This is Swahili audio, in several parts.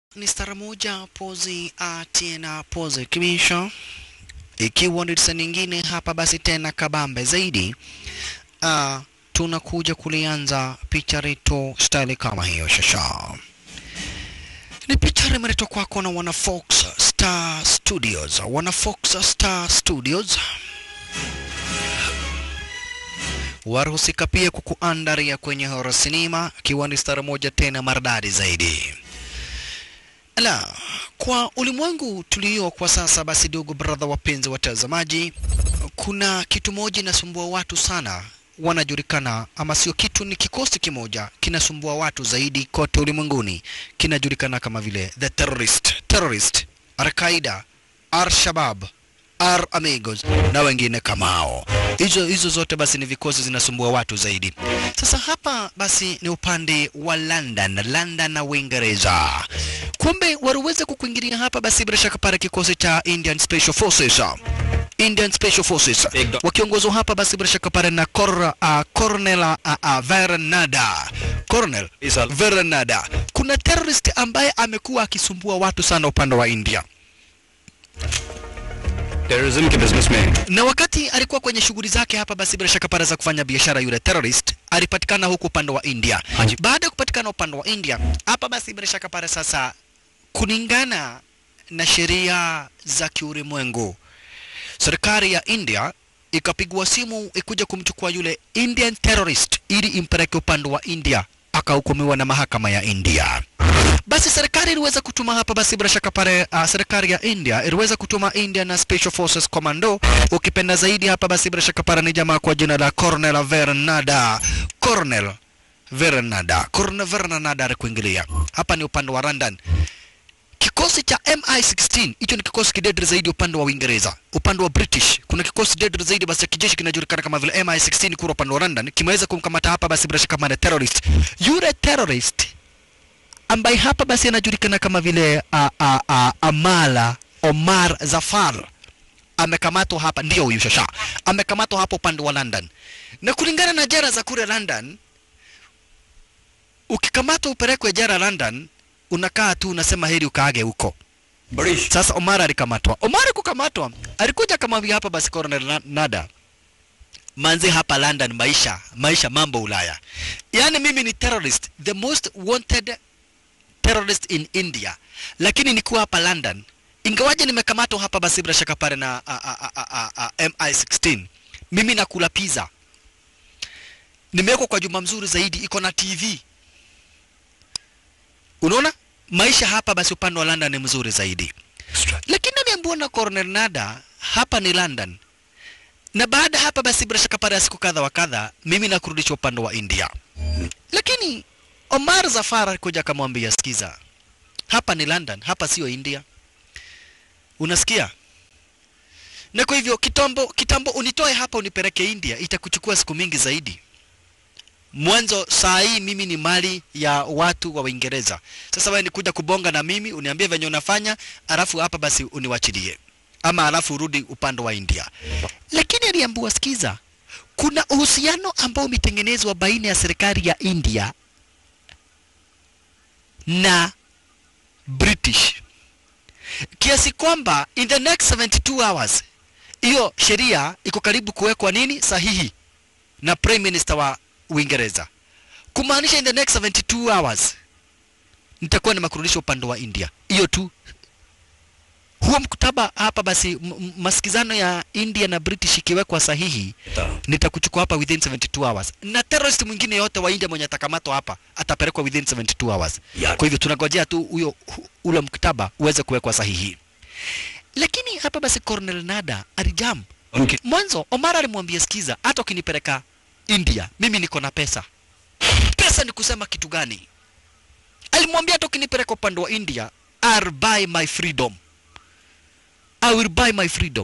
ni stara moja pozi a tena pozi kimisho ikiwa ni tisa nyingine hapa basi tena kabambe zaidi uh, tunakuja kulianza picha letu style kama hiyo shasha ni picha limeletwa kwako na wana Fox Star Studios wana Fox Star Studios warahusika pia kukuandaria kwenye horror sinema ikiwa ni stara moja tena maridadi zaidi la kwa ulimwengu tulio kwa sasa basi dogo brother wapenzi watazamaji kuna kitu moja inasumbua watu sana wanajulikana ama sio kitu ni kikosi kimoja kinasumbua watu zaidi kote ulimwenguni kinajulikana kama vile the terrorist terrorist al-qaida al-shabab R amigos na wengine kama hao. Hizo hizo zote basi ni vikosi zinasumbua watu zaidi. Sasa hapa basi ni upande wa London, London na Uingereza. Kumbe waliweza kukuingilia hapa basi bila shaka pale kikosi cha Indian Special Forces. Indian Special Forces wakiongozwa hapa basi bila shaka pale na Cor, uh, Colonel uh, uh, Verenada. Colonel Verenada. Kuna terrorist ambaye amekuwa akisumbua watu sana upande wa India. Terrorism के businessman na wakati alikuwa kwenye shughuli zake hapa basi bila shaka pale za kufanya biashara yule terrorist alipatikana huku upande wa India. Haji. Baada ya kupatikana upande wa India hapa basi bila shaka pale sasa kulingana na sheria za kiulimwengu serikali ya India ikapigwa simu ikuja kumchukua yule Indian terrorist ili impeleke upande wa India akahukumiwa na mahakama ya India. Basi serikali iliweza kutuma hapa basi bila shaka pale uh, serikali ya India iliweza kutuma Indian Special Forces Commando, ukipenda zaidi hapa basi bila shaka pale ni jamaa kwa jina la Colonel Verenada. Colonel Verenada. Colonel Verenada alikuingilia. Hapa ni upande wa London. Kikosi cha MI16 hicho ni kikosi kidedre zaidi upande wa Uingereza. Upande wa British kuna kikosi dedre zaidi basi cha kijeshi kinajulikana kama vile MI16 kura upande wa London kimeweza kumkamata hapa basi bila shaka kama terrorist. Yule terrorist ambaye hapa basi anajulikana kama vile uh, uh, uh, Amala Omar Zafar amekamatwa hapa, ndio huyu shasha amekamatwa hapo upande wa London, na kulingana na jera za kule London, ukikamatwa upelekwe jera London, unakaa tu unasema heri ukaage huko. बड़ी Sasa Omar alikamatwa. Omar kukamatwa, alikuja akamwambia hapa basi Colonel Na- Nada, manzi hapa London, maisha maisha, mambo Ulaya. Yaani mimi ni terrorist, the most wanted terrorist in India, lakini nikuwa hapa London, ingawaje nimekamatwa hapa basi bila shaka pale na a, a, a, a, a, a, MI16, mimi nakula pizza, nimewekwa kwa jumba mzuri zaidi, iko na TV. Unaona maisha hapa basi upande wa London ni mzuri zaidi lakini nimeambiwa na Colonel Nada hapa ni London, na baada hapa basi bila shaka pale ya siku kadha wa kadha, mimi nakurudisha upande wa India. Lakini Omar Zafar alikuja akamwambia, sikiza, hapa ni London, hapa sio India, unasikia? Na kwa hivyo kitambo, kitambo unitoe hapa unipeleke India, itakuchukua siku mingi zaidi. Mwanzo saa hii mimi ni mali ya watu wa Uingereza. Sasa wewe nikuja kubonga na mimi uniambie venye unafanya, alafu hapa basi uniwachilie, ama alafu urudi upande wa India. Lakini aliambiwa, sikiza, kuna uhusiano ambao umetengenezwa baina ya serikali ya India na British kiasi kwamba in the next 72 hours hiyo sheria iko karibu kuwekwa nini sahihi na prime minister wa Uingereza, kumaanisha in the next 72 hours nitakuwa nimekurudisha upande wa India. Hiyo tu. Huo mkataba hapa basi, m- m- masikizano ya India na British ikiwekwa sahihi, nitakuchukua hapa within 72 hours, na terrorist mwingine yote wa India mwenye atakamatwa hapa atapelekwa within 72 hours. Ya. Kwa hivyo tunangojea tu huyo hu- ule mkataba uweze kuwekwa sahihi. Lakini hapa basi Colonel Nada alijam उनके Mwanzo Omar alimwambia sikiza, hata ukinipeleka India mimi niko na pesa. Pesa ni kusema kitu gani? Alimwambia hata ukinipeleka upande wa India, I'll buy my freedom. I will buy my freedom.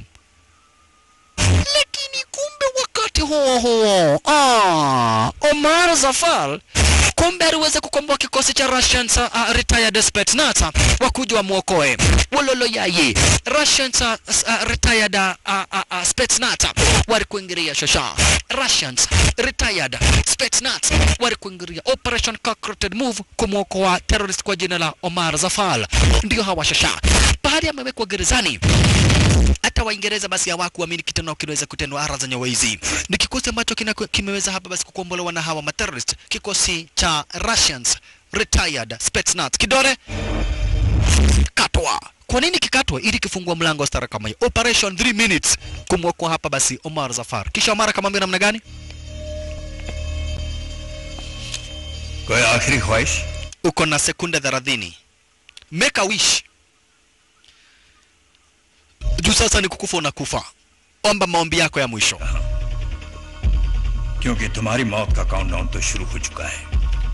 Lakini kumbe wakati huo huo, ah, Omar Zafar kumbe aliweza kukomboa kikosi cha Russians uh, retired Spetsnaz wakuja wamwokoe wololo yaye Russians uh, uh, retired uh, uh, uh, Spetsnaz walikuingilia shasha Russians retired Spetsnaz walikuingilia Operation Cockroach Move kumwokoa terrorist kwa jina la Omar Zafal ndio hawa shasha bahari amewekwa gerezani hata Waingereza basi hawakuamini kitendo kinaweza kutendwa ara zenye waizi. Ni kikosi ambacho kina- kimeweza hapa basi kukombolewa na hawa materrorist, kikosi cha Russians retired Spetsnaz. Kidole katwa. Kwa nini kikatwa? Ili kifungua mlango wa stara kama hiyo. Operation 3 minutes kumwokoa hapa basi Omar Zafar. Kisha Omar akamwambia namna gani? कोई आखिरी ख्वाहिश Uko na sekunde 30. Make a wish. Juu sasa ni kukufa unakufa. Omba maombi yako ya mwisho. क्योंकि तुम्हारी मौत का काउंटडाउन तो शुरू हो चुका है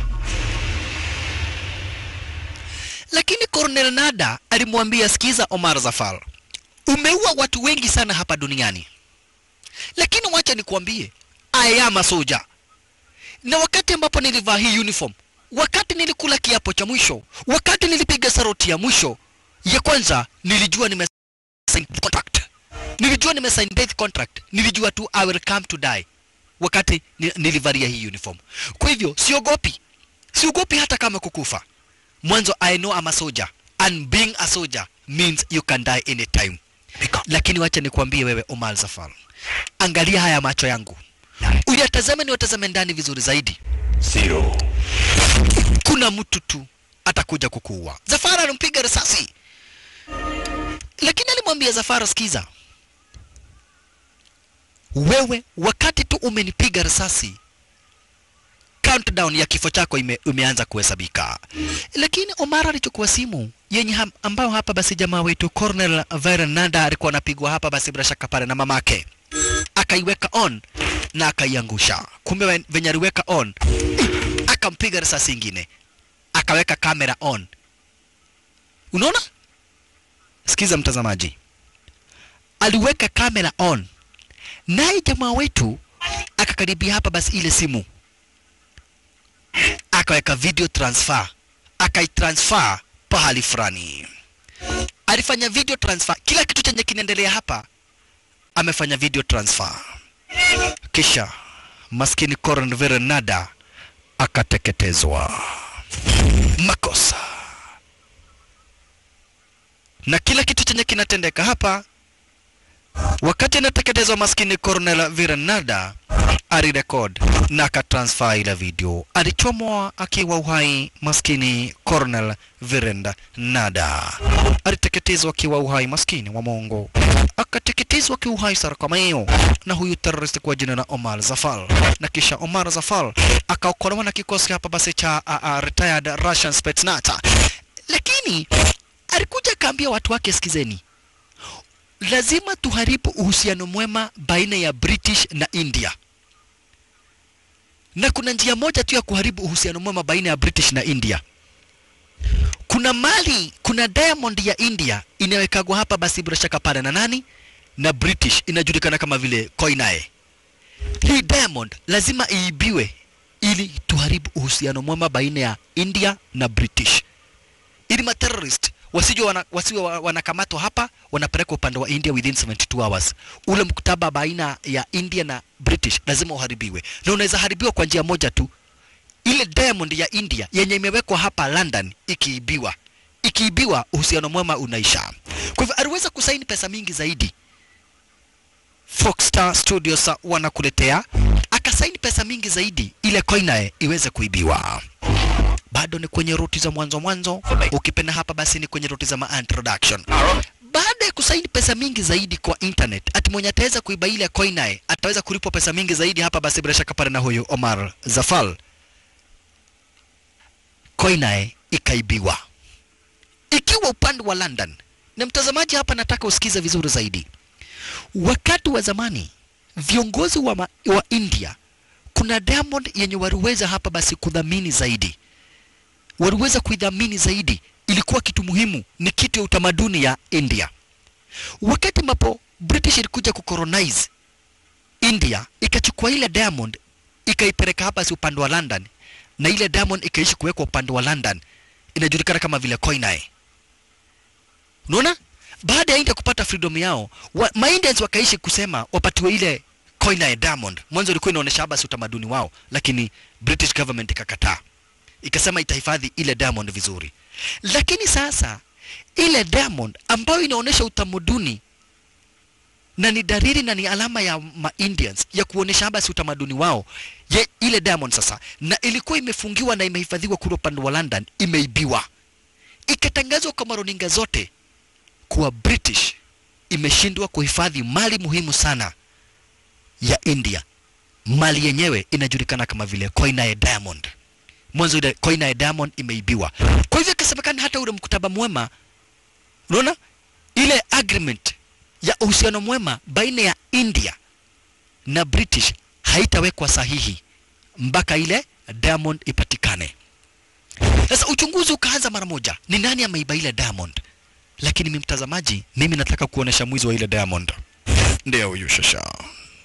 Lakini Colonel Nada alimwambia, sikiza Omar Zafar, umeua watu wengi sana hapa duniani, lakini wacha nikuambie, I am a soldier. Na wakati ambapo nilivaa hii uniform, wakati nilikula kiapo cha mwisho, wakati nilipiga saroti ya mwisho ya kwanza, nilijua nime sign contract, nilijua nime sign death contract, nilijua tu I will come to die wakati ni- nilivalia hii uniform. Kwa hivyo siogopi, siogopi hata kama kukufa mwanzo I know I'm a soldier and being a soldier means you can die anytime. Lakini wacha nikwambie wewe Omar Zafar, angalia haya macho yangu, uyatazame, ni watazame ndani vizuri zaidi. Zero Kuna mtu tu atakuja kukuua. Zafar alimpiga risasi, lakini alimwambia Zafar, sikiza wewe, wakati tu umenipiga risasi countdown ya kifo chako ime, imeanza kuhesabika. Lakini Omar alichukua simu yenye ham, ambao hapa basi jamaa wetu Colonel Verenada alikuwa anapigwa hapa basi bila shaka pale na mamake, akaiweka on na akaiangusha. Kumbe wen- venye aliweka on akampiga risasi ingine, akaweka kamera on. Unaona? Sikiza mtazamaji, aliweka kamera on, naye jamaa wetu akakaribia hapa basi ile simu akaweka video transfer akaitransfer pahali fulani. Alifanya video transfer, kila kitu chenye kinaendelea hapa amefanya video transfer. Kisha maskini Coron Verenada akateketezwa. Makosa na kila kitu chenye kinatendeka hapa wakati anateketezwa maskini Cornel Virenada alirekod na akatransfer ile video. Alichomwa akiwa uhai maskini Cornel Virenda Nada, aliteketezwa akiwa uhai maskini wa Mungu, akateketezwa akiwa uhai sara kama hiyo na huyu terrorist kwa jina la Omar Zafar, na kisha Omar Zafar akaokolewa na kikosi hapa basi cha uh, uh, retired Russian Spetsnaz, lakini alikuja akaambia watu wake, sikizeni lazima tuharibu uhusiano mwema baina ya British na India. Na kuna njia moja tu ya kuharibu uhusiano mwema baina ya British na India. Kuna mali, kuna diamond ya India inawekagwa hapa basi bila shaka pale na nani? Na British inajulikana kama vile Koinae. Hii diamond lazima iibiwe ili tuharibu uhusiano mwema baina ya India na British ili materrorist wasije wana, wasiwe wa- wanakamatwa hapa wanapelekwa upande wa India within 72 hours. Ule mkataba baina ya India na British lazima uharibiwe, na unaweza haribiwa kwa njia moja tu, ile diamond ya India yenye imewekwa hapa London ikiibiwa, ikiibiwa uhusiano mwema unaisha. Kwa hivyo aliweza kusaini pesa mingi zaidi. Foxstar Studios wanakuletea, akasaini pesa mingi zaidi ile Koinae iweze kuibiwa bado ni kwenye ruti za mwanzo mwanzo, ukipenda hapa basi ni kwenye ruti za ma introduction. Baada ya kusaini pesa mingi zaidi kwa internet, ati mwenye ataweza kuiba ile Koinae ataweza kulipwa pesa mingi zaidi hapa basi bila shaka pale na huyu Omar Zafal. Koinae ikaibiwa ikiwa upande wa London. Na mtazamaji, hapa nataka usikize vizuri zaidi. Wakati wa zamani viongozi wa, ma, wa India kuna diamond yenye waliweza hapa basi kudhamini zaidi waliweza kuidhamini zaidi, ilikuwa kitu muhimu, ni kitu ya utamaduni ya India. Wakati ambapo British ilikuja kucolonize India, ikachukua ile diamond ikaipeleka hapa si upande wa London, na ile diamond ikaishi kuwekwa upande wa London inajulikana kama vile Koinai. Unaona? Baada ya India kupata freedom yao, wa, ma Indians wakaishi kusema wapatiwe ile Koinai diamond. Mwanzo ilikuwa inaonyesha basi utamaduni wao, lakini British government ikakataa. Ikasema itahifadhi ile diamond vizuri. Lakini sasa ile diamond ambayo inaonyesha utamaduni na ni dalili na ni alama ya ma Indians ya kuonesha basi utamaduni wao ye, ile diamond sasa, na ilikuwa imefungiwa na imehifadhiwa kule upande wa London, imeibiwa, ikatangazwa kwa maruninga zote kuwa British imeshindwa kuhifadhi mali muhimu sana ya India. Mali yenyewe inajulikana kama vile Koinai Diamond. Mwanzo ile Koinai Diamond imeibiwa, kwa hivyo ikasemekana hata ule mkataba mwema, unaona ile agreement ya uhusiano mwema baina ya India na British haitawekwa sahihi mpaka ile diamond ipatikane. Sasa uchunguzi ukaanza mara moja, ni nani ameiba ile diamond? Lakini mimi mtazamaji, mimi nataka kuonesha mwizi wa ile diamond. Ndio huyu shasha.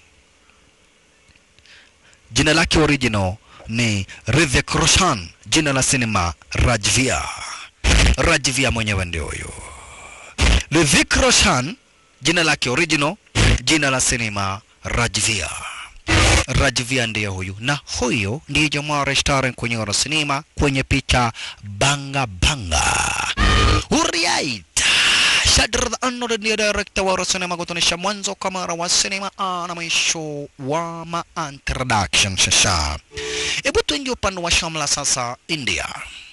Jina lake original ni Hrithik Roshan, jina la sinema Rajvia. Rajvia mwenyewe ndio huyu. Hrithik Roshan jina lake original, jina la sinema Rajvia. Rajvia ndiye huyu, na huyu ndiye jamaa restaurant kwenye ora sinema kwenye picha banga banga. Alright. Shadr the Unknown ndiye director wa sinema kutonesha mwanzo kamera wa sinema na mwisho wa ma introduction shasha. Hebu tuingie upande wa shamla sasa India.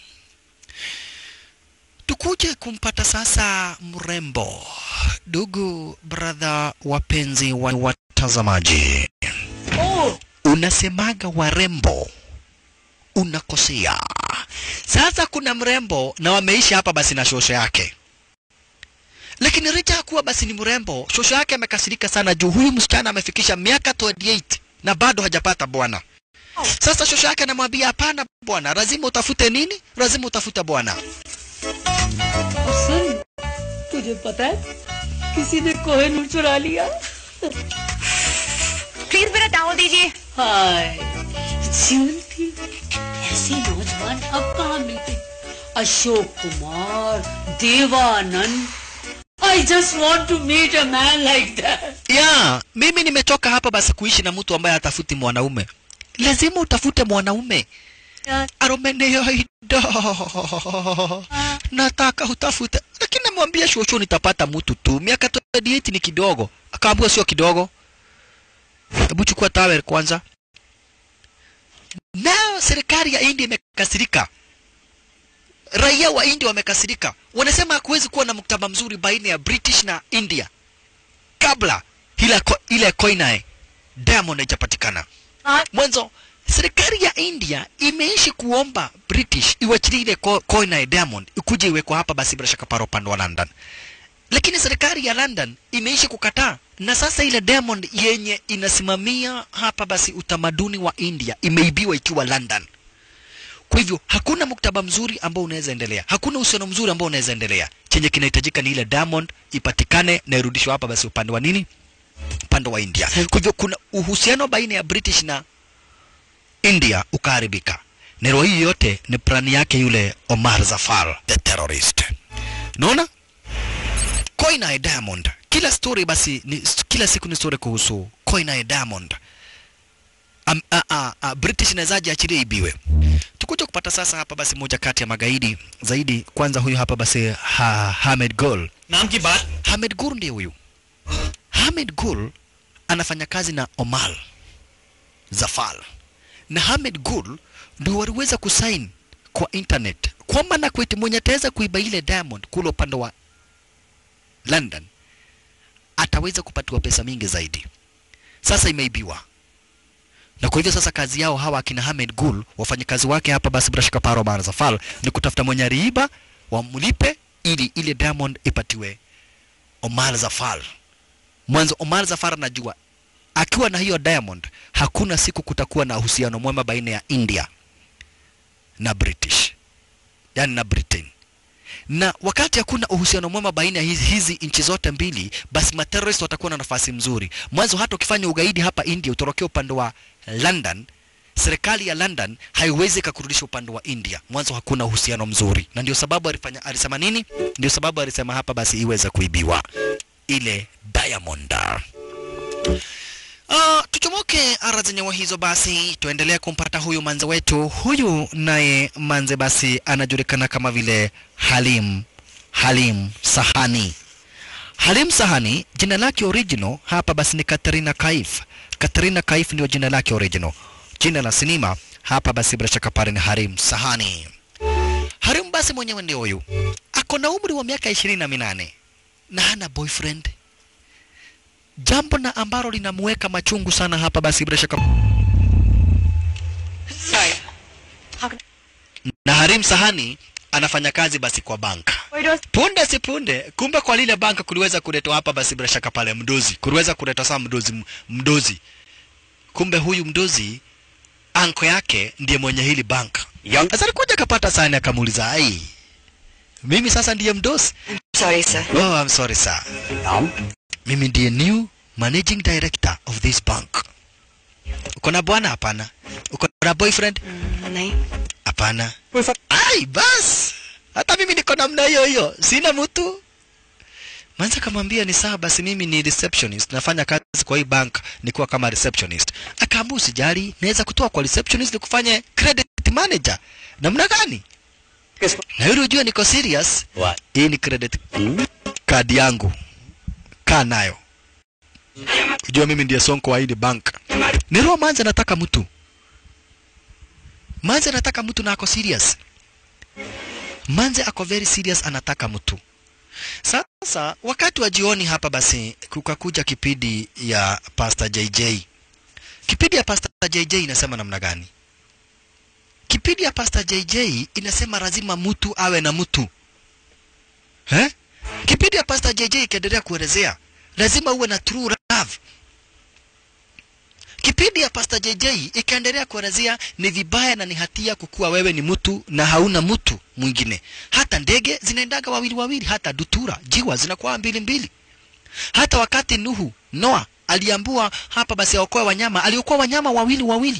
Tukuje kumpata sasa mrembo, ndugu brother, wapenzi wa watazamaji. Oh, Unasemaga warembo, unakosea. Sasa kuna mrembo na wameishi hapa basi na shosho yake, lakini licha ya kuwa basi ni mrembo, shosho yake amekasirika sana juu huyu msichana amefikisha miaka 28 na bado hajapata bwana. Sasa shosho yake anamwambia hapana bwana, lazima utafute nini? Lazima utafute bwana. और सुन तुझे पता है किसी ने कोहिनूर चुरा लिया प्लीज मेरा टावल दीजिए हाय जीवन थी ऐसे नौजवान अब कहाँ मिलते अशोक कुमार Devanand I just want to meet a man like that. ya mimi nimechoka hapa basi kuishi na mtu ambaye hatafuti mwanaume lazima utafute mwanaume aromeneyoido nataka utafute lakini namwambia shosho nitapata mtu tu miaka 28 ni kidogo akaambua sio kidogo hebu chukua tawel kwanza nao serikali ya india imekasirika raia wa india wamekasirika wanasema hakuwezi kuwa na mkataba mzuri baina ya british na india kabla ile, ko, ile koinae diamond haijapatikana mwanzo serikali ya india imeishi kuomba british iwachilie ile ko- koinae diamond ikuje iwekwa hapa basi bila shaka para upande wa london lakini serikali ya london imeishi kukataa na sasa ile diamond yenye inasimamia hapa basi utamaduni wa india imeibiwa ikiwa london kwa hivyo hakuna muktaba mzuri ambao unaweza endelea, hakuna uhusiano mzuri ambao unaweza endelea. Chenye kinahitajika ni ile diamond ipatikane na irudishwe hapa basi upande wa nini, upande wa India. Kwa hivyo kuna uhusiano baina ya British na India ukaharibika. Nero hii yote ni plani yake yule Omar Zafar the terrorist. Naona Koinai Diamond, kila story basi ni, kila siku ni story kuhusu Koinai Diamond. Am, a, a, a, British inawezaje achilie ibiwe? Tukuja kupata sasa hapa basi moja kati ya magaidi zaidi. Kwanza huyu hapa basi ha, Hamed Gul. नाम की बात Hamed Gul ndiye huyu. Hamed Gul anafanya kazi na Omar Zafar, na Hamed Gul ndio waliweza kusain kwa internet kwamba na kweti mwenye ataweza kuiba ile diamond kule upande wa London ataweza kupatiwa pesa mingi zaidi. Sasa imeibiwa na kwa hivyo sasa kazi yao hawa akina Hamed Gul wafanyakazi wake hapa basi bila shaka Paro Omar Zafar ni kutafuta mwenye aliiba wamlipe ili ile diamond ipatiwe Omar Zafar. Mwanzo Omar Zafar anajua akiwa na hiyo diamond hakuna siku kutakuwa na uhusiano mwema baina ya India na British, yani na Britain. Na wakati hakuna uhusiano mwema baina ya hizi, hizi nchi zote mbili, basi materrorist watakuwa na nafasi mzuri. Mwanzo hata ukifanya ugaidi hapa India utorokea upande wa London, serikali ya London haiwezi kakurudisha upande wa India. Mwanzo hakuna uhusiano mzuri, na ndio sababu alifanya, alisema nini? Ndio sababu alisema hapa basi iweze kuibiwa ile diamond. Uh, tuchomoke ara zenyewe hizo basi, tuendelee kumpata huyu manze wetu. Huyu naye manze basi anajulikana kama vile Halim Halim Sahani. Halim Sahani jina lake original hapa basi ni Katrina Kaif. Katrina Kaif ndio jina lake original. Jina la sinema hapa basi bila shaka pale ni Harim Sahani. Harim basi mwenyewe ndio huyu, ako na umri wa miaka ishirini na minane na hana boyfriend jambo na ambalo linamweka machungu sana hapa basi bila shaka Sorry. How can na Harim Sahani anafanya kazi basi kwa banka punde si punde, kumbe kwa lile banka kuliweza kuletwa hapa basi bila shaka pale mdozi, kuliweza kuletwa saa mdozi m- mdozi. Kumbe huyu mdozi anko yake ndiye mwenye hili banka. Young Sasa alikuja akapata sahani akamuuliza, ai, mimi sasa ndiye mdozi? Sorry, sir. Oh, I'm sorry sir. नाम Mimi ndiye new managing director of this bank. Uko na bwana? Hapana. Uko na boyfriend? नहीं Hapana. Ai, bas. Hata mimi niko namna hiyo hiyo. Sina mtu. Manza kamwambia ni sawa basi mimi ni receptionist. Nafanya kazi kwa hii bank nikiwa kama receptionist. Akaambia usijali, naweza kutoa kwa receptionist nikufanye credit manager. Namna gani? Na yule ujue niko serious. What? Hii ni credit card yangu. Kaa nayo. Ujue mimi ndiye sonko wa hii bank. Ni roho manza nataka mtu. Manze anataka mtu na ako serious. Manze ako very serious, anataka mtu. Sasa wakati wa jioni hapa basi kukakuja kipindi ya Pastor JJ. Kipindi ya Pastor JJ inasema namna gani? Kipindi ya Pastor JJ inasema lazima mtu awe na mtu. Eh? Kipindi ya Pastor JJ ikiendelea kuelezea lazima uwe na true love. Kipindi ya Pastor JJ ikaendelea kuelezea ni vibaya na ni hatia kukuwa wewe ni mtu na hauna mtu mwingine. Hata ndege zinaendaga wawili wawili, hata dutura jiwa zinakuwa mbili mbili. Hata wakati Nuhu Noa aliambua hapa basi aokoe wanyama, aliokoa wanyama wawili wawili.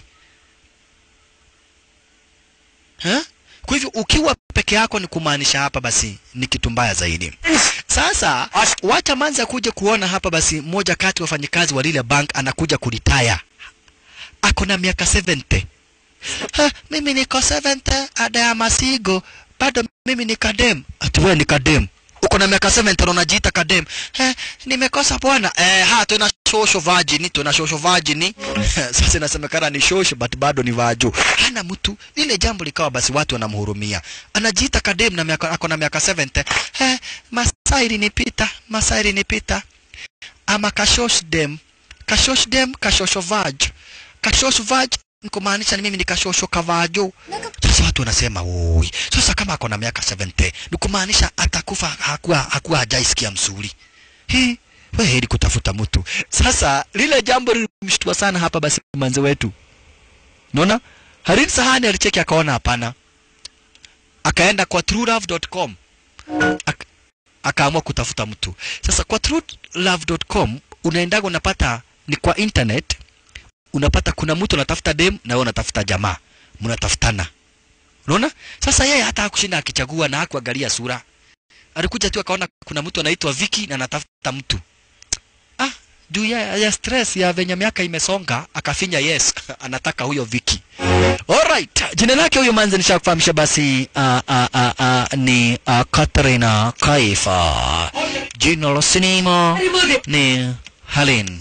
Ha? Kwa hivyo ukiwa peke yako ni kumaanisha hapa basi ni kitu mbaya zaidi. Sasa wacha manza kuja kuona hapa basi mmoja kati ya wafanyikazi wa lile bank anakuja kuritaya. Ako na miaka 70. Ha, mimi niko 70 ada ya masigo bado mimi ni kadem. Ati wewe ni kadem. Uko na miaka 70 na unajiita kadem. Eh, nimekosa bwana. Eh, ha tuna shosho virgin, tuna shosho virgin. Sasa inasemekana ni shosho but bado ni vaju. Hana mtu. Lile jambo likawa basi watu wanamhurumia. Anajiita kadem na miaka ako na miaka 70. Eh, masairi nipita, masairi nipita. Ama kashosh dem. Kashosh dem, kashosho vaj. Kashosh vaj ni kumaanisha ni mimi ni kashosho kavajo. Sasa watu wanasema oi, sasa kama ako na miaka 70 ni kumaanisha atakufa hakuwa hakuwa hajaisikia msuri. He, we heri kutafuta mtu. Sasa lile jambo lilimshtua sana hapa basi manze wetu. Unaona? Harin Sahani alicheki akaona hapana. Akaenda kwa truelove.com. Ak akaamua kutafuta mtu. Sasa kwa truelove.com unaendaga unapata ni kwa internet unapata kuna mtu anatafuta dem na wewe unatafuta jamaa. Mnatafutana. Unaona? Sasa yeye hata hakushinda akichagua na hakuangalia sura. Alikuja tu akaona kuna mtu anaitwa Viki na anatafuta mtu. Ah, juu ya, ya stress ya venye miaka imesonga akafinya yes, anataka huyo Viki. Alright, jina lake huyo manzi nishakufahamisha basi uh, uh, uh, uh, ni uh, Katrina Kaifa. Jina la sinema ni Helen.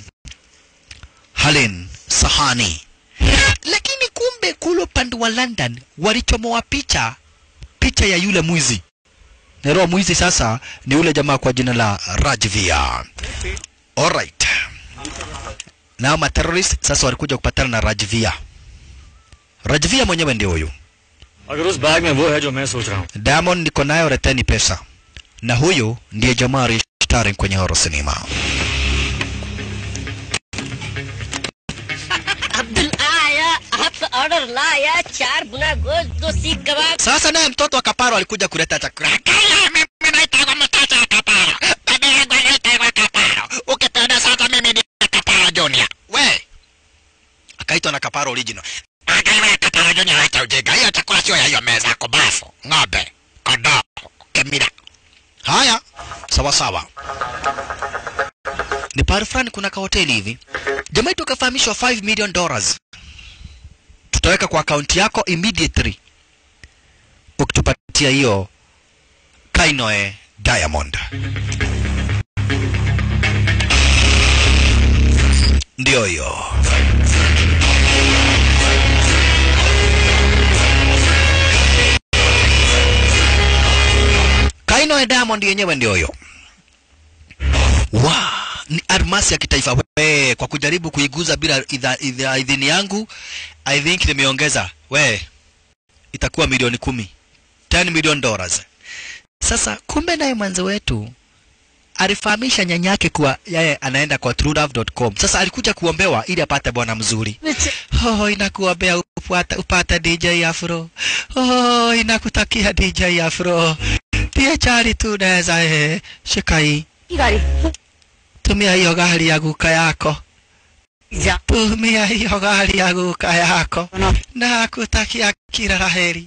Helen Sahani. Lakini kumbe kule upande wa London walichomoa picha picha ya yule mwizi. Na roho mwizi sasa ni yule jamaa kwa jina la Rajvia. Alright. Nao materrorist sasa walikuja kupatana na Rajvia. Rajvia mwenyewe ndio huyu. अगर उस बैग में वो है जो मैं सोच रहा हूँ Diamond niko nayo, leteni pesa. Na huyu ndiye jamaa starring kwenye horror cinema. Abdul आया आपका ऑर्डर लाया चार गुना गोश्त दो सीख कबाब Sasa naye mtoto wa Kaparo alikuja kuleta chakula. Kaya mimi naitwa mtoto wa Kaparo. Baba yangu anaitwa Kaparo. Ukipenda sasa mimi ni Kaparo Junior. We. Akaitwa na Kaparo original. Aka sio ya hiyo meza yako bafu ng'ombe kondoo kemira haya sawa sawa ni pahali fulani kuna kahoteli hivi jamaa tukafahamishwa 5 million dollars tutaweka kwa akaunti yako immediately ukitupatia hiyo kainoe diamond ndio hiyo kainoe diamond yenyewe ndio hiyo wa ni almasi ya kitaifa we kwa kujaribu kuiguza bila idha- idha- idhini yangu i think nimeongeza we itakuwa milioni kumi 10 million dollars sasa kumbe naye mwanzo wetu alifahamisha nyanyake kuwa yeye anaenda kwa truelove.com sasa alikuja kuombewa ili apate bwana mzuri oh, inakuombea upata, upate dj afro oh, inakutakia dj afro pia chari tu naweza eh, shika hii tumia hiyo gari ya guka yako tumia hiyo gari ya guka yako na kutakia kila laheri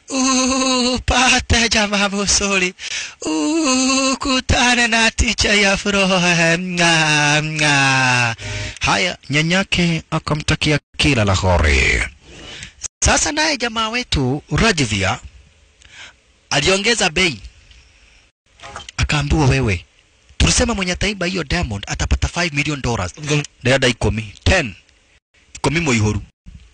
upate jamaa mzuri ukutane na ticha ya furaha Nga, nga. haya nyanyake akamtakia kila la heri sasa naye jamaa wetu Rajvia aliongeza bei akaambiwa wewe tulisema mwenye ataiba hiyo diamond atapata 5 million dollars ndayada ikumi 10 ikumi moihuru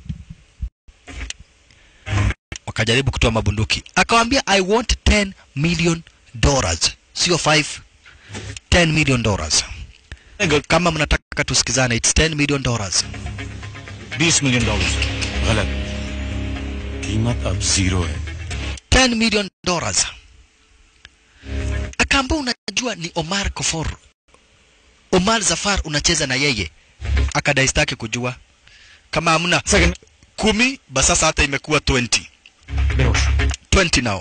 wakajaribu kutoa mabunduki akawambia i want 10 million dollars sio 5 10 million dollars kama mnataka tusikizane it's 10 million dollars बीस million dollar गलत कीमत अब जीरो है 10 million dollars akaambia unajua ni Omar Kofor Omar Zafar unacheza na yeye akadai sitaki kujua kama hamna second kumi basi sasa hata imekuwa 20 बेहोश 20 now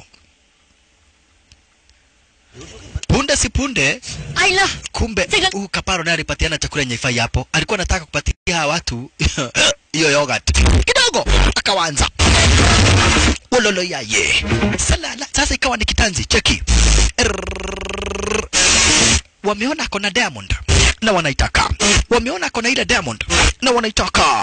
punde si punde Ayla, kumbe Sika- huyu kaparo naye alipatiana chakula yenye ifai hapo alikuwa anataka kupatia hawa watu hiyo yogurt kidogo akawanza ulolo yaye salala sasa ikawa ni kitanzi cheki Errrr. wameona ako na diamond na wanaitaka wameona ako na ile diamond na wanaitaka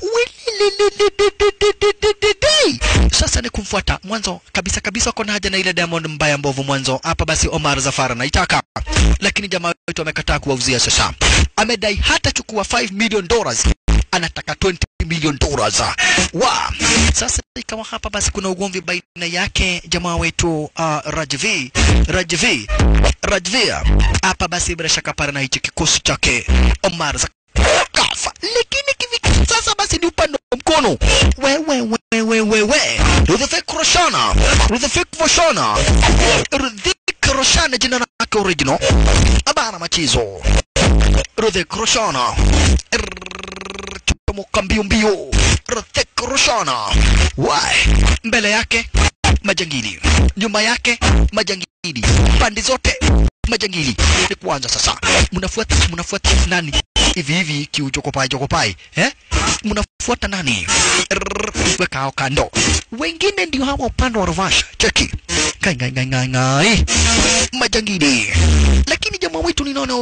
Wililililililililili. sasa ni kumfuata mwanzo kabisa kabisa wako na haja na ile diamond mbaya mbovu mwanzo hapa basi omar zafar anaitaka lakini jamaa wetu amekataa kuwauzia sasa amedai hata chukua 5 million dollars anataka 20 million dollars wa sasa ikawa hapa basi kuna ugomvi baina yake jamaa wetu uh, Rajvi Rajvi Rajvia hapa basi bila shaka para na hichi kikosi chake Omar za kafa lakini kivi sasa basi ni upande wa mkono wewe wewe wewe Rudhifik Roshana Rudhifik Voshana Rudhifik Roshana jina lake original abana machizo Rudhifik Roshana chomoka mbio mbio Rudhifik Roshana why mbele yake majangili nyuma yake majangili pande zote majangili ni kuanza sasa mnafuata mnafuata nani hivi hivi kiuchokopai chokopai eh mnafuata nani Rrrr, weka hao kando wengine ndio hawa upande wa Ruvasha cheki ngai ngai ngai ngai ngai majangili lakini jamaa wetu ninaona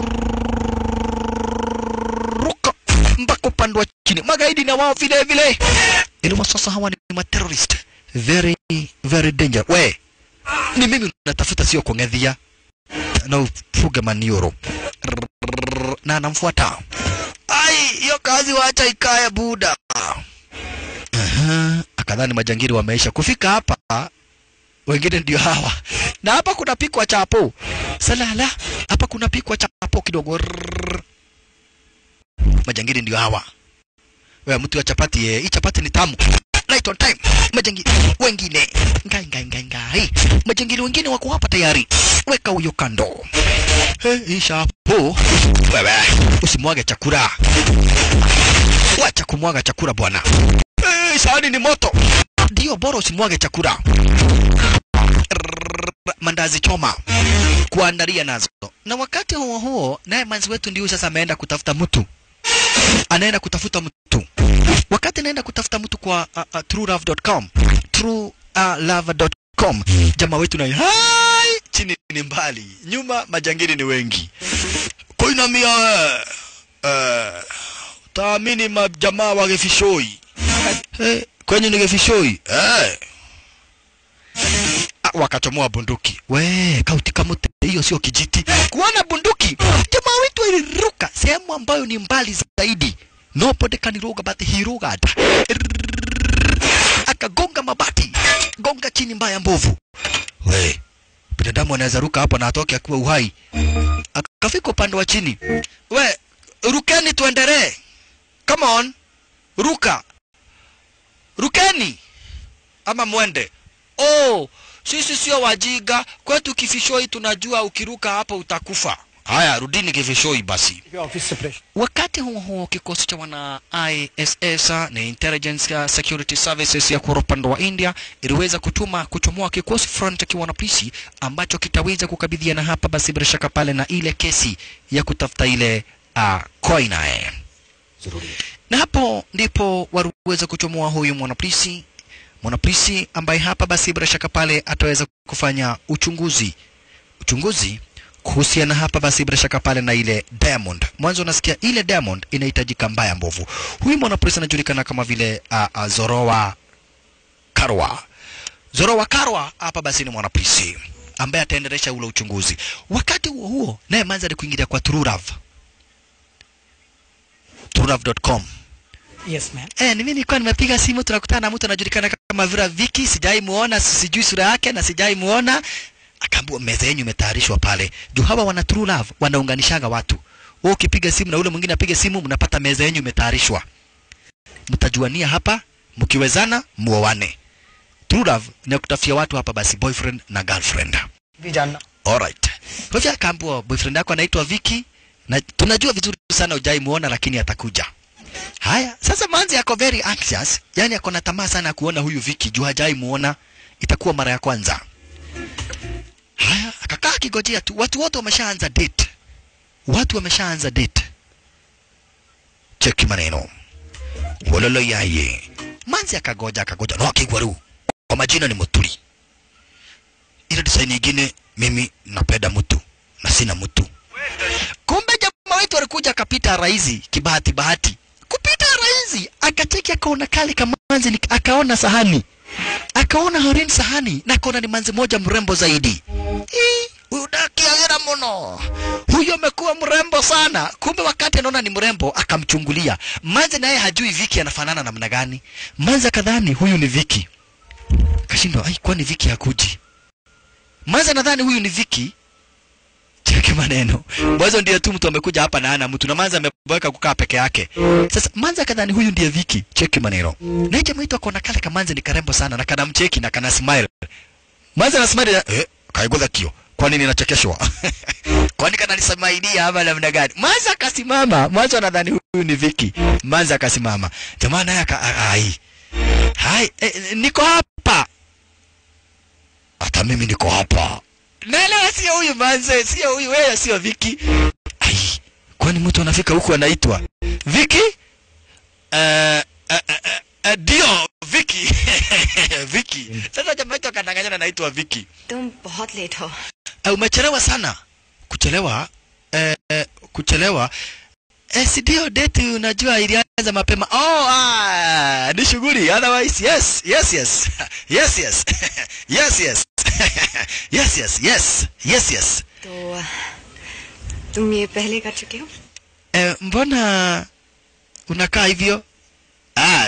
ruka mpaka upande wa chini magaidi na wao vile vile ili sasa hawa ni materrorist very very danger we ni mimi natafuta sio kuongedhia na ufuge manioro Rrrr, na anamfuata ai hiyo kazi wacha ikae buda Aha, akadhani majangili wameisha kufika hapa wengine ndio hawa na hapa kuna pikwa chapo salala hapa kuna pikwa chapo kidogo Rrrr. majangili ndio hawa wewe mtu wa chapati eh, hii chapati ni tamu right on time majangili wengine ngai ngai ngai ngai majangili wengine wako hapa tayari weka huyo kando He, isha hapo wewe usimwage chakula wacha kumwaga chakula bwana hey, sahani ni moto ndio bora usimwage chakula Rrrr, mandazi choma kuandalia nazo na wakati huo huo naye manzi wetu ndio sasa ameenda kutafuta mtu anaenda kutafuta mtu wakati anaenda kutafuta mtu kwa uh, uh, truelove.com true lava.com. Jamaa wetu na hai chini ni mbali, nyuma majangili ni wengi. Kuinamia we eh, taamini majamaa wa Gefishoi eh, kwenye ni Gefishoi eh. Ah, wakachomoa bunduki. We, kauti kamote hiyo sio kijiti. Kuona bunduki, jamaa wetu aliruka sehemu ambayo ni mbali zaidi. Nobody can roga but he rogad. Akagonga mabati, gonga chini mbaya mbovu. We, binadamu anaweza ruka hapo na atoke akiwa uhai. Akafika upande wa chini. We, rukeni tuendelee. Come on. Ruka. Rukeni. Ama mwende. Oh, sisi sio wajiga. Kwetu Kifishoi tunajua ukiruka hapo utakufa. Haya, rudini Kifishoi basi. Wakati huo huo, kikosi cha wana ISS na Intelligence Security Services ya kwa upande wa India iliweza kutuma kuchomoa kikosi front cha wanapolisi ambacho kitaweza kukabidhiana hapa basi bila shaka pale na ile kesi ya kutafuta ile uh, Koinae. Na hapo ndipo waliweza kuchomoa huyu mwanapolisi mwanapolisi ambaye hapa basi bila shaka pale ataweza kufanya uchunguzi uchunguzi kuhusiana hapa basi bila shaka pale na ile Diamond. Mwanzo unasikia ile Diamond inahitajika mbaya mbovu. Huyu mwanapolisi anajulikana kama vile uh, uh, Zoroa Karwa. Zoroa Karwa hapa basi ni mwanapolisi ambaye ataendelesha ule uchunguzi. Wakati huo huo, naye Manzi alikuingilia kwa Trurav. Trurav.com. Yes, ma'am. Eh, ni mimi nilikuwa nimepiga simu tunakutana na mtu anajulikana kama Vera Viki, sijai muona, sijui sura yake na sijai muona. Akaambiwa meza yenu imetayarishwa pale. Juu hawa wana True Love wanaunganishaga watu. Wewe ukipiga simu na ule mwingine apige simu, mnapata meza yenu imetayarishwa. Mtajuania hapa, mkiwezana muoane. True Love ni kutafutia watu hapa basi boyfriend na girlfriend. Vijana. Alright. Kwa hivyo akaambiwa boyfriend yako anaitwa Viki na tunajua vizuri sana hujai muona lakini atakuja. Haya, sasa Manzi ako very anxious, yani ako na tamaa sana ya kuona huyu Viki juu hajai muona, itakuwa mara ya kwanza. Haya, akakaa akigojea tu, watu wote wameshaanza date, watu wameshaanza date. Cheki maneno wololo yaye. Manzi akagoja akagoja, no akigwaru kwa majina ni Muturi. Ile design nyingine, mimi napenda mtu na sina mtu. Kumbe jamaa wetu alikuja akapita raizi kibahati bahati kupita raizi akacheki akaona kale kamanzi ni- akaona sahani akaona harin sahani na akaona ni manzi moja mrembo zaidi Ii, huyu daki agera muno huyu amekuwa mrembo sana kumbe wakati anaona ni mrembo akamchungulia manzi naye hajui viki anafanana namna gani manzi akadhani huyu ni viki kashindwa ai kwani viki hakuji manzi anadhani huyu ni viki cheki maneno mwanzo ndiye tu mtu amekuja hapa na ana mtu na manza ameboeka kukaa peke yake sasa manza kadhani huyu ndiye viki cheki maneno na hiyo jamaa akona kale kamanza ni karembo sana na kana mcheki na kana smile manza na smile na- eh kaigoza kio kwa nini nachekeshwa kwani kana nisamaidia ama namna gani manza akasimama mwanzo anadhani huyu ni viki manza akasimama jamaa naye aka a- ai hai eh, eh, niko hapa hata mimi niko hapa naelewa sio huyu manze sio huyu wewe sio viki ai kwani mtu anafika huku anaitwa viki Eh, eh, eh, eh, eh, ndio viki viki sasa jamaa wetu akadanganyana anaitwa viki तुम बहुत लेट हो Eh, umechelewa sana kuchelewa eh, eh, kuchelewa eh, si ndio date unajua ilianza mapema oh ah, ni shughuli otherwise yes yes yes yes yes yes yes yes yes yes yes yes तो तुम ये पहले कर चुके हो eh, mbona unakaa hivyo ah,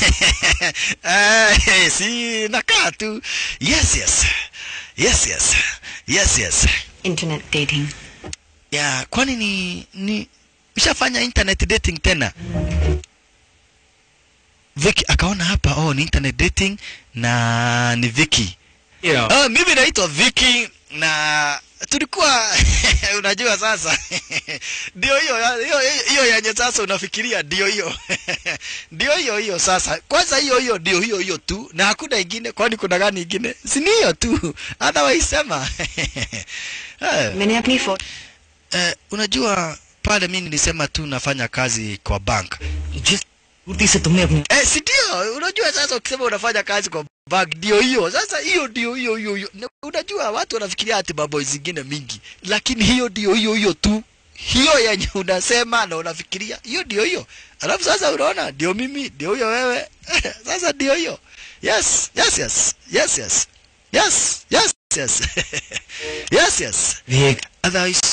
eh, si nakaa tu yes yes yes yes yes yes internet dating ya kwani ni ni ushafanya internet dating tena Vicky akaona hapa oh ni internet dating na ni Vicky Yeah. oh, mimi naitwa Vicky na tulikuwa unajua sasa ndio hiyo hiyo hiyo yenye sasa unafikiria ndio hiyo ndio hiyo hiyo sasa kwanza hiyo hiyo ndio hiyo hiyo tu na hakuna ingine kwani kuna gani ingine si ni hiyo tu otherwise sema Eh. मैंने अपनी photo Eh, unajua pale mimi nilisema tu nafanya kazi kwa bank. जिस पूर्ति से तुमने अपनी Eh, si ndio? Unajua sasa ukisema unafanya kazi kwa bag ndio hiyo sasa hiyo ndio hiyo hiyo hiyo Na unajua watu wanafikiria ati mambo zingine mingi lakini hiyo ndio hiyo hiyo tu hiyo yenye unasema na unafikiria hiyo ndio hiyo alafu sasa unaona ndio mimi ndio huyo wewe sasa ndio hiyo yes yes yes yes yes yes yes yes yes yes Vivek otherwise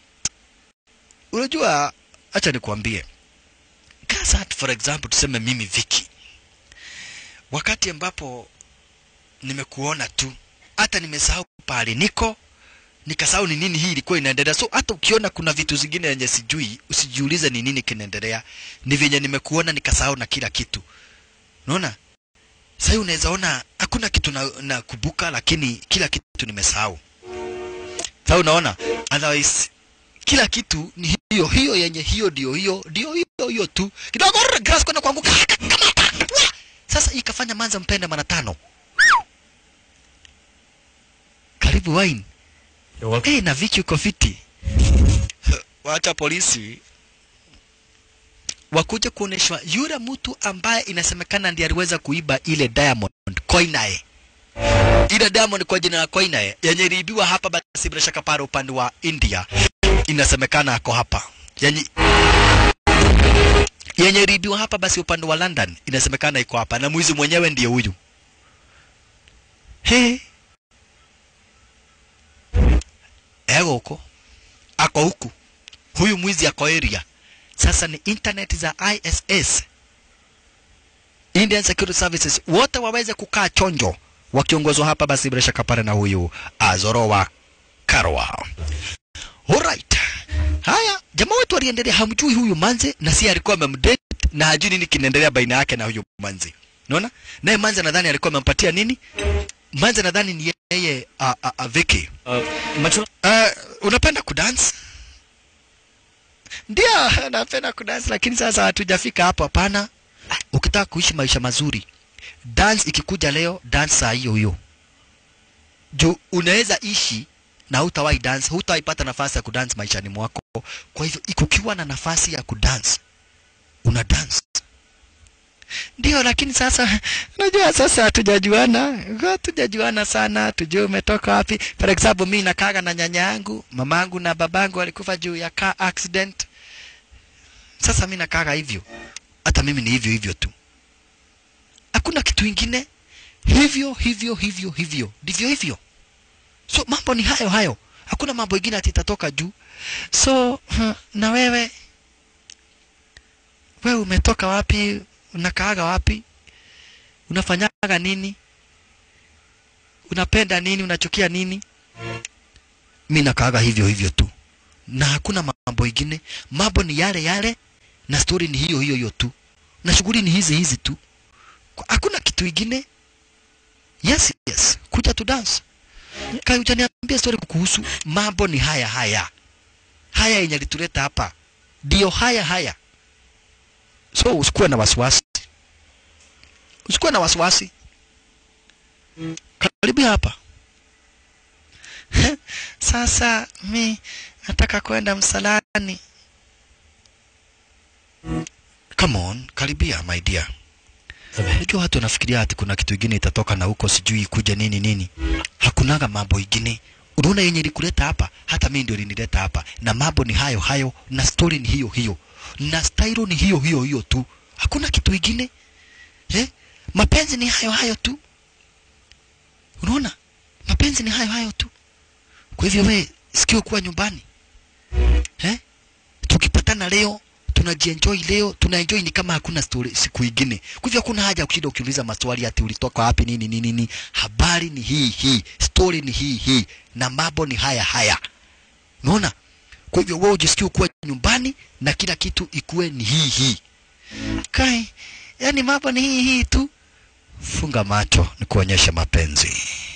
unajua acha nikwambie kasa for example tuseme mimi Viki wakati ambapo nimekuona tu hata nimesahau pale niko nikasahau ni nini hii ilikuwa inaendelea so hata ukiona kuna vitu zingine yenye sijui usijiulize ni nini kinaendelea ni venye nimekuona nikasahau na kila kitu unaona sasa unaweza ona hakuna kitu na, na kubuka lakini kila kitu nimesahau sasa unaona otherwise kila kitu ni hiyo hiyo yenye hiyo ndio hiyo ndio hiyo hiyo tu kidogo rrr, grass kwenda kuanguka kamata Wah! sasa ikafanya manza mpende mara tano karibu wine You're welcome. hey, na Viki uko fiti wacha polisi wakuja kuoneshwa yule mtu ambaye inasemekana ndiye aliweza kuiba ile diamond koinae ile diamond kwa jina la koinae yenye iliibiwa hapa basi bila shaka pale upande wa India inasemekana ako hapa yenye yenye iliibiwa hapa basi upande wa London inasemekana iko hapa na mwizi mwenyewe ndiye huyu he ego huko ako huku huyu mwizi ako area sasa ni internet za ISS Indian Security Services wote waweze kukaa chonjo wakiongozwa hapa basi bila shaka pale na huyu Azorowa Karwa. Alright. Haya, jamaa wetu aliendelea hamjui huyu manze na si alikuwa amemdate na hajui nini kinaendelea baina yake na huyu manze. Unaona? Naye manze nadhani alikuwa amempatia nini? Manze nadhani ni yeye a, a, a Vicky. Uh, मचुरा Uh, unapenda kudance? Ndio, napenda kudance lakini sasa hatujafika hapo hapana. Ukitaka kuishi maisha mazuri, dance ikikuja leo, dance saa hiyo hiyo. Juu unaweza ishi na hutawahi dance, hutawahi pata nafasi ya kudance maishani mwako. Kwa hivyo ikukiwa na nafasi ya kudance, una dance. Ndio, lakini sasa unajua sasa hatujajuana, hatujajuana sana, tujue umetoka wapi. For example, mimi nakaga na nyanya yangu, mamangu na babangu walikufa juu ya car accident. Sasa mimi nakaga hivyo, hata mimi ni hivyo hivyo tu, hakuna kitu ingine, hivyo hivyo hivyo hivyo, ndivyo hivyo. So mambo ni hayo hayo, hakuna mambo ingine ati itatoka juu. So huh, na wewe wewe umetoka wapi? Unakaaga wapi? Unafanyaga nini? Unapenda nini? Unachukia nini? Mi nakaaga hivyo hivyo tu, na hakuna mambo ingine. Mambo ni yale yale, na story ni hiyo hiyo hiyo tu, na shughuli ni hizi hizi tu, Kwa- hakuna kitu ingine. Yes, yes, kuja tu dance. Kai hujaniambia story kuhusu mambo ni haya haya haya yenye lituleta hapa, ndio haya haya. So usikuwe na wasiwasi, usikuwe na wasiwasi. Karibia hapa. Sasa mi nataka kwenda msalani. Come on, karibia my dear. Unajua watu wanafikiria ati kuna kitu ingine itatoka na huko sijui kuja nini nini. Hakunaga mambo ingine. Unaona yenye ilikuleta hapa, hata mimi ndio ilinileta hapa, na mambo ni hayo hayo, na story ni hiyo hiyo, na style ni hiyo hiyo hiyo tu. Hakuna kitu ingine eh? Mapenzi ni hayo hayo tu. Unaona, mapenzi ni hayo hayo tu. Kwa hivyo we sikio kuwa nyumbani eh? Tukipatana leo tunajienjoy leo, tunaenjoy ni kama hakuna story siku ingine. Kwa hivyo hakuna haja ya kushinda ukiuliza maswali ati ulitoka wapi nini nini nini. Habari ni hii hii, story ni hii hii, na mambo ni haya haya. Unaona? Kwa hivyo wewe ujisikie kuwa nyumbani na kila kitu ikuwe ni hii hii. Kai, yani mambo ni hii hii tu. Funga macho ni kuonyesha mapenzi.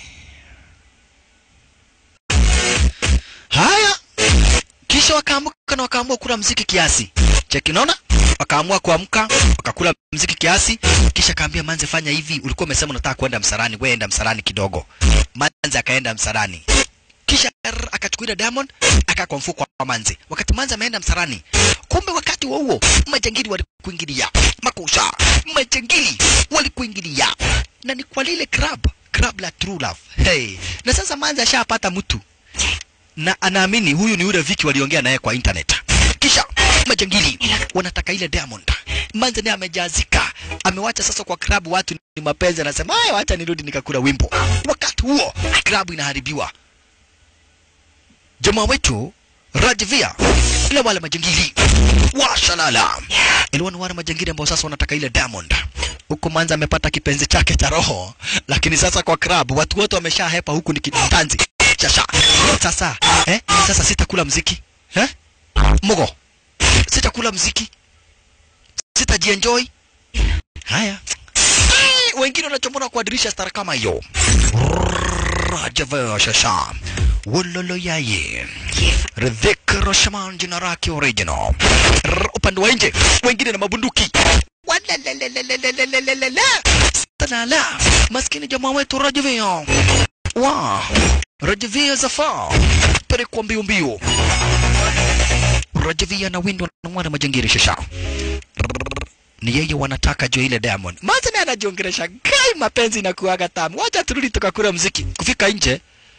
Haya, kisha wakaamuka na wakaamua kula mziki kiasi. Cheki, unaona? Wakaamua kuamka, wakakula mziki kiasi, kisha kaambia Manze, fanya hivi, ulikuwa umesema unataka kwenda msalani, wewe enda msalani kidogo. Manze akaenda msalani. Kisha rrr, akachukua ile diamond akakwa mfuko wa Manze. Wakati Manze ameenda msalani, kumbe wakati wa huo majangili walikuingilia makusha, majangili walikuingilia na ni kwa lile club club la true love hey. na sasa manza ashapata mtu na anaamini huyu ni yule Viki waliongea naye kwa internet. Kisha majangili wanataka ile Diamond. Manze naye amejazika, amewacha sasa kwa klabu watu ni mapenzi, anasema haya, wacha nirudi nikakula wimbo. Wakati huo klabu inaharibiwa. Jamaa wetu Rajvia ile wale majangili washalala ile ni wale majangili ambao sasa wanataka ile Diamond huku Manza amepata kipenzi chake cha roho, lakini sasa kwa club watu wote wameshahepa, huku ni kitanzi chasha. Sasa eh, sasa sitakula mziki eh, mogo, sitakula mziki, sitajienjoy. Haya, Eh, wengine wanachomona kwa dirisha stara kama hiyo. Rajava shasha wololo yaye Ridhik Roshaman jina lake original. R- Upande wa nje wengine na mabunduki Walalalalalalalalala. Salala. Maskini jamaa wetu Rajavia. Wa. Rajavia Zafar. Pelekwa mbio mbio. Rajavia na windo na mwana majangiri shasha. Ni yeye wanataka jo ile Diamond. Maza naye anajiongelesha gai mapenzi na kuaga tamu. Wacha turudi tukakula mziki. Kufika nje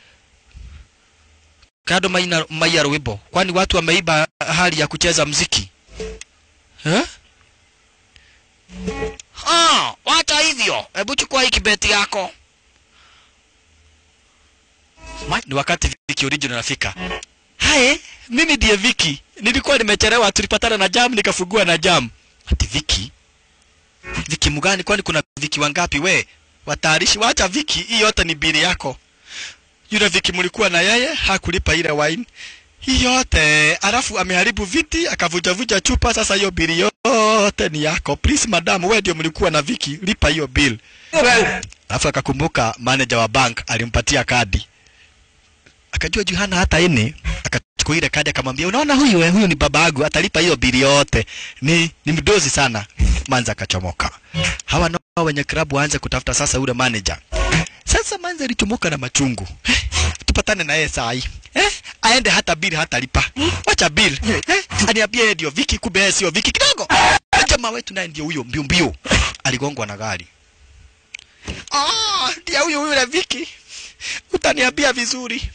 kado maina mayaro wimbo. Kwani watu wameiba hali ya kucheza mziki. Eh? Ah, wacha hivyo. Hebu chukua hii kibeti yako. Ni wakati Viki original nafika. Hae, mimi ndiye Viki. Nilikuwa nimechelewa, tulipatana na jam nikafungua na jam. Ati Viki? Viki mgani? Kwani kuna Viki wangapi we? Watayarishi, wacha Viki, hii yote ni bili yako. Yule Viki mlikuwa na yeye hakulipa ile wine hii yote, alafu ameharibu viti akavujavuja chupa. Sasa hiyo bili yote ni yako. Please madam, wewe ndio mlikuwa na Viki, lipa hiyo bill. Alafu akakumbuka manager wa bank alimpatia kadi, akajua juu hana hata ine, akachukua ile kadi akamwambia, unaona huyu eh, huyu ni babangu, atalipa hiyo bili yote. Ni ni mdozi sana. Manza akachomoka. Hawa nao wenye klabu waanze kutafuta sasa ule manager. Sasa Manza alichomoka na machungu. Eh, tupatane na yeye saa hii. Eh, aende hata bili hata lipa. Wacha bili. Eh, aniambie yeye ndio Viki, kumbe yeye sio Viki kidogo. Jamaa wetu naye ndio huyo mbio mbio. Aligongwa na gari. Ah, ndio huyo huyo na Viki. Utaniambia vizuri.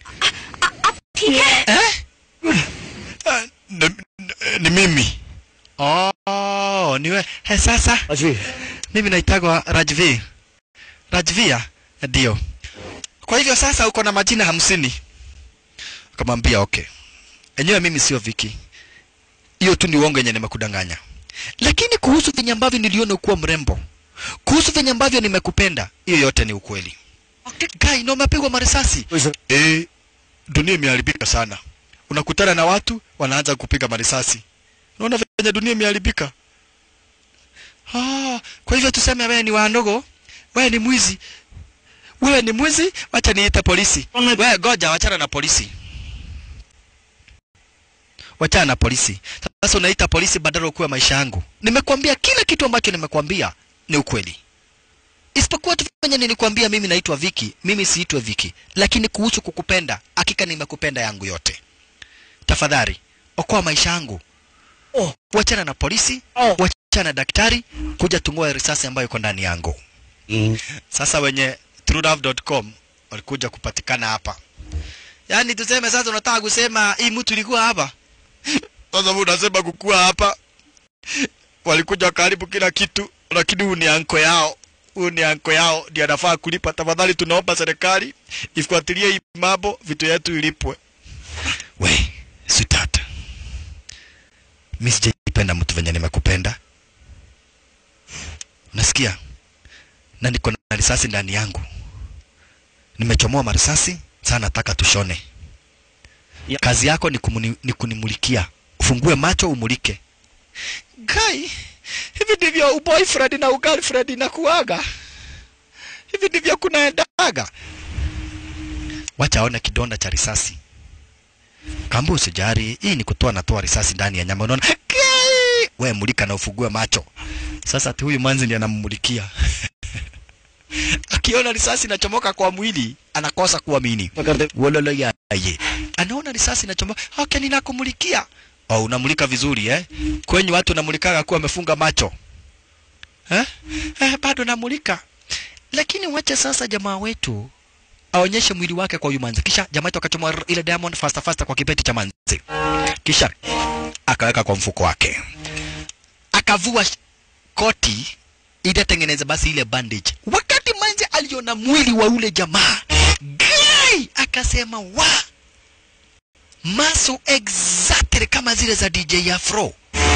Eh? Ah, ni, ni, ni mimi. Oh, ni wewe. He, sasa mimi naitagwa Rajvi. Rajvia? Ndio. Kwa hivyo sasa uko na majina hamsini. Akamwambia okay. Enyewe mimi sio Viki. Hiyo tu ni uongo yenye nimekudanganya. Lakini kuhusu venye ambavyo niliona kuwa mrembo, kuhusu venye ambavyo nimekupenda, hiyo yote ni ukweli. Guy, na umepigwa marisasi. Eh, dunia imeharibika sana. Unakutana na watu wanaanza kupiga marisasi. Unaona venye dunia imeharibika. Ah, kwa hivyo tuseme wewe ni wandogo, wewe ni mwizi. Wewe ni mwizi, wacha niite polisi. Wewe goja, wachana na polisi. Wachana na polisi. Sasa unaita polisi badala ukuwe maisha yangu. Nimekuambia kila kitu ambacho nimekuambia ni ukweli. Isipokuwa tu venye nilikwambia mimi naitwa Viki, mimi siitwe Viki. Lakini kuhusu kukupenda, hakika nimekupenda yangu yote. Tafadhali, okoa maisha yangu. Oh, wachana na polisi, oh. wachana na daktari, kuja tung'oe risasi ambayo iko ndani yangu. Mm. Sasa wenye truelove.com walikuja kupatikana hapa. Yaani tuseme sasa unataka kusema hii mtu ilikuwa hapa. Sasa wewe unasema kukua hapa. Walikuja karibu kila kitu, lakini huyu ni anko yao. Huyu ni anko yao ndiye anafaa kulipa. Tafadhali tunaomba serikali ifuatilie hii mambo, vitu yetu ilipwe. We, sweetheart. Mimi sijaipenda mtu venye nimekupenda. Unasikia? Na niko na risasi ndani yangu. Nimechomoa marisasi, sasa nataka tushone. Kazi yako ni, kumuni, ni kunimulikia. Ufungue macho umulike. Guy, hivi ndivyo uboyfriend na ugirlfriend inakuaga. Hivi ndivyo kunaendaga. Wacha aone kidonda cha risasi. Kambu usijari, hii ni kutoa natoa risasi ndani ya nyama. Unaona? Guy, we mulika na ufungue macho. Sasa ati huyu manzi ndiye anammulikia. Akiona risasi inachomoka kwa mwili anakosa kuamini. Wololo yaye. Anaona risasi inachomoka, okay, ninakumulikia. Oh, unamulika vizuri eh? Kwenye watu unamulikaga kuwa amefunga macho. Eh? Eh, bado namulika. lakini wacha sasa jamaa wetu aonyeshe mwili wake kwa huyu manzi kisha jamaa wetu akachoma r- ile diamond fasta fasta kwa kipeti cha manzi kisha akaweka kwa mfuko wake akavua sh- koti ili atengeneze basi ile bandage wakati manzi aliona mwili wa ule jamaa gai akasema wa maso exactly kama zile za dj afro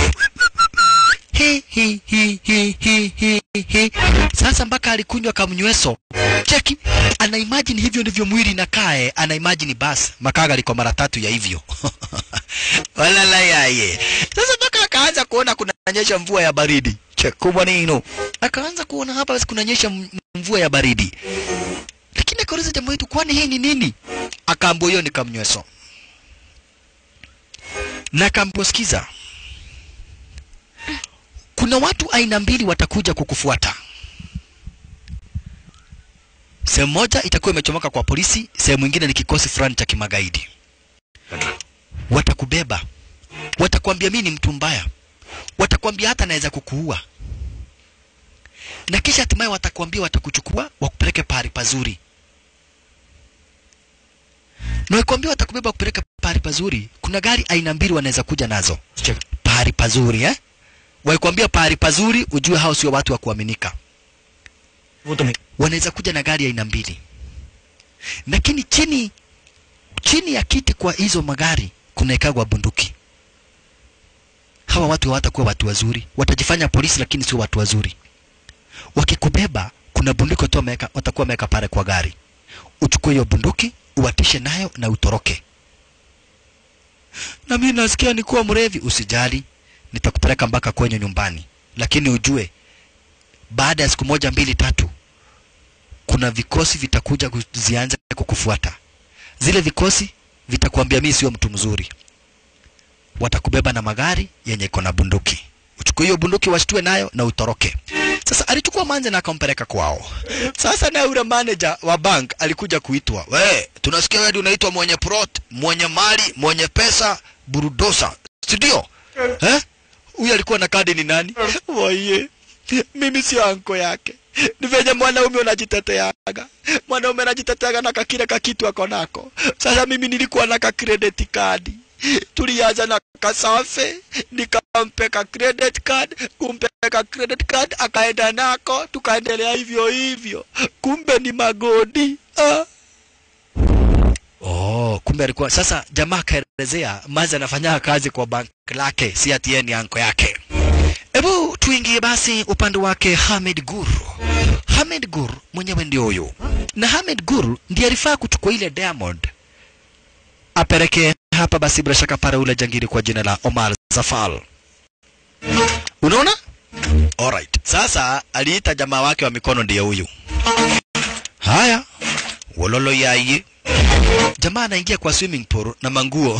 Hi, hi, hi, hi, hi, hi, hi. Sasa mpaka alikunywa kamnyweso. Cheki, ana imagine hivyo ndivyo mwili inakae, ana imagine bas makaga liko mara tatu ya hivyo. Walala yaye. Sasa mpaka akaanza kuona kunanyesha mvua ya baridi. Cheki kubwa nino. Akaanza kuona hapa basi kunanyesha m- mvua ya baridi. Lakini akauliza jamaa wetu kwani hii ni nini? Akaambiwa hiyo ni kamnyweso. Na akaambiwa sikiza, kuna watu aina mbili watakuja kukufuata. Sehemu moja itakuwa imechomoka kwa polisi, sehemu nyingine ni kikosi fulani cha kimagaidi. Watakubeba, watakwambia mimi ni mtu mbaya, watakwambia hata naweza kukuua, na kisha hatimaye watakwambia watakuchukua wakupeleke pahali pazuri, na wakwambia watakubeba wakupeleke pahali pazuri. Kuna gari aina mbili wanaweza kuja nazo pahali pazuri eh? Wakwambia pahali pazuri, ujue hao sio watu wa kuaminika. वो तो मैं Wanaweza kuja na gari aina mbili, lakini chini chini ya kiti kwa hizo magari kunaekagwa bunduki. Hawa watu hawatakuwa watu wazuri, watajifanya polisi lakini sio watu wazuri. Wakikubeba kuna bunduki watu wameweka, watakuwa wameweka pale kwa gari. Uchukue hiyo bunduki, uwatishe nayo na utoroke. Na mimi nasikia nikuwa mrevi, usijali, nitakupeleka mpaka kwenye nyumbani, lakini ujue baada ya siku moja mbili tatu kuna vikosi vitakuja kuzianza kukufuata. Zile vikosi vitakwambia mimi sio mtu mzuri, watakubeba na magari yenye iko na bunduki. Uchukue hiyo bunduki, washtue nayo na utoroke. Sasa alichukua manze na akampeleka kwao. Sasa na yule manager wa bank alikuja kuitwa, we, tunasikia wewe ndio unaitwa mwenye plot, mwenye mali, mwenye pesa, burudosa, si ndio? Eh? Huyu alikuwa na kadi ni nani? Waye. Mimi sio anko yake. Ni venye mwanaume unajiteteaga. Mwanaume anajiteteaga na kakile kakitu ako nako. Sasa mimi nilikuwa na ka credit card. Tulianza na kasafe, nikampe ka credit card, kumpe ka credit card, akaenda nako, tukaendelea hivyo hivyo. Kumbe ni magodi. Ah. Oh, kumbe alikuwa sasa jamaa akaelezea Mazi anafanya kazi kwa bank lake, si ati yeye ni anko yake. Hebu tuingie basi upande wake Hamed Gur. Hamed Gur mwenyewe ndio huyo, na Hamed Gur ndiye alifaa kuchukua ile diamond apeleke hapa basi, bila shaka para ule jangili kwa jina la Omar Zafal. Unaona? Alright. Sasa aliita jamaa wake wa mikono ndiye huyu. Haya, wololo yaye. Jamaa anaingia kwa swimming pool na manguo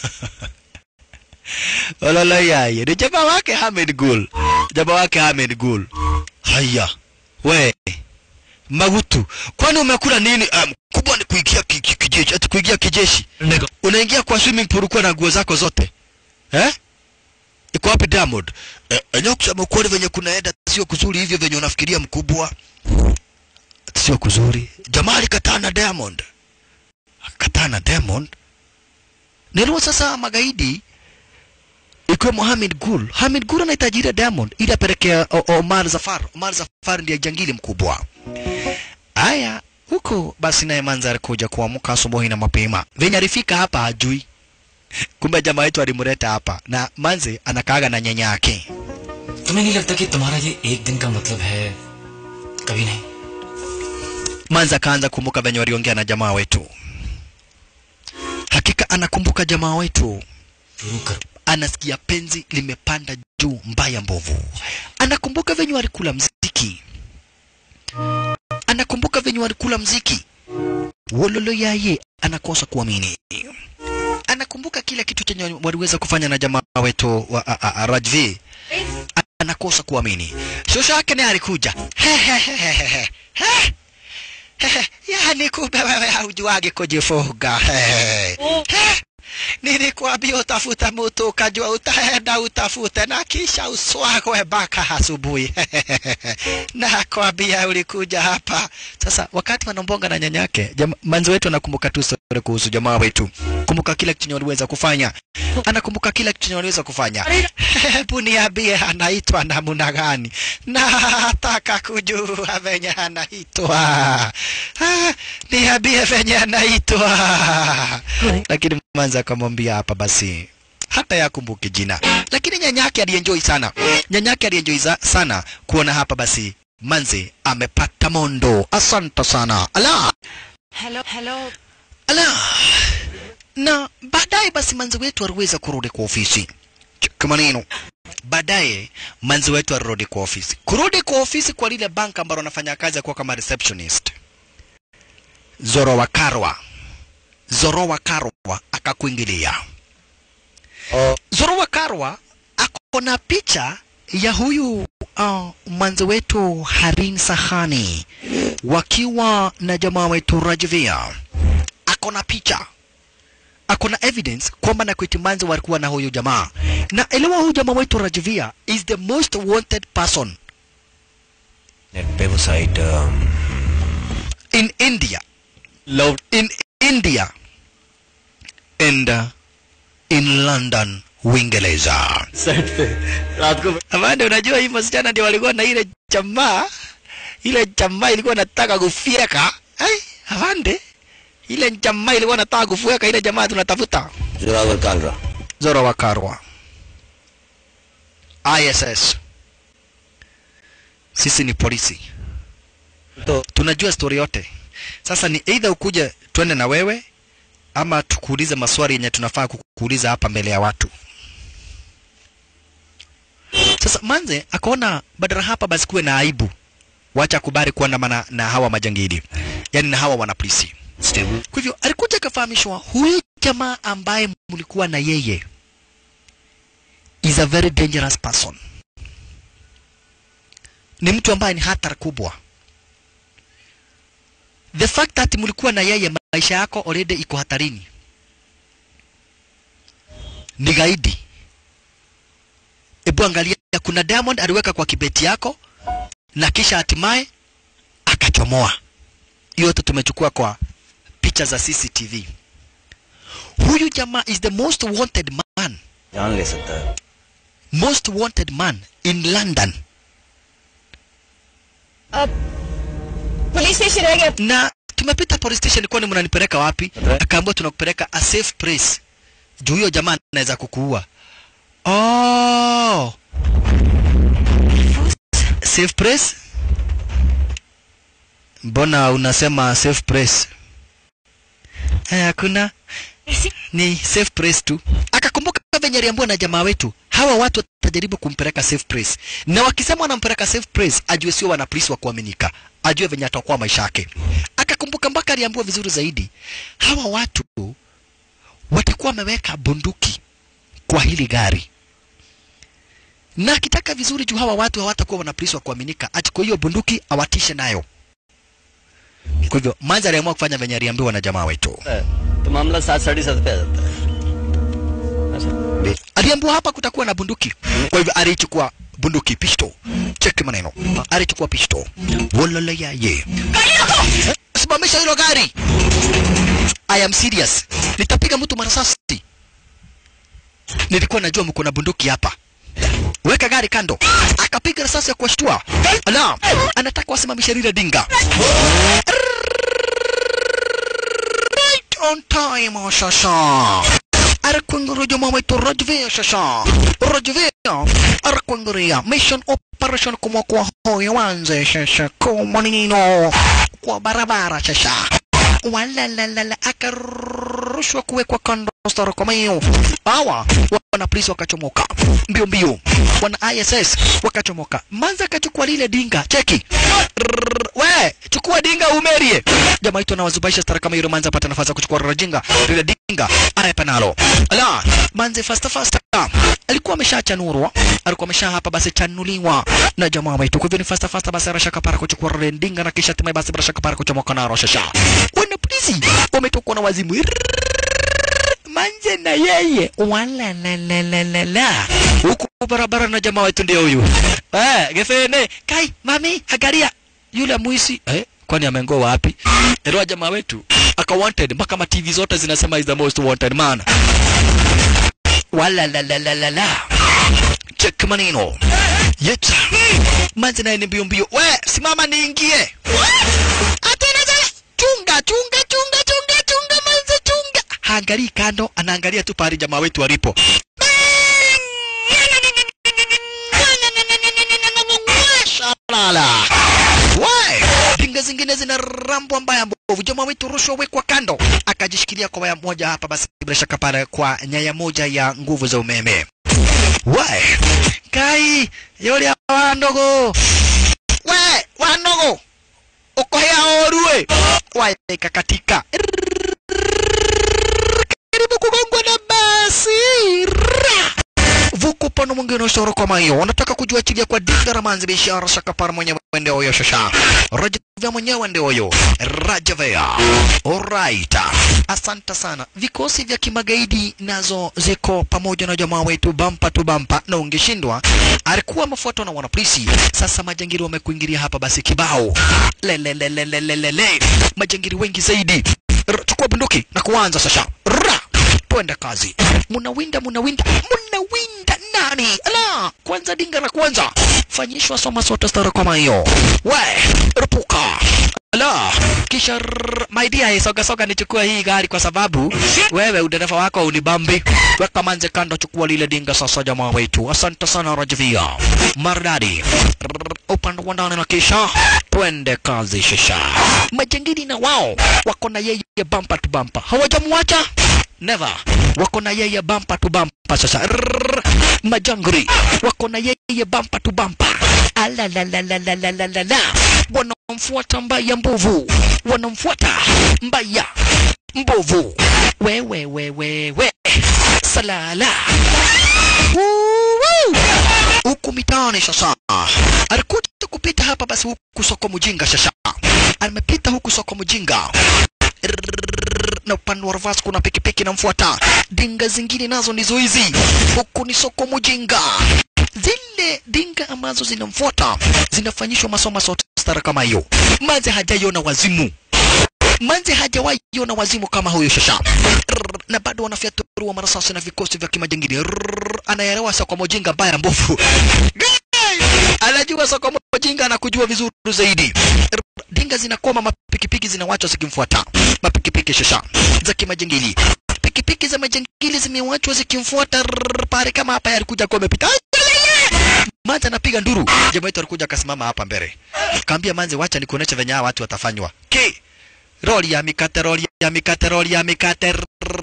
Ololo yaye ni jamaa wake Hamed Gul, jamaa wake Hamed Gul. Haya we Magutu, kwani umekula nini? Um, kubwa ni kuingia ki- ki- kijeshi, ati kuingia kijeshi. Unaingia kwa swimming pool kwa na nguo zako zote eh? Iko wapi Diamond? Eh, enyewe kusema ukweli venye kunaenda sio kuzuri hivyo venye unafikiria mkubwa, sio kuzuri. Jamaa alikataa na Diamond, akataa na Diamond. Niliwa sasa magaidi ikiwemo Hamid Gul. Hamid Gul anahitaji ile Diamond ili apelekea O- Omar Zafar. Omar Zafar ndiye jangili mkubwa. Aya, huko basi naye Manzar kuja kuamka asubuhi na mapema. Venye alifika hapa hajui. Kumbe jamaa wetu alimleta hapa na Manze anakaaga na nyanya yake. तुम्हें नहीं लगता कि तुम्हारा ये एक दिन का मतलब है कभी नहीं Manze akaanza kumbuka venye waliongea na jamaa wetu. Hakika anakumbuka jamaa wetu. शुरू कर anasikia penzi limepanda juu mbaya mbovu. Anakumbuka venye walikula mziki, anakumbuka venye walikula mziki. Wololo yaye anakosa kuamini. Anakumbuka kila kitu chenye waliweza kufanya na jamaa wetu wa a, a, a, Rajvi. Anakosa kuamini. Shosho yake naye alikuja. Hehehehe. He. Hehe. Yaani kumbe wewe haujuagi kujifuga. Hehe. He. nilikwambia utafuta mtu ukajua utaenda utafute na kisha uswagwe mpaka asubuhi nakwambia ulikuja hapa sasa wakati wanambonga na nyanyake jama, manzi wetu anakumbuka tu story kuhusu jamaa wetu kumbuka kila kitu chenye waliweza kufanya anakumbuka kila kitu chenye waliweza kufanya hebu niambie anaitwa namna gani nataka kujua venye anaitwa Ah, niambie venye anaitwa lakini manzi akamwambia hapa basi hata yakumbuki jina lakini nyanyake alienjoy sana nyanyake alienjoy za- sana kuona hapa basi manzi amepata mondo asante sana ala hello hello ala na baadaye basi manzi wetu aliweza kurudi kwa ofisi Cheki maneno baadaye manzi wetu alirudi kwa ofisi kurudi kwa ofisi kwa lile bank ambalo anafanya kazi ya kuwa kama receptionist zoro wa karwa zoro wa karwa akakuingilia zoro wa karwa ako na picha ya huyu uh, mwanzo wetu harin sahani wakiwa na jamaa wetu rajvia ako na picha ako na evidence kwamba na Manzi walikuwa na huyu jamaa na elewa huyu jamaa wetu Rajvia is the most wanted person net पे वो site in India love in India and uh, in London Uingereza site पे रात को Amanda unajua hii masichana ndio walikuwa na ile jamaa ile jamaa ilikuwa nataka kufyeka ai Amande ile jamaa ilikuwa nataka kufyeka ile jamaa tunatafuta Zorawar Kalra Zoro wa Karwa ISS sisi ni polisi तो tunajua stori yote sasa ni either ukuje twende na wewe ama tukuulize maswali yenye tunafaa kukuuliza hapa mbele ya watu sasa manze akaona badala hapa basi kuwe na aibu wacha kubali kuandamana na hawa majangili yaani na hawa wanapolisi stable kwa hivyo alikuja akafahamishwa huyu jamaa ambaye mlikuwa na yeye is a very dangerous person ni mtu ambaye ni hatari kubwa the fact that mlikuwa na yeye maisha yako already iko hatarini ni gaidi hebu angalia kuna diamond aliweka kwa kibeti yako na kisha hatimaye akachomoa hiyo yote tumechukua kwa picha za CCTV. Huyu jamaa is the most wanted man, जान ले सकता है most wanted man in London. Police station रह गया Na tumepita police station, kwani mnanipeleka wapi? Akaambiwa tunakupeleka a safe place, juu huyo jamaa anaweza kukuua. Oh, safe place? Mbona unasema safe place? Eh, hakuna ni safe place tu. Akakumbuka venye aliambiwa na jamaa wetu, hawa watu watajaribu kumpeleka safe place, na wakisema wanampeleka safe place, ajue sio wana polisi wa kuaminika, ajue venye atakuwa maisha yake. Akakumbuka mpaka aliambiwa vizuri zaidi, hawa watu watakuwa wameweka bunduki kwa hili gari na akitaka vizuri juu hawa watu hawatakuwa wana polisi wa kuaminika, achukue hiyo bunduki awatishe nayo. Kwa hivyo Manzi aliamua kufanya venye aliambiwa na jamaa wetu. तो मामला सात साढ़े सात पे आ जाता है aliambiwa hapa kutakuwa na bunduki kwa hivyo alichukua bunduki pisto cheki maneno alichukua pisto wolole yaye simamisha hilo gari i am serious nitapiga mtu marasasi nilikuwa najua mko na bunduki hapa weka gari kando akapiga risasi ya kuwashtua ala anataka wasimamishe lile dinga right on time shasha arakwanguru jamaa wetu Rajvia shasha Rajvia arakwanguria mission operation kumwokoa huyo wanze shasha kwa manino kwa barabara shasha walalalala akarushwa kuwekwa kando stara kwa mayo hawa wana polisi wakachomoka mbio mbio wana ISS wakachomoka manza akachukua lile dinga cheki Rrrr, we chukua dinga umerie jamaa itu anawazubaisha stara kama yule manza apata nafasi ya kuchukua rajinga lile dinga anayepa nalo ala manze fasta fasta alikuwa ameshachanurwa alikuwa amesha hapa basi chanuliwa na jamaa wetu kwa hivyo ni fasta fasta basi arashaka para kuchukua lile dinga na kisha hatimaye basi barashaka para kuchomoka nalo shasha wana polisi wametokwa na wazimu Rrrr, manje na yeye wala la la la la la huku barabara na jamaa wetu ndio huyu eh gefene kai mami angalia yule muisi eh kwani amengoa wapi ndio jamaa wetu aka wanted mpaka ma TV zote zinasema is the most wanted man wala la la la la la check manino yeta manzi naye ni mbio mbio we simama niingie atena sasa chunga chunga chunga chunga chunga manzi chunga haangalii kando anaangalia tu pahali jamaa wetu alipo Shalala. We, dinga zingine zina rambo mbaya mbovu. Jamaa wetu rushwa wekwa kando, akajishikilia kwa waya moja hapa, basi bila shaka pale kwa nyaya moja ya nguvu za umeme. We, kai yule wandogo, we wandogo, uko hea orue, waya ikakatika karibu kugongwa na basi Ra! vuku pano mwingine usoro kama hiyo wanataka kujiachilia kwa dinga ramanzi biashara shakapara mwenyewe ndio huyo shasha rajavya mwenyewe ndio huyo rajavya alright asante sana vikosi vya kimagaidi nazo ziko pamoja na jamaa wetu bampa tu bampa na ungeshindwa alikuwa mafuatwa na wanapolisi sasa majangiri wamekuingilia hapa basi kibao lelelelelelele majangiri wengi zaidi R chukua bunduki na kuanza sasa Ra! twende kazi munawinda munawinda munawinda nani ala kwanza dinga la kwanza fanyishwa soma sote stara kama hiyo we rupuka ala kisha rrrr, my dear soga soga nichukua hii gari kwa sababu wewe udereva wako unibambi weka manze kando chukua lile dinga sasa jamaa wetu asante sana rajvia maridadi Rrrr, upande wa ndani na kisha twende kazi shisha majangili na wao wako na yeye bampa tu bampa hawajamwacha never wako na yeye bampa tu bampa sasa Rrrr, majangri wako na yeye bampa tu bampa alalalalalalalala wanamfuata mbaya mbovu wanamfuata mbaya mbovu wewe wewe we salala Woo! huku mitaani sasa alikuja kupita hapa basi huku soko mjinga sasa amepita huku soko mjinga Rrrr, na upande wa reverse kuna pikipiki namfuata dinga zingine nazo ndizo hizi huku ni soko mjinga zile dinga ambazo zinamfuata zinafanyishwa masoma sote stara kama hiyo manze hajaiona wazimu manze hajawahi ona wazimu kama huyo shasha Rrrr, na bado wanafyaturua marasasi na vikosi vya kimajingini Rrrr, anaelewa soko mjinga mbaya mbovu Guy! anajua soko mjinga na kujua vizuri zaidi Rrrr, dinga zinakoma mapikipiki zinawachwa zikimfuata mapikipiki shasha za kimajingili pikipiki za majangili zimewachwa zikimfuata rrrr, pale kama hapa alikuja kuwa amepita Manze anapiga nduru. Jamaa wetu alikuja akasimama hapa mbele. Kaambia Manze, wacha nikuoneshe venye hawa watu watafanywa. Ki roli ya mikate, roli ya mikate, roli ya mikate.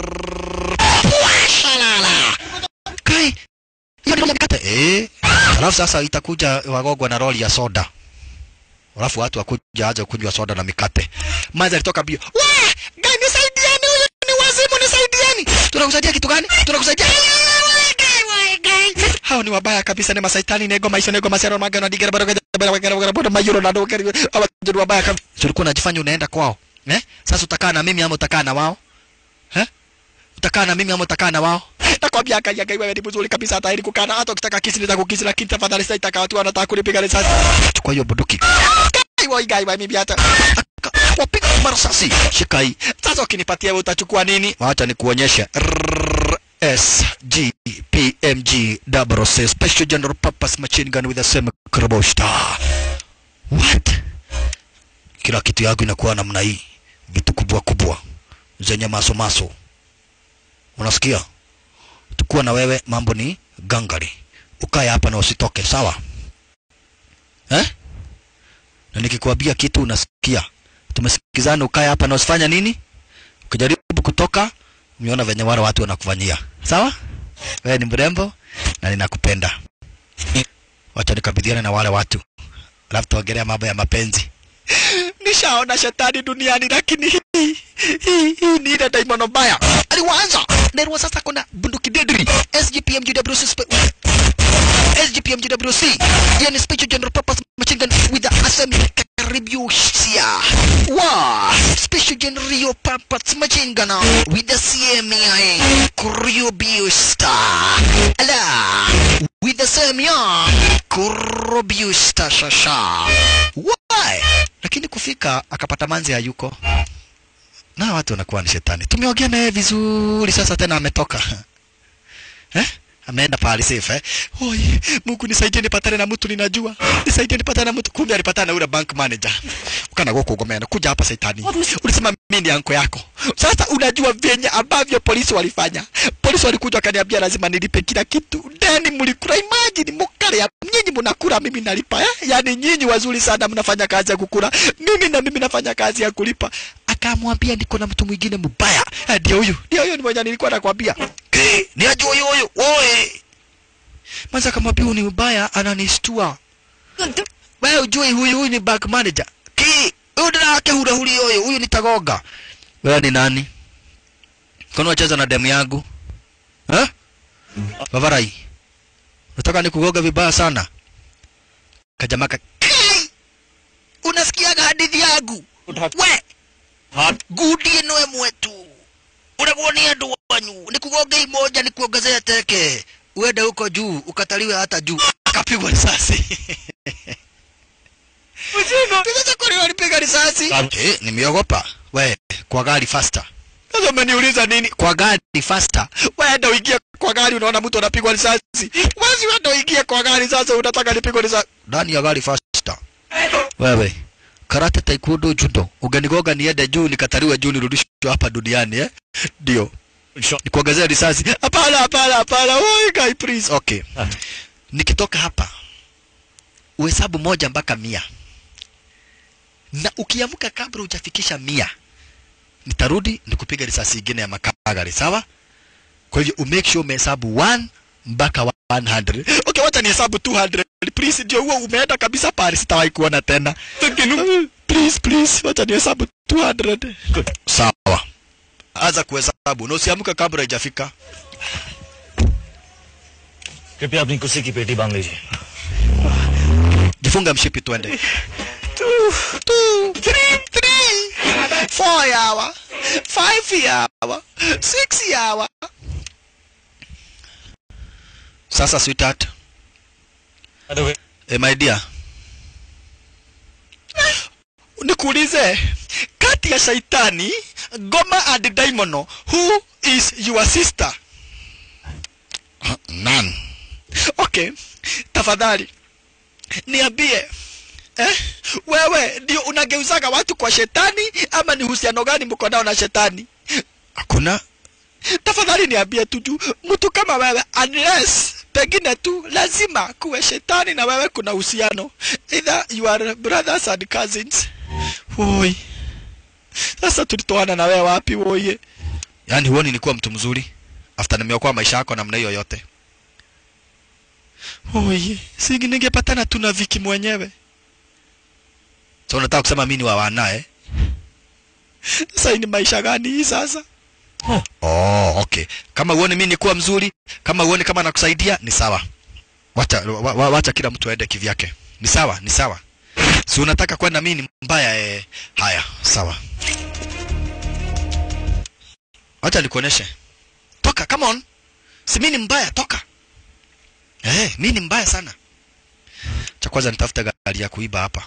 Shalala. Kai hiyo ni roli ya mikate. Eh. Alafu sasa itakuja wagogwa na roli ya soda. Alafu watu wakuja aje kunywa soda na mikate. Manze alitoka bio. Wah! Gai nisaidieni huyu ni wazimu nisaidieni. Tunakusaidia kitu gani? Tunakusaidia hao ni wabaya kabisa ni masaitani nego maisha nego masero magano digera baro baro baro baro mayuro na dogo hawa ni wabaya kabisa ulikuwa unajifanya unaenda kwao eh sasa utakaa na mimi ama utakaa na wao eh utakaa na mimi ama utakaa na wao nakwambia kaya kaya wewe ni mzuri kabisa hata ili kukana hata ukitaka kisi nitakukisi lakini tafadhali sitaka watu wanataka kunipiga risasi chukua hiyo bunduki kai wai gai wai mimi hata wapiga marasasi shika hii sasa ukinipatia wewe utachukua nini wacha nikuonyeshe Rrrr. SGPMG double C special general purpose machine gun with a semi karabosha. What? Kila kitu yangu inakuwa namna hii, vitu kubwa kubwa zenye maso maso. Unasikia? Tukuwa na wewe, mambo ni gangari. Ukae hapa na usitoke, sawa? Eh? Na nikikwambia kitu unasikia. Tumesikizana, ukae hapa na usifanya nini? Ukijaribu kutoka umeona venye wale watu wanakufanyia sawa wewe ni mrembo na ninakupenda wacha nikabidhiane na wale watu alafu tuongelea mambo ya mapenzi nishaona shetani duniani lakini hii hii hii ni ile daimono mbaya aliwaanza nerwa sasa kuna bunduki dedri SGPMGWC spe- SGPMGWC yani special general purpose machine gun with a assembly karibusia Wow! Special General Rio Pampats Machine Gunner with the CMI Kurio Bio Star. Ala! With the CMI Kurio Bio Star Shasha. Why? Lakini kufika akapata manzi hayuko. Na watu wanakuwa ni shetani. Tumeongea naye vizuri sasa tena ametoka. Eh? Ameenda pahali safe eh? Oi, Mungu nisaidie nipatane na mtu ninajua. Nisaidie nipatane na mtu. Kumbe alipatana na yule bank manager. Ukana goko gomena. Kuja hapa saitani. Ulisema mimi ni anko yako. Sasa unajua venye ambavyo polisi walifanya. Polisi walikuja wakaniambia lazima nilipe kila kitu. Deni mlikula imagine mukale ya nyinyi mnakula mimi nalipa eh? Yaani nyinyi wazuri sana mnafanya kazi ya kukula. Mimi na mimi nafanya kazi ya kulipa. Akamwambia niko na mtu mwingine mbaya. Eh, Ndio huyu. Ndio huyu ni mwenye nilikuwa nakwambia. Eh, ni ajua huyu huyu. Oe. Manza akamwambia huyu ni mbaya ananistua. Wewe ujui huyu huyu ni bank manager. Ki, huyu ndio wake hura huli huyu, huyu ni Tagoga. Wewe ni nani? Kwani wacheza na demu yangu? Eh? Bavarai. Nataka nikugoga vibaya sana. Kajamaka. Kai! Unasikiaga hadithi yangu? We! Gudie noe mwetu. Unakuwa ni andu wanyu. Nikugoge imoja nikuongezea teke. Uende huko juu, ukataliwe hata juu. Akapigwa risasi. Sasa kwa nini walipiga risasi? Eh, nimeogopa. We, kwa gari faster. Sasa umeniuliza nini? Kwa gari faster. Wewe uingie kwa gari unaona mtu anapigwa risasi. Wewe wewe uingie kwa gari sasa unataka nipigwe risasi. Ndani ya gari faster. Wewe. Karate taekwondo judo. Uganigoga niende juu nikataliwe juu nirudishwe hapa duniani eh? Ndio. Nikuongezea risasi. Hapana, hapana, hapana. Oi, guy please. Okay. Nikitoka hapa uhesabu moja mpaka mia na ukiamka kabla hujafikisha mia nitarudi nikupiga risasi ingine ya makagari sawa kwa hivyo umake sure umehesabu 1 mpaka 100 okay wacha nihesabu 200 please ndio huo umeenda kabisa pale sitawahi kuona tena please please wacha nihesabu 200 sawa anza kuhesabu na usiamke kabla haijafika कृपया अपनी कुर्सी की पेटी बांध लीजिए jifunga mshipi twende two, two, three, three, four yawa, five yawa, six yawa. Sasa sweetheart, eh, my dear, nikuulize kati ya shaitani Goma and Daimono, who is your sister? None. Okay, tafadhali niambie eh? Wewe ndio unageuzaga watu kwa shetani ama ni uhusiano gani mko nao na shetani? Hakuna. Tafadhali niambie tu juu mtu kama wewe, unless pengine tu lazima kuwe shetani na wewe kuna uhusiano, either you are brothers and cousins. Woi, sasa tulitoana na wewe wapi woye? Yaani huoni nilikuwa mtu mzuri after nimeokoa maisha yako namna hiyo yote? Oye, singi ningepatana tu na Viki mwenyewe. So unataka kusema mimi ni wa wana eh? Sasa hii ni maisha gani hii sasa? Oh, okay. Kama uone mimi nikuwa mzuri, kama uone kama nakusaidia ni sawa. Wacha wa, wa, wacha kila mtu aende kivyake. Ni sawa, ni sawa. Si unataka kwenda mimi ni mbaya eh? Haya, sawa. Wacha nikuoneshe. Toka, come on. Si mimi ni mbaya, toka. Eh, mimi ni mbaya sana. Cha kwanza nitafuta gari ya kuiba hapa.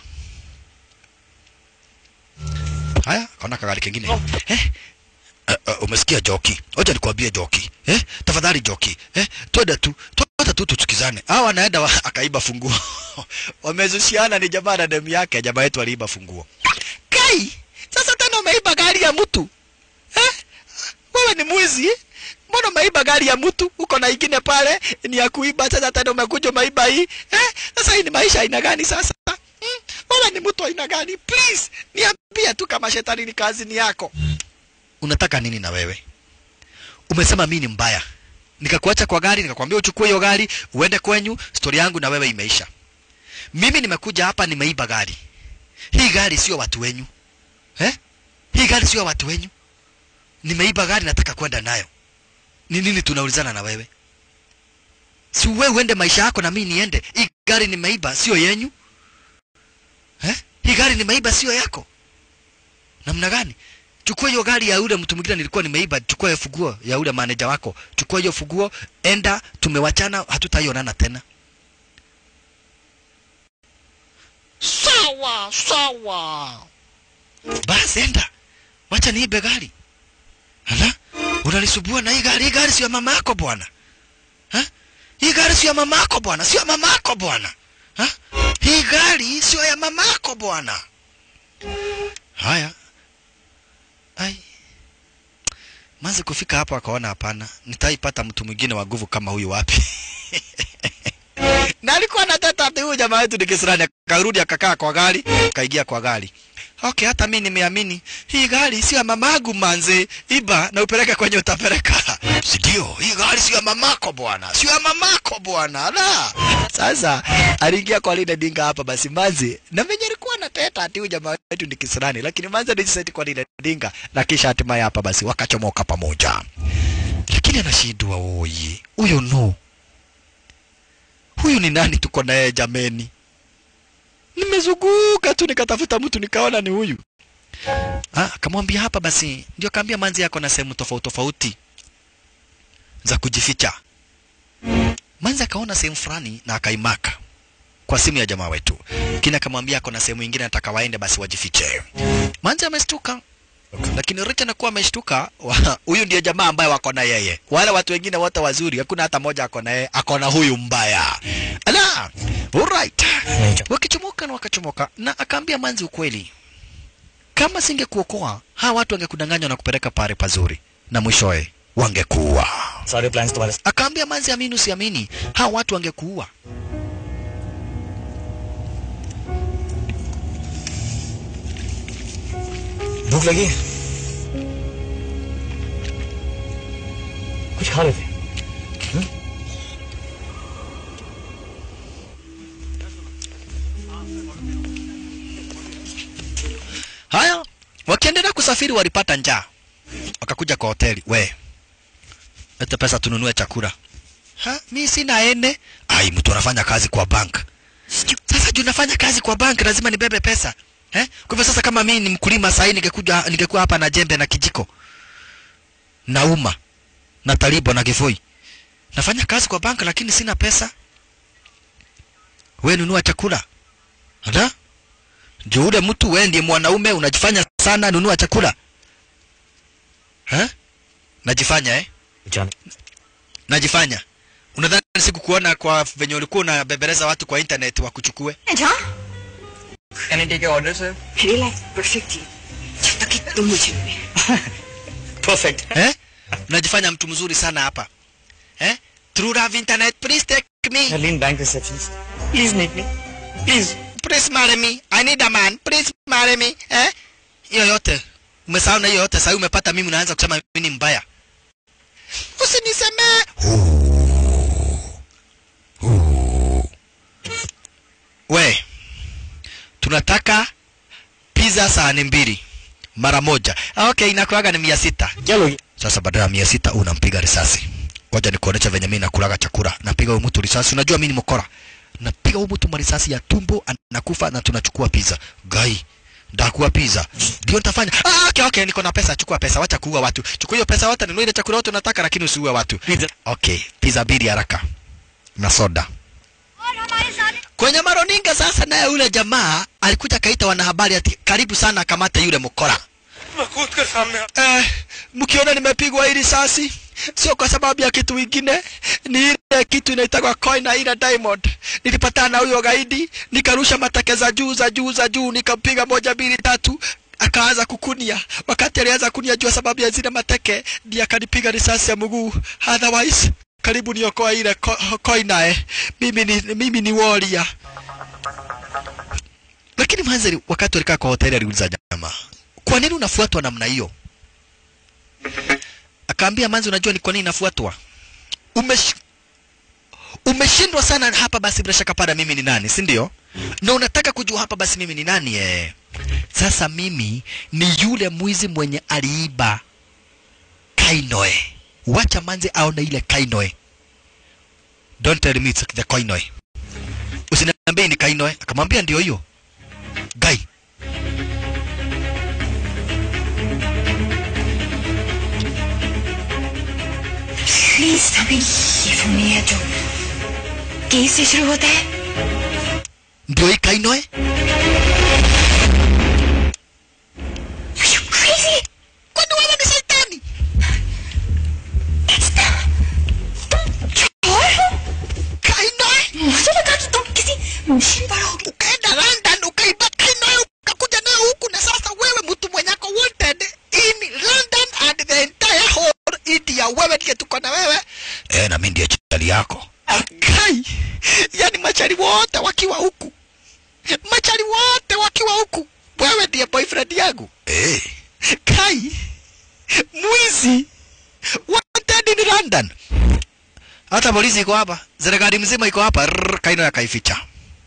Haya, kaona kagari kingine. Eh? Uh, uh, umesikia Joki? Wacha nikwambie Joki. Eh? Tafadhali Joki. Eh? Twende tu. Twende tu tusikizane. Hawa wanaenda wa, akaiba funguo. Wamezushiana ni jamaa na demu yake, jamaa yetu aliiba funguo. Kai! Sasa tena umeiba gari ya mtu. Eh? Wewe ni mwizi? Eh? Mbona umeiba gari ya mtu? Uko na ingine pale ni ya kuiba, sasa tena umekuja umeiba hii. Eh? Sasa hii ni maisha aina gani sasa? Hmm? Wewe ni mtu aina gani? Please, niambie tu kama shetani ni kazi ni yako. Unataka nini na wewe? Umesema mimi ni mbaya. Nikakuacha kwa gari, nikakwambia uchukue hiyo gari, uende kwenyu, stori yangu na wewe imeisha. Mimi nimekuja hapa nimeiba gari. Hii gari sio watu wenyu. Eh? Hii gari sio watu wenyu. Nimeiba gari nataka kwenda nayo ni nini tunaulizana na wewe? Si wewe uende maisha yako na mimi niende. Hii gari nimeiba sio yenyu. Eh? Hii gari nimeiba sio yako. namna gani chukua hiyo gari ya yule mtu mwingine nilikuwa nimeiba chukua hiyo funguo ya yule maneja wako chukua hiyo funguo enda tumewachana hatutaionana tena sawa sawa basi enda wacha niibe gari ala unanisubua na hii gari hii gari sio ya mama yako bwana Ha? hii gari sio ya mama yako bwana sio ya mama yako bwana Ha? hii gari sio ya mama yako bwana haya ai manzi kufika hapo akaona hapana nitaipata mtu mwingine wa nguvu kama huyu wapi na alikuwa anateta ati huyu jamaa wetu ni kisirani akarudi akakaa kwa gari akaingia kwa gari okay hata mi nimeamini hii gari sio ya mamagu manze iba na upeleke kwenye utapeleka sindio hii gari sio ya mamako bwana sio ya mamako bwana la sasa aliingia kwa lile dinga hapa basi manzi na venye alikuwa anateta ati huyu jamaa wetu ni kisirani lakini manzi alijiseti kwa lile dinga na kisha hatimaye hapa basi wakachomoka pamoja lakini anashindwa oye huyo no huyu ni nani tuko naye jameni nimezunguka tu nikatafuta mtu nikaona ni huyu ah, akamwambia hapa basi ndio kaambia manzi yako na sehemu tofauti tofauti za kujificha manzi akaona sehemu fulani na akaimaka kwa simu ya jamaa wetu kina akamwambia ako na sehemu ingine nataka waende basi wajifiche manzi amestuka lakini Richa anakuwa ameshtuka wa- huyu ndiye jamaa ambaye wako na yeye wale watu wengine wote wazuri hakuna hata moja ako na yeye ako na huyu mbaya ala alright wakichomoka na wakachomoka na akaambia manzi ukweli kama singekuokoa hawa watu wangekudanganywa na kupeleka pale pazuri na mwishowe wangekuua सारे plans तुम्हारे akaambia manzi amini usiamini hawa watu wangekuua भूख लगी कुछ खा रहे थे haya wakiendelea kusafiri walipata njaa wakakuja kwa hoteli we lete pesa tununue chakula ha mi sina ene ai mtu anafanya kazi kwa bank sasa juu nafanya kazi kwa bank lazima nibebe pesa eh? kwa hivyo sasa kama mimi ni mkulima sahii ningekuja ningekuwa hapa na jembe na kijiko na uma na talibo na kifoi nafanya kazi kwa bank lakini sina pesa we nunua chakula Ala? juu ule mtu wewe ndiye mwanaume unajifanya sana nunua chakula ha? najifanya eh? जाने najifanya unadhani sikukuona kwa venye ulikuwa unabebereza watu kwa internet wakuchukue जहाँ can take your order sir मेरी life perfectly जब तक कि तुम मुझे मिले perfect eh? unajifanya mtu mzuri sana hapa eh? through love internet please take me Helene bank receptionist please meet me please please marry me i need a man please marry me eh? hiyo yote umesahau na hiyo yote sahii umepata mimi unaanza kusema mimi ni mbaya usinisemee we tunataka pizza sahani mbili mara moja Ah, okay inakuaga ni mia sita क्या लोगी sasa badala ya mia sita unampiga risasi ngoja nikuonesha venye mimi nakulaga chakula napiga huyu mtu risasi unajua mimi ni mkora napiga huyu mtu marisasi ya tumbo anakufa na tunachukua pizza gai ndakuwa pizza ndio nitafanya ah, okay, okay niko na pesa chukua pesa wacha kuua watu chukua hiyo pesa wote nunua ile chakula wote unataka lakini usiue watu Pizza. okay pizza mbili haraka na soda kwenye maroninga sasa naye yule jamaa alikuja kaita wanahabari ati karibu sana akamata yule mkora eh, mkiona nimepigwa hii risasi sio kwa sababu ya kitu ingine ni ile kitu inaitagwa coin na ile diamond nilipatana na huyo gaidi nikarusha mateke za juu za juu za juu nikampiga moja mbili tatu akaanza kukunia wakati alianza kunia juu sababu ya zile mateke ndiye akanipiga risasi ya mguu otherwise karibu niokoa ile co- coin naye mimi ni mimi ni warrior lakini manzari wakati walikaa kwa hoteli aliuliza jamaa kwa nini unafuatwa namna hiyo akaambia manzi unajua ni kwa nini nafuatwa Umesh... umeshindwa sana hapa basi bila shaka pada mimi ni nani si ndio na unataka kujua hapa basi mimi ni nani eh sasa mimi ni yule mwizi mwenye aliiba kainoe wacha manzi aone ile kainoe don't tell me it's the kainoe usiniambie ni kainoe akamwambia ndio hiyo gai please अभी ये फोन नहीं है जो के से शुरू होता है ndio ikainoe Are you crazy? kwani wewe ni shetani That's not... तुम चोर हो kainoe मुझे लगा कि तुम किसी मशीन पर हो ukaenda london ukaiba kainoe ukakuja nayo huku na sasa wewe mtu mwenyako wanted in london and the entire whole india wewe ndiye tuko na wewe eh na mimi ndiye chali yako kai yani machari wote wakiwa huku machari wote wakiwa huku wewe ndiye boyfriend yangu eh kai mwizi wanted in london hata polisi iko hapa serikali mzima iko hapa Rrrr, kaino yakaificha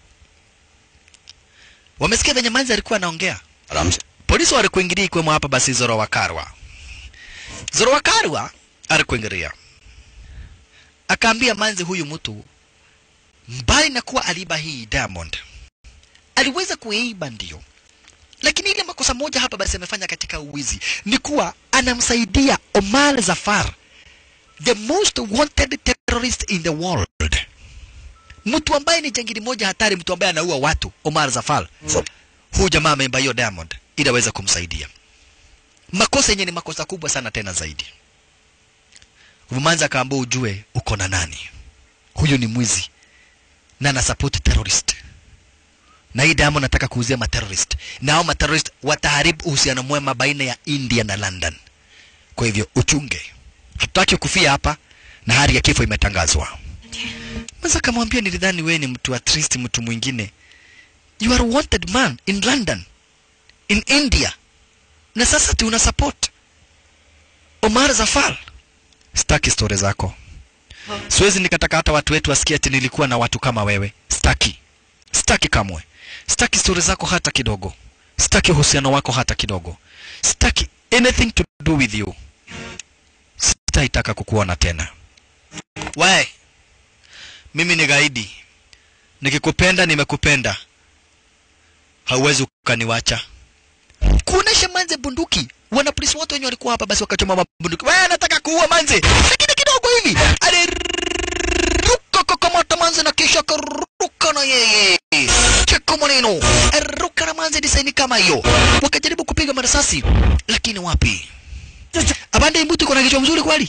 wamesikia venye manzi alikuwa anaongea आराम से polisi walikuingilia ikiwemo hapa basi zoro wakarwa zoro wakarwa alikuingilia akaambia manzi huyu mtu mbali na kuwa aliiba hii diamond aliweza kuiba ndio lakini ile makosa moja hapa basi amefanya katika uwizi ni kuwa anamsaidia Omar Zafar the most wanted terrorist in the world mtu ambaye ni jangili moja hatari mtu ambaye anaua watu Omar Zafar huyu jamaa ameimba hiyo Diamond ili aweze kumsaidia. Makosa yenye ni makosa kubwa sana tena zaidi. Vumanza akaambia ujue uko na nani. Huyu ni mwizi na ana support terrorist. Na hii Diamond nataka kuuzia materrorist. Na hao materrorist wataharibu uhusiano mwema baina ya India na London. Kwa hivyo uchunge. Hatutaki kufia hapa na hali ya kifo imetangazwa. Mwanza akamwambia nilidhani wewe ni mtu at least mtu mwingine you are a wanted man in London, in India, na sasa tuna support Omar Zafar. Staki stori zako, siwezi nikataka hata watu wetu wasikie ati nilikuwa na watu kama wewe. Staki, staki kamwe, staki stori zako hata kidogo, staki uhusiano wako hata kidogo, staki anything to do with you. Sitaitaka kukuona tena. We, mimi ni gaidi, nikikupenda nimekupenda hauwezi ukaniwacha. Kuonesha manze bunduki, wana polisi wote wenye walikuwa hapa basi wakachoma mabunduki. Wewe nataka kuua manze, lakini kidogo hivi aliruka kukamata manze na kisha akaruka na yeye cheko maneno, ruka na manze disaini kama hiyo, wakajaribu kupiga marasasi, lakini wapi. Abande hii mtu iko na kichwa mzuri kweli?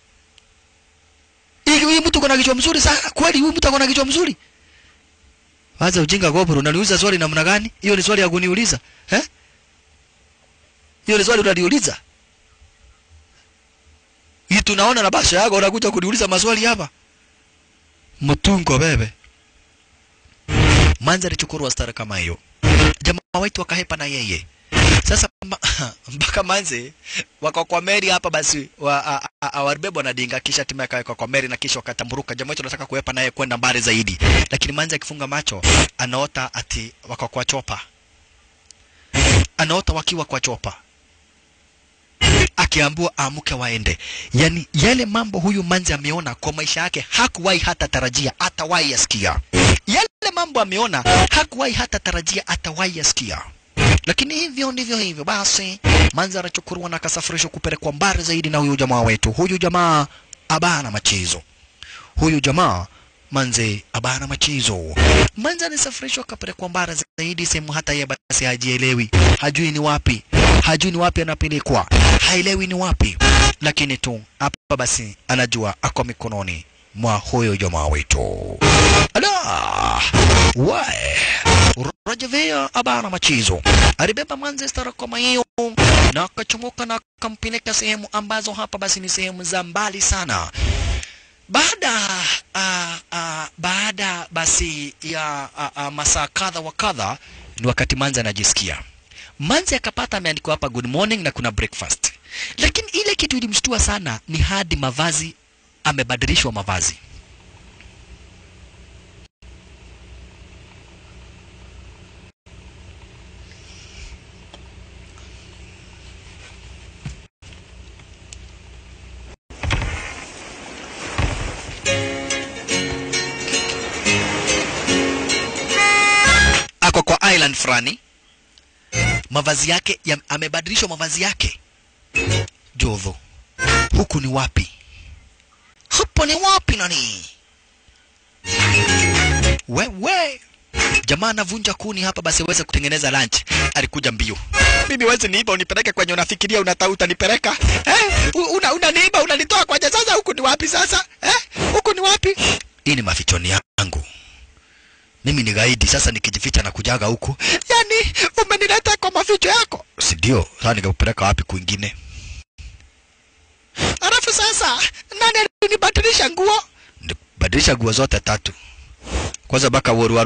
Hii hii mtu iko na kichwa mzuri sana kweli? Huyu mtu ako na kichwa mzuri? Waza ujinga gopro, unaniuliza swali namna gani? Hiyo ni swali ya kuniuliza. Eh? Hiyo ni swali unaniuliza? Hii tunaona na basha yako unakuja kuniuliza maswali hapa. Mtungo bebe. Manza alichukurwa stara kama hiyo. Jamaa wetu wakahepa na yeye. Sasa mba- mpaka manze wako kwa meri hapa basi wa, a- a- a- warbebwa na dinga kisha timu akawekwa kwa meri na kisha wakatamburuka. Jamaa wetu anataka kuhepa naye kwenda mbali zaidi, lakini manze akifunga macho anaota ati wako kwa chopa, anaota wakiwa kwa chopa akiambiwa aamke waende. Yani yale mambo huyu manzi ameona kwa maisha yake hakuwahi hata tarajia atawahi yasikia. Yale mambo ameona hakuwahi hata tarajia atawahi yasikia. Lakini hivyo ndivyo hivyo basi, manzi anachukuliwa na akasafirishwa kupelekwa mbali zaidi na huyu jamaa wetu. Huyu jamaa abana machezo, huyu jamaa manze abana machezo. Manzi alisafirishwa akapelekwa mbali zaidi, sehemu hata yeye basi hajielewi, hajui ni wapi, hajui ni wapi anapelekwa, haelewi ni wapi, lakini tu hapa basi anajua ako mikononi mwa huyo jamaa wetu. Ala, wae Rajavea abana machizo alibeba Manchester kama hiyo na akachomoka na akampeleka sehemu ambazo hapa basi ni sehemu za mbali sana. Baada uh, uh, baada basi ya uh, uh, masaa kadha wa kadha ni wakati Manzi anajisikia. Manzi akapata ameandikwa hapa good morning na kuna breakfast, lakini ile kitu ilimshtua sana ni hadi mavazi, amebadilishwa mavazi. ako kwa island fulani, mavazi yake ya, amebadilishwa mavazi yake. Jodho, huku ni wapi? hapo ni wapi nani wewe jamaa anavunja kuni hapa basi aweze kutengeneza lunch alikuja mbio mimi wezi niiba unipeleke kwenye unafikiria unata utanipeleka eh? U- una unaniiba unanitoa kwenye sasa huku ni wapi sasa eh? huku ni wapi hii ni mafichoni yangu mimi ni gaidi sasa nikijificha na kujaga huku yani umenileta kwa maficho yako si ndio sasa nikakupeleka wapi kwingine alafu sasa nani alinibadilisha nguo badilisha nguo zote tatu kwanza baka waruwaru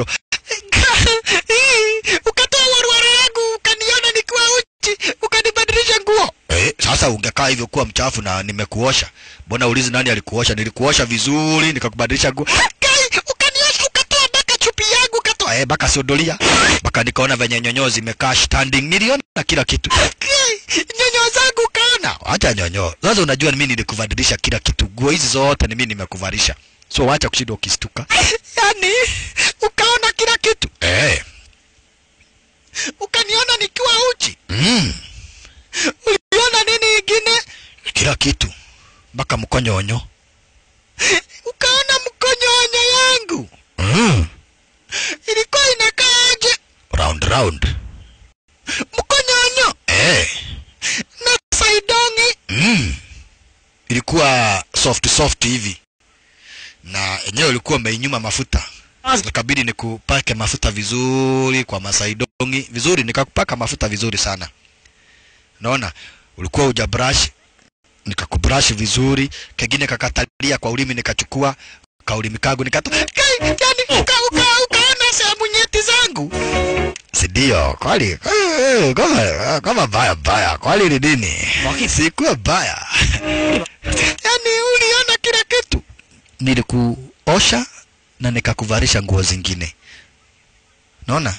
ukatoa waruwaru yangu ukaniona nikiwa uchi ukanibadilisha nguo eh, sasa ungekaa hivyo kuwa mchafu na nimekuosha mbona ulizi nani alikuosha nilikuosha vizuri nikakubadilisha nguo Kai, ukaniosha ukatoa baka chupi yangu ukatoa eh, baka siodolia baka nikaona venye nyonyo zimekaa standing niliona kila kitu Kai, nyonyo zangu ukaona acha nyonyo sasa unajua mimi nilikubadilisha kila kitu nguo hizi zote ni mimi nimekuvalisha so wacha kushinda ukistuka yani ukaona kila kitu eh ukaniona nikiwa uchi mm. uliona nini ingine kila kitu mpaka mkonyonyo ukaona mkonyonyo yangu mm. ilikuwa inakaaje round round mkonyonyo eh na saidongi mm. ilikuwa soft soft hivi na enyewe ulikuwa umeinyuma mafuta ikabidi nikupake mafuta vizuri kwa masaidongi vizuri nikakupaka mafuta vizuri sana naona ulikuwa uja brush nikakubrush vizuri kengine kakatalia kwa ulimi nikachukua kaulimi kangu nikatoa Kai, yani uka, uka, ukaona sehemu nyeti zangu sidio kwali eh, kama kama baya baya kwali ni nini sikuwa baya yani uliona kila kitu nilikuosha na nikakuvalisha nguo zingine naona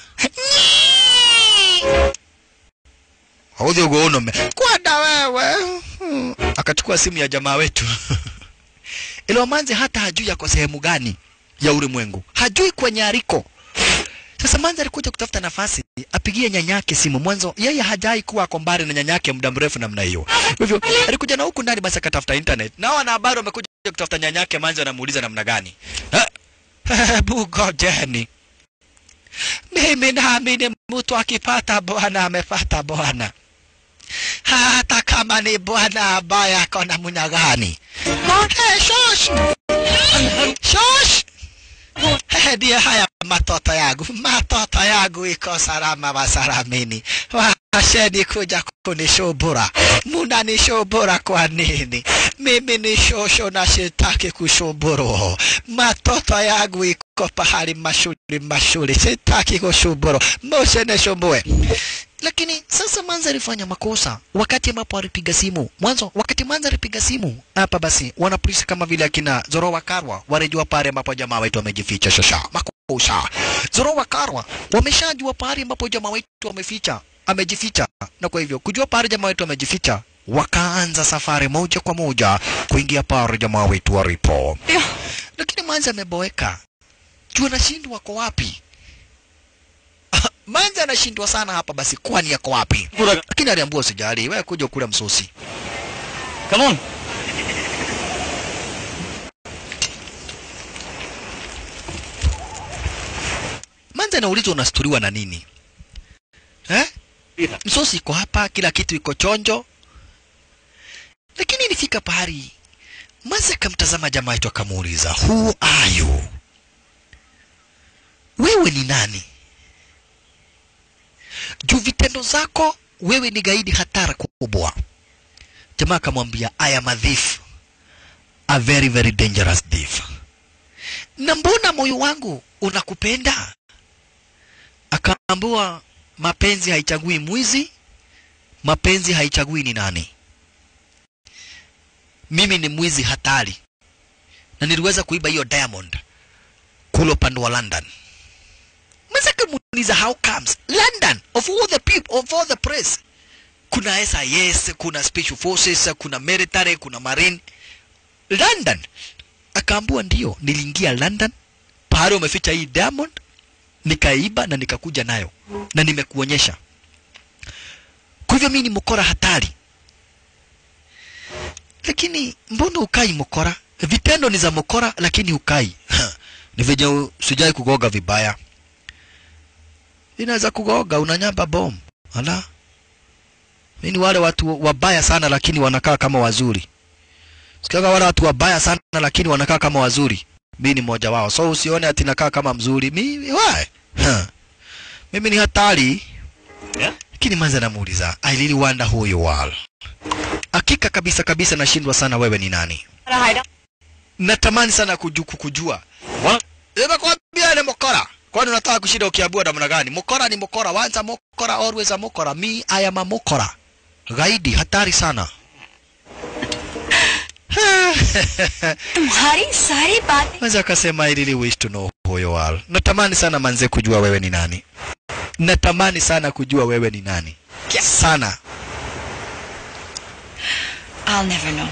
hauthi uguo unome kwenda wewe Hmm. akachukua simu ya jamaa wetu Iliomanzi hata hajui yako sehemu gani ya ulimwengu, hajui kwenye aliko. Sasa Manzi alikuja kutafuta nafasi apigie nyanyake simu. Mwanzo yeye hajai kuwa ako mbali na nyanyake muda mrefu namna hiyo. Kwa hivyo alikuja na huku ndani, basi akatafuta internet, nao wanahabari wamekuja kutafuta nyanyake. Manzi anamuuliza namna gani? Hebu ngojeni, mimi naamini mtu akipata bwana amepata bwana hata kama ni bwana ambaye ako na munya gani. Hey, shosh shosh, Hey, ndiye haya matoto yangu, matoto yangu iko salama wasalamini. Washeni kuja kunishubura, munanishubura kwa nini? Mimi ni shosho na sitaki kushuburu. Matoto yangu iko pahali mashuli mashuli, sitaki kushuburu, musinishumbue lakini sasa Manza alifanya makosa wakati ambapo alipiga simu mwanzo. Wakati Manza alipiga simu hapa, basi wanapolisi kama vile akina Zorowa Karwa walijua pale ambapo jamaa wetu amejificha. Shasha makosa, Zorowa Karwa wameshajua pale ambapo jamaa wetu ameficha amejificha, na kwa hivyo kujua pale jamaa wetu amejificha, wakaanza safari moja kwa moja kuingia pale jamaa wetu walipo. Lakini Manza ameboeka juu anashindwa wako wapi. Manza anashindwa sana hapa basi, kwani yako wapi? Lakini aliambiwa usijali, wewe kuja kula msosi. Come on. Manza anaulizwa unasturiwa na nini eh? Msosi iko hapa, kila kitu iko chonjo, lakini ilifika pahali Manza akamtazama jamaa yetu akamuuliza, who are you? Wewe ni nani? juu vitendo zako wewe ni gaidi hatari kubwa. Jamaa akamwambia I am a thief, a very very dangerous thief. Na mbona moyo wangu unakupenda? Akaambiwa mapenzi haichagui mwizi, mapenzi haichagui ni nani. Mimi ni mwizi hatari, na niliweza kuiba hiyo diamond kule upande wa London. Mwanza kamuuliza how comes London of all the people of all the press kuna SIS kuna special forces kuna military kuna marine London akaambua ndio niliingia London pahali umeficha hii diamond nikaiba na nikakuja nayo na nimekuonyesha kwa hivyo mimi ni mkora hatari lakini mbona ukai mkora vitendo ni za mokora lakini ukai ni venye sijai kugoga vibaya inaweza kugoga unanyamba bom ala mi ni wale watu wabaya sana lakini wanakaa kama wazuri sikiaga wale watu wabaya sana lakini wanakaa kama wazuri mi ni mmoja wao so usione ati nakaa kama mzuri mi why? Huh. mimi ni hatari Yeah? lakini manza namuuliza i really wonder who you are hakika kabisa kabisa nashindwa sana wewe ni nani natamani sana kuju, kukujua What? nimekwambia ni mokora kwani unataka kushinda ukiambiwa namna gani mokora ni mokora once a mokora always a mokora me i am a mokora gaidi hatari sana तुम्हारी सारी बातें Manze akasema I really wish to know who you are. Natamani sana manze kujua wewe ni nani. Natamani sana kujua wewe ni nani. Sana. I'll never know.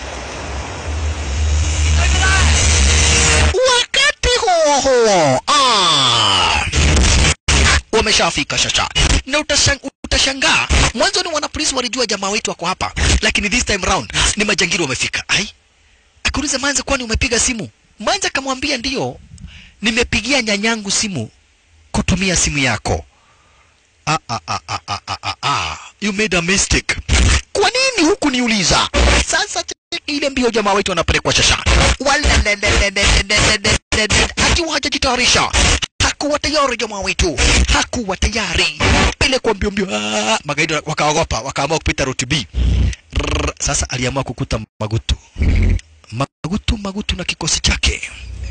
Wakati huo huo, ah, wameshafika shasha na utashang, utashangaa mwanzo ni wanapolisi walijua jamaa wetu wako hapa, lakini this time round ni majangili wamefika. Ai, akauliza Manze, kwani umepiga simu? Manze akamwambia ndio, nimepigia nyanyangu simu kutumia simu yako. Ah, ah, ah, ah, ah, ah, ah, ah. You made a mistake. Kwa nini huku niuliza? Sasa cheki ile mbio jamaa wetu wanapelekwa shasha. Walelelelelelelelelele. Akiwa hajajitayarisha. Hakuwa tayari jamaa wetu. Hakuwa tayari. Pelekwa mbio mbio. Ah, Magaidi wakaogopa, wakaamua kupita route B. Rrrr. Sasa aliamua kukuta Magutu. Magutu Magutu na kikosi chake.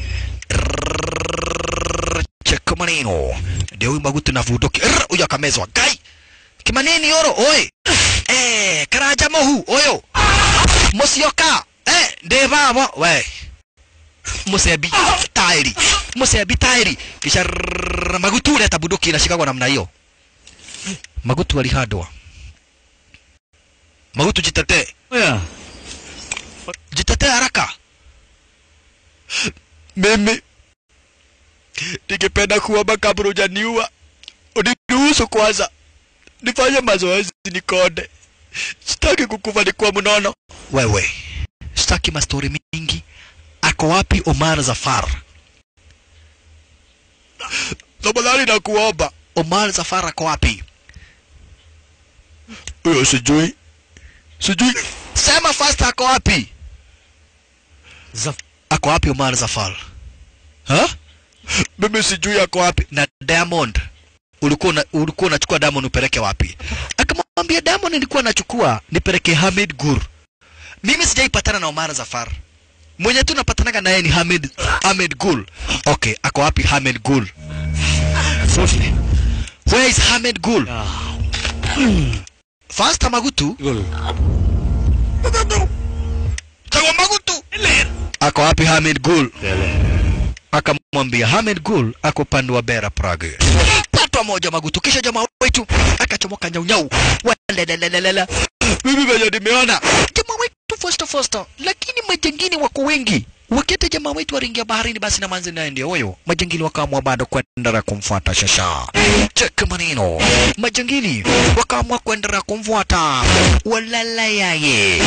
Rrrr. Cheka maneno. Ndio huyu Magutu na Vudoki. Rrrr. Huyu akamezwa. Gai. Kimanini yoro. Oi. Eh, karaja mohu. Oyo. Musioka. Eh, ndeva mo. We. Musebi tairi. Musebi tairi. Kisha rrrr. Magutu leta Budoki inashikagwa namna hiyo. Magutu alihadwa. Magutu jitetee. Yeah. Jitetee haraka. Mimi ningependa kuomba kabla hujaniua, uniruhusu kwanza nifanye mazoezi nikonde. Sitaki kukufa nikiwa mnono. Wewe, sitaki mastori mingi. Ako wapi Omar Zafar? Tafadhali nakuomba. Omar Zafar ako wapi? Huyo sijui. Sijui. Sema fast ako wapi? Zaf Ako wapi Omar Zafar? Ha? Mimi sijui ako wapi. Na Diamond ulikuwa una, ulikuwa unachukua Diamond upeleke wapi? Akamwambia Diamond nilikuwa nachukua nipeleke Hamid Gur. Mimi sijaipatana na Omar Zafar. Mwenye tu napatanaga naye ni Hamid Hamid Gul. Okay, ako wapi Hamid Gul? सोच Where is Hamid Gul? First Magutu. Chagua Magutu. Ako wapi Hamid Gul? Akamwambia Hamid Gul ako upande wa Bera Prague. Patwa moja Magutu, kisha jamaa wetu akachomoka nyaunyau. Walelelelele. Mimi venye nimeona jamaa wetu fosta fosta, lakini majangini wako wengi. Wakati jamaa wetu waringia baharini, basi na manzi naye ndio huyo. Majangili wakaamua bado kwenda kumfuata shasha. Cheka maneno, majangili wakaamua kwenda kumfuata. Walala yaye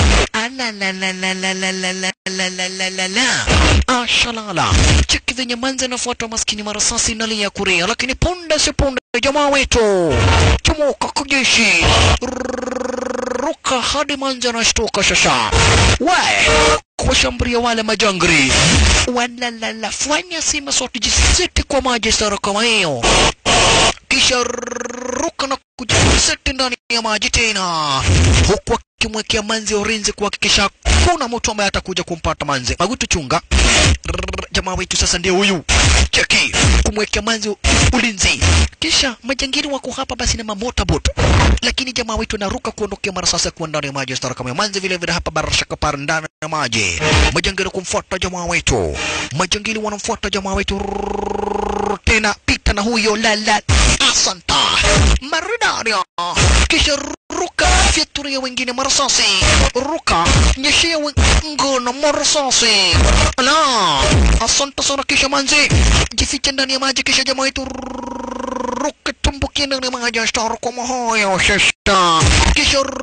Alalalalalalalalalalalala. Ashalala. Cheki venye manzi anafuata maskini marasasi nalia kuria, lakini punde si punde jamaa wetu chomoka kujeshi ruka hadi manzi anashtuka shasha. We kuwashambulia wale majangri walalala, fanya sima sote jisiti kwa maji sara kama hiyo kisha ruka na kujiseti ndani ya maji tena, huku akimwekea manzi ulinzi kuhakikisha kuna mtu ambaye atakuja kumpata manzi. Magutu chunga, Rrrr, jamaa wetu sasa ndio huyu cheki, kumwekea manzi ulinzi. Kisha majangili wako hapa basi na mamotabot, lakini jamaa wetu anaruka kuondokea mara sasa kuwa ndani ya maji stara kama manzi vile vile hapa barashaka par ndani ya maji. Majangili kumfuata jamaa wetu, majangili wanamfuata jamaa wetu Rrrr, tena pita na huyo lala asanta maridaria kisha ruka fyaturia wengine marasasi ruka nyeshea ngono marasasi la asanta sana kisha manzi jificha ndani ya maji kisha jamaa wetu ruka tumbukia ndani ya maji ashtaru kwa mahoyo shashta kisha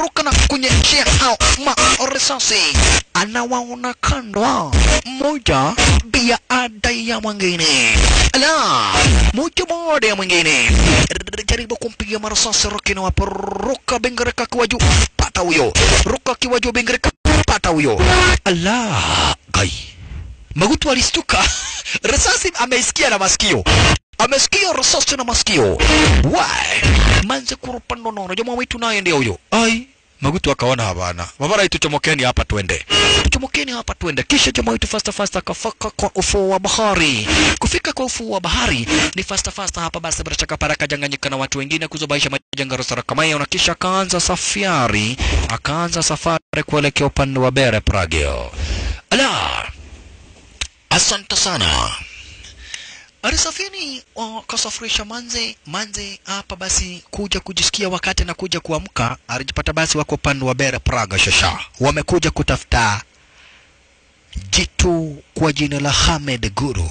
ruka na kunyeshea hao marisasi anawaona kando mmoja bia ada ya mwingine ala moja baada ya mwingine jaribu kumpiga marasasi Rocky na wapo ruka bengereka akiwa juu pata huyo ruka akiwa juu bengereka pata huyo ala gai Magutu alistuka risasi ameisikia na masikio amesikia risasi na masikio why manze kurupa nono jamaa wetu naye ndio huyo ai Magutu akaona hapana mabara tuchomokeni hapa twende tuchomokeni hapa twende kisha jamaa wetu fasta fasta akafaka kwa ufuo wa bahari kufika kwa ufuo wa bahari ni fasta fasta hapa basi bila shaka para kajanganyika na watu wengine kuzobaisha majanga rosara kama hiyo na kisha akaanza safari akaanza safari kuelekea upande wa Bere Pragio ala asante sana Arisafini wakasafirisha manze manze hapa basi kuja kujisikia wakati na kuja kuamka, alijipata basi wako upande wa Bere Praga shasha, wamekuja kutafuta jitu kwa jina la Hamed Guru.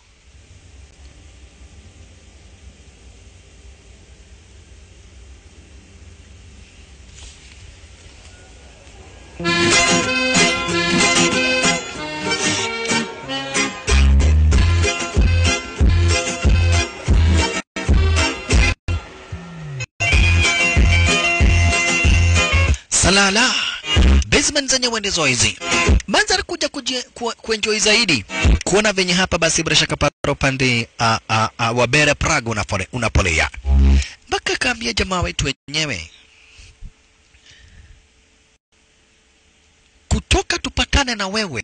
Salala basement zenyewe ndizo hizi. Manzari kuja kuje- ku- kuenjoy zaidi kuona venye hapa basi bila shaka para upande a- a- a- wa Bere Prague unapole, unapolea mpaka kaambia jamaa wetu wenyewe kutoka tupatane na wewe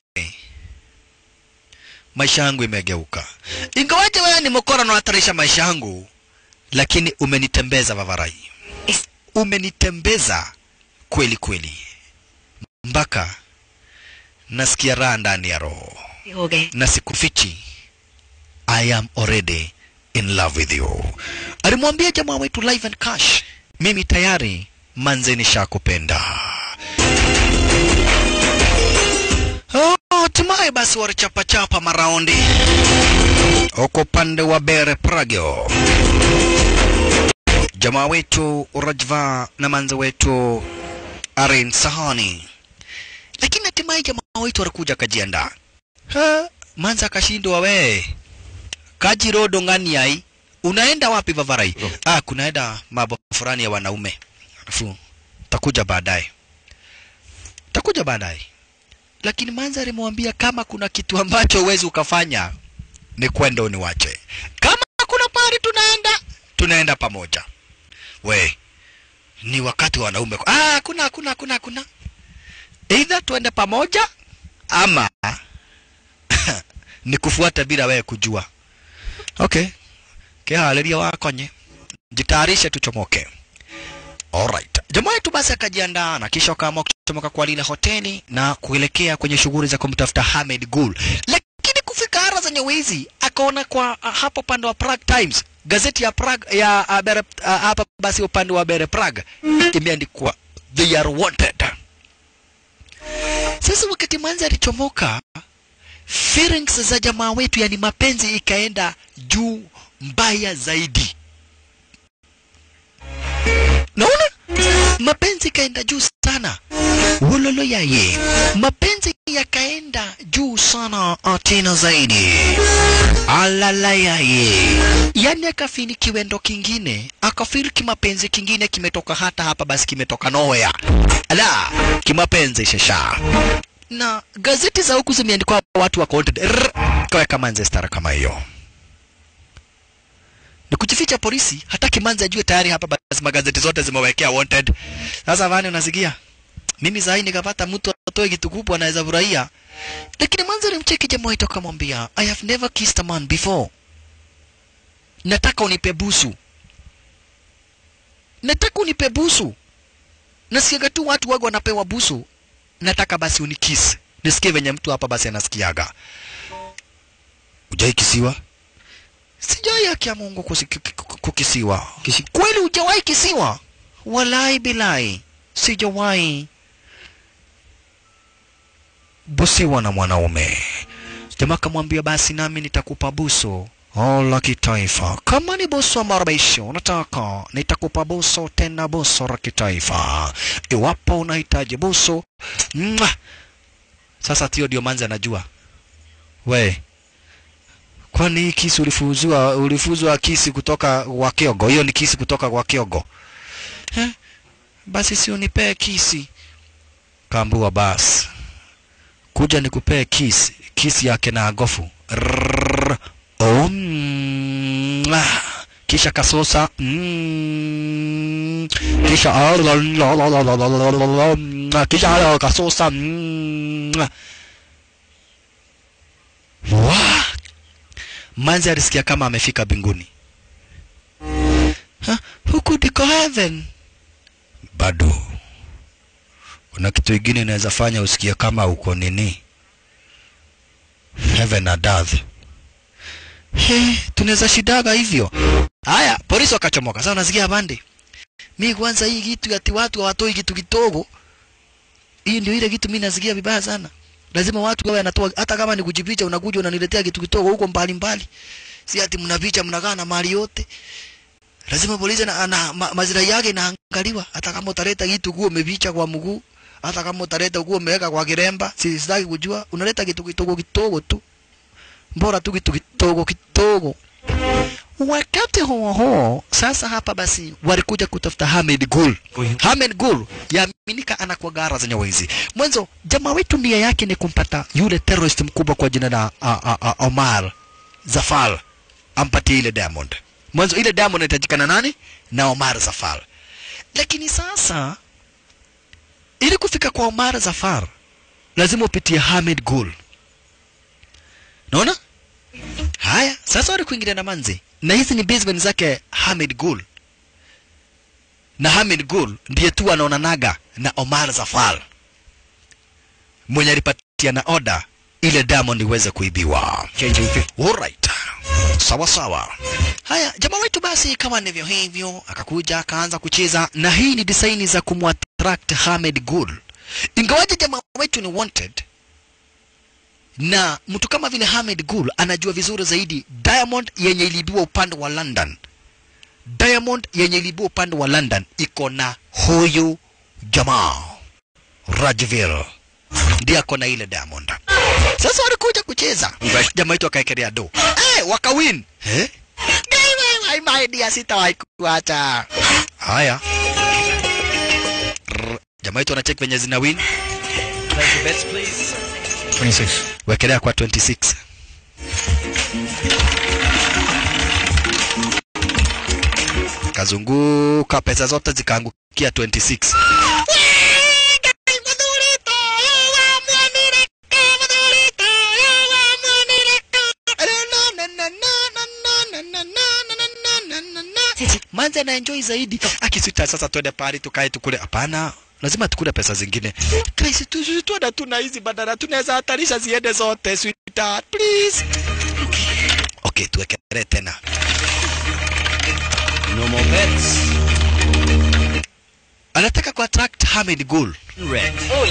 maisha yangu imegeuka. Ingawaje wewe ni mkora na unahatarisha maisha yangu, lakini umenitembeza Vavarai, umenitembeza kweli kweli, mpaka nasikia raha ndani ya roho हो गए na sikufichi, I am already in love with you. Alimwambia jamaa wetu live and cash, mimi tayari manze nishakupenda. Oh, Hatimaye basi walichapachapa maraundi huko upande wa Bere Pragio. Jamaa wetu Rajva na manze wetu Arin Sahani, lakini hatimaye jamaa wetu alikuja akajiandaa. Ha, manza akashindwa we kaji rodo ngani ai unaenda wapi vavarai ah kunaenda mambo fulani ya wanaume alafu takuja baadaye takuja baadaye lakini manza alimwambia kama kuna kitu ambacho huwezi ukafanya ni kwenda uniwache kama kuna pahali tunaenda tunaenda pamoja we ni wakati wa wanaume ah kuna kuna kuna kuna either tuende pamoja ama ni kufuata bila wewe kujua. Okay, kihaleria wakonye, jitayarishe tuchomoke. Alright. Jamaa yetu basi akajiandaa na kisha wakaamua kuchomoka kwa lile hoteli na kuelekea kwenye shughuli za kumtafuta Hamed Gul. Lakini kufika ara zenye wizi akaona kwa uh, hapo upande wa Prague Times gazeti ya Prague ya uh, Bere, uh, hapa basi upande wa Bere Prague imeandikwa they are wanted. Sasa wakati manzi alichomoka feelings za jamaa wetu, yani mapenzi ikaenda juu mbaya zaidi. Naona mapenzi ikaenda juu sana, wololo yaye, mapenzi yakaenda juu sana ah, tena zaidi, alala yaye, yani akafini kiwendo kingine, akafiri kimapenzi kingine kimetoka hata hapa, basi kimetoka nowhere, ala kimapenzi shasha na gazeti za huku zimeandikwa watu wako wanted. Rrr, kaweka manze stara kama hiyo ni kujificha polisi, hataki manze ajue tayari hapa basi magazeti zote zimewekea wanted. Sasa vani unasikia, mimi sahi nikapata mtu atoe kitu kubwa anaweza furahia, lakini manze alimcheki jamaa wetu akamwambia, I have never kissed a man before, nataka unipe busu, nataka unipe busu. Nasikiaga tu watu wago wanapewa busu, nataka basi unikisi nisikie venye mtu hapa basi anasikiaga. Ujai kisiwa? Sijai haki ya Mungu kusi- ku- ku- kukisiwa. Kisi, kweli hujawahi kisiwa? Walai bilai, sijawahi busiwa na mwanaume. Jamaa akamwambia basi nami nitakupa buso oh, la kitaifa. Kama ni buso marabisho unataka, nitakupa buso tena buso la kitaifa. Iwapo unahitaji buso Mwah! Sasa tio ndio manzi anajua we kwani hii kisi ulifuzwa ulifuzwa kisi kutoka kwa Kiogo? Hiyo ni kisi kutoka kwa Kiogo eh? Basi si unipee kisi. Kaambua basi, kuja nikupee kisi, kisi yake na agofu Rrrr. oh, mm, ah. kisha kasosa mm, kisha ah, la, la, la, la, la, la, la, la, la, mm, kisha ah, kasosa mm, Wa! Manzi alisikia kama amefika mbinguni. Ha, huku ndiko heaven. Bado kuna kitu kingine inaweza fanya usikie kama uko nini, heaven and earth. He, tunaweza shidaga hivyo. Haya, polisi wakachomoka. Sasa unasikia bande, mi kwanza hii kitu ati watu hawatoi kitu kidogo, hii ndio ile kitu mimi nasikia vibaya sana lazima watu wawe wanatoa hata kama ni kujipicha unakuja unaniletea kitu kitogo huko mbali mbali si ati mnapicha mnakaa na mali yote lazima polisi na, na ma, mazirai yake inaangaliwa hata kama utaleta kitu kuwa umepicha kwa mguu hata kama utaleta kuwa umeweka kwa kiremba si sitaki kujua unaleta kitu kitogo kitogo tu mbora tu kitu kitogo kitogo wakati huo huo sasa hapa basi walikuja kutafuta Hamid Gul Hamid Gul yaaminika anakuwa gara zenye wizi mwanzo jamaa wetu nia yake ni kumpata yule terrorist mkubwa kwa jina la a, a, a, Omar Zafar ampatie ile diamond mwanzo ile diamond inahitajikana nani na Omar Zafar lakini sasa ili kufika kwa Omar Zafar lazima upitie Hamid Gul naona haya sasa wali kuingilia na manzi na hizi ni basement zake Hamid Gul na Hamid Gul ndiye tu anaonanaga na Omar Zafar mwenye alipatia na oda ile diamond iweze kuibiwa. Alright. Sawa sawa. Haya, jamaa wetu basi kama ndivyo hivyo akakuja akaanza kucheza na hii ni design za kumwattract Hamid Gul. Ingawaje jamaa wetu ni wanted na mtu kama vile Hamid Gul anajua vizuri zaidi Diamond yenye ilibiwa upande wa London. Diamond yenye ilibiwa upande wa London iko na huyu jamaa Rajvir, ndiye ako na ile Diamond. Sasa walikuja kucheza, jamaa wetu akaekelea do eh, wakawin eh? Ai, my dear, sitawahi kuacha. Haya, Rrr, jamaa wetu anacheki venye zina win 26. wekelea kwa 26 kazunguka pesa zote zikaangukia 26 manze anaenjoy zaidi akisita sasa twende pahali tukae tukule hapana lazima tukule pesa zingine kaisi tuenda tu na hizi badala tunaweza hatarisha ziende zote sweetheart please okay tuwekelee tena No more bets. anataka ku attract Hamid Gul Red.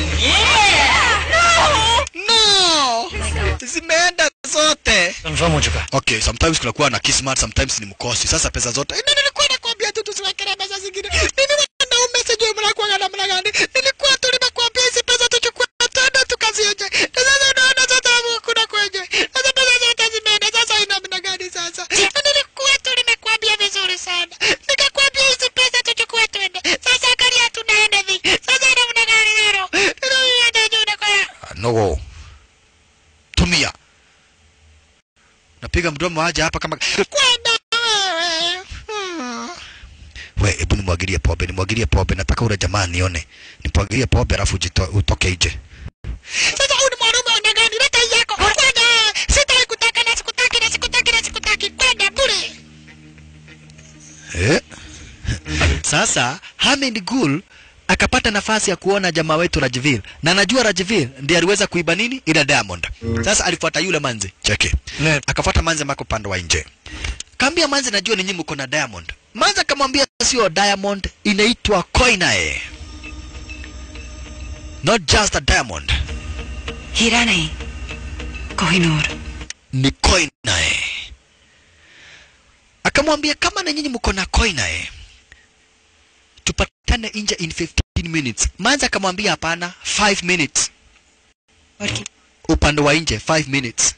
no zimeenda zote confirm हो चुका है okay sometimes kunakuwa na kismat sometimes ni mkosi sasa pesa zote Nini nilikuwa nakwambia tu tusiwekelee pesa zingine mimi wanaume sijui mnakuwa namna gani nilikuwa tu nimekuambia hizi pesa tuchukue tena tukazionje na sasa naona sasa kuna kwenye sasa pesa zote zimeenda sasa ina namna gani sasa Na nilikuwa tu nimekuambia vizuri sana nikakwambia hizi pesa tuchukue twende sasa angalia tunaenda hivi sasa namna gani leo no tumia napiga mdomo aje hapa kama kwenda wewe Hmm. we hebu nimwagilie pombe nimwagilie pombe nataka ule jamaa nione nimwagilie pombe alafu ujito- utoke nje sasa huyu ni mwanaume wa aina gani leta hii yako kwenda sitaki kutaka na sikutaki na sikutaki na sikutaki kwenda bure eh sasa Hamid Gul akapata nafasi ya kuona jamaa wetu Rajvir na anajua Rajvir ndiye aliweza kuiba nini ile diamond. Sasa alifuata yule manzi cheke, akafuata manzi ambako upande wa nje, kaambia manzi, najua ninyi mko na diamond. Manzi akamwambia sio diamond, inaitwa koinae, not just a diamond, हीरा नहीं Kohinoor ni koinae. akamwambia kama na nyinyi mko na koina eh, tupatane nje in 15 minutes. Manza akamwambia hapana, 5 minutes. Upande wa nje 5 minutes.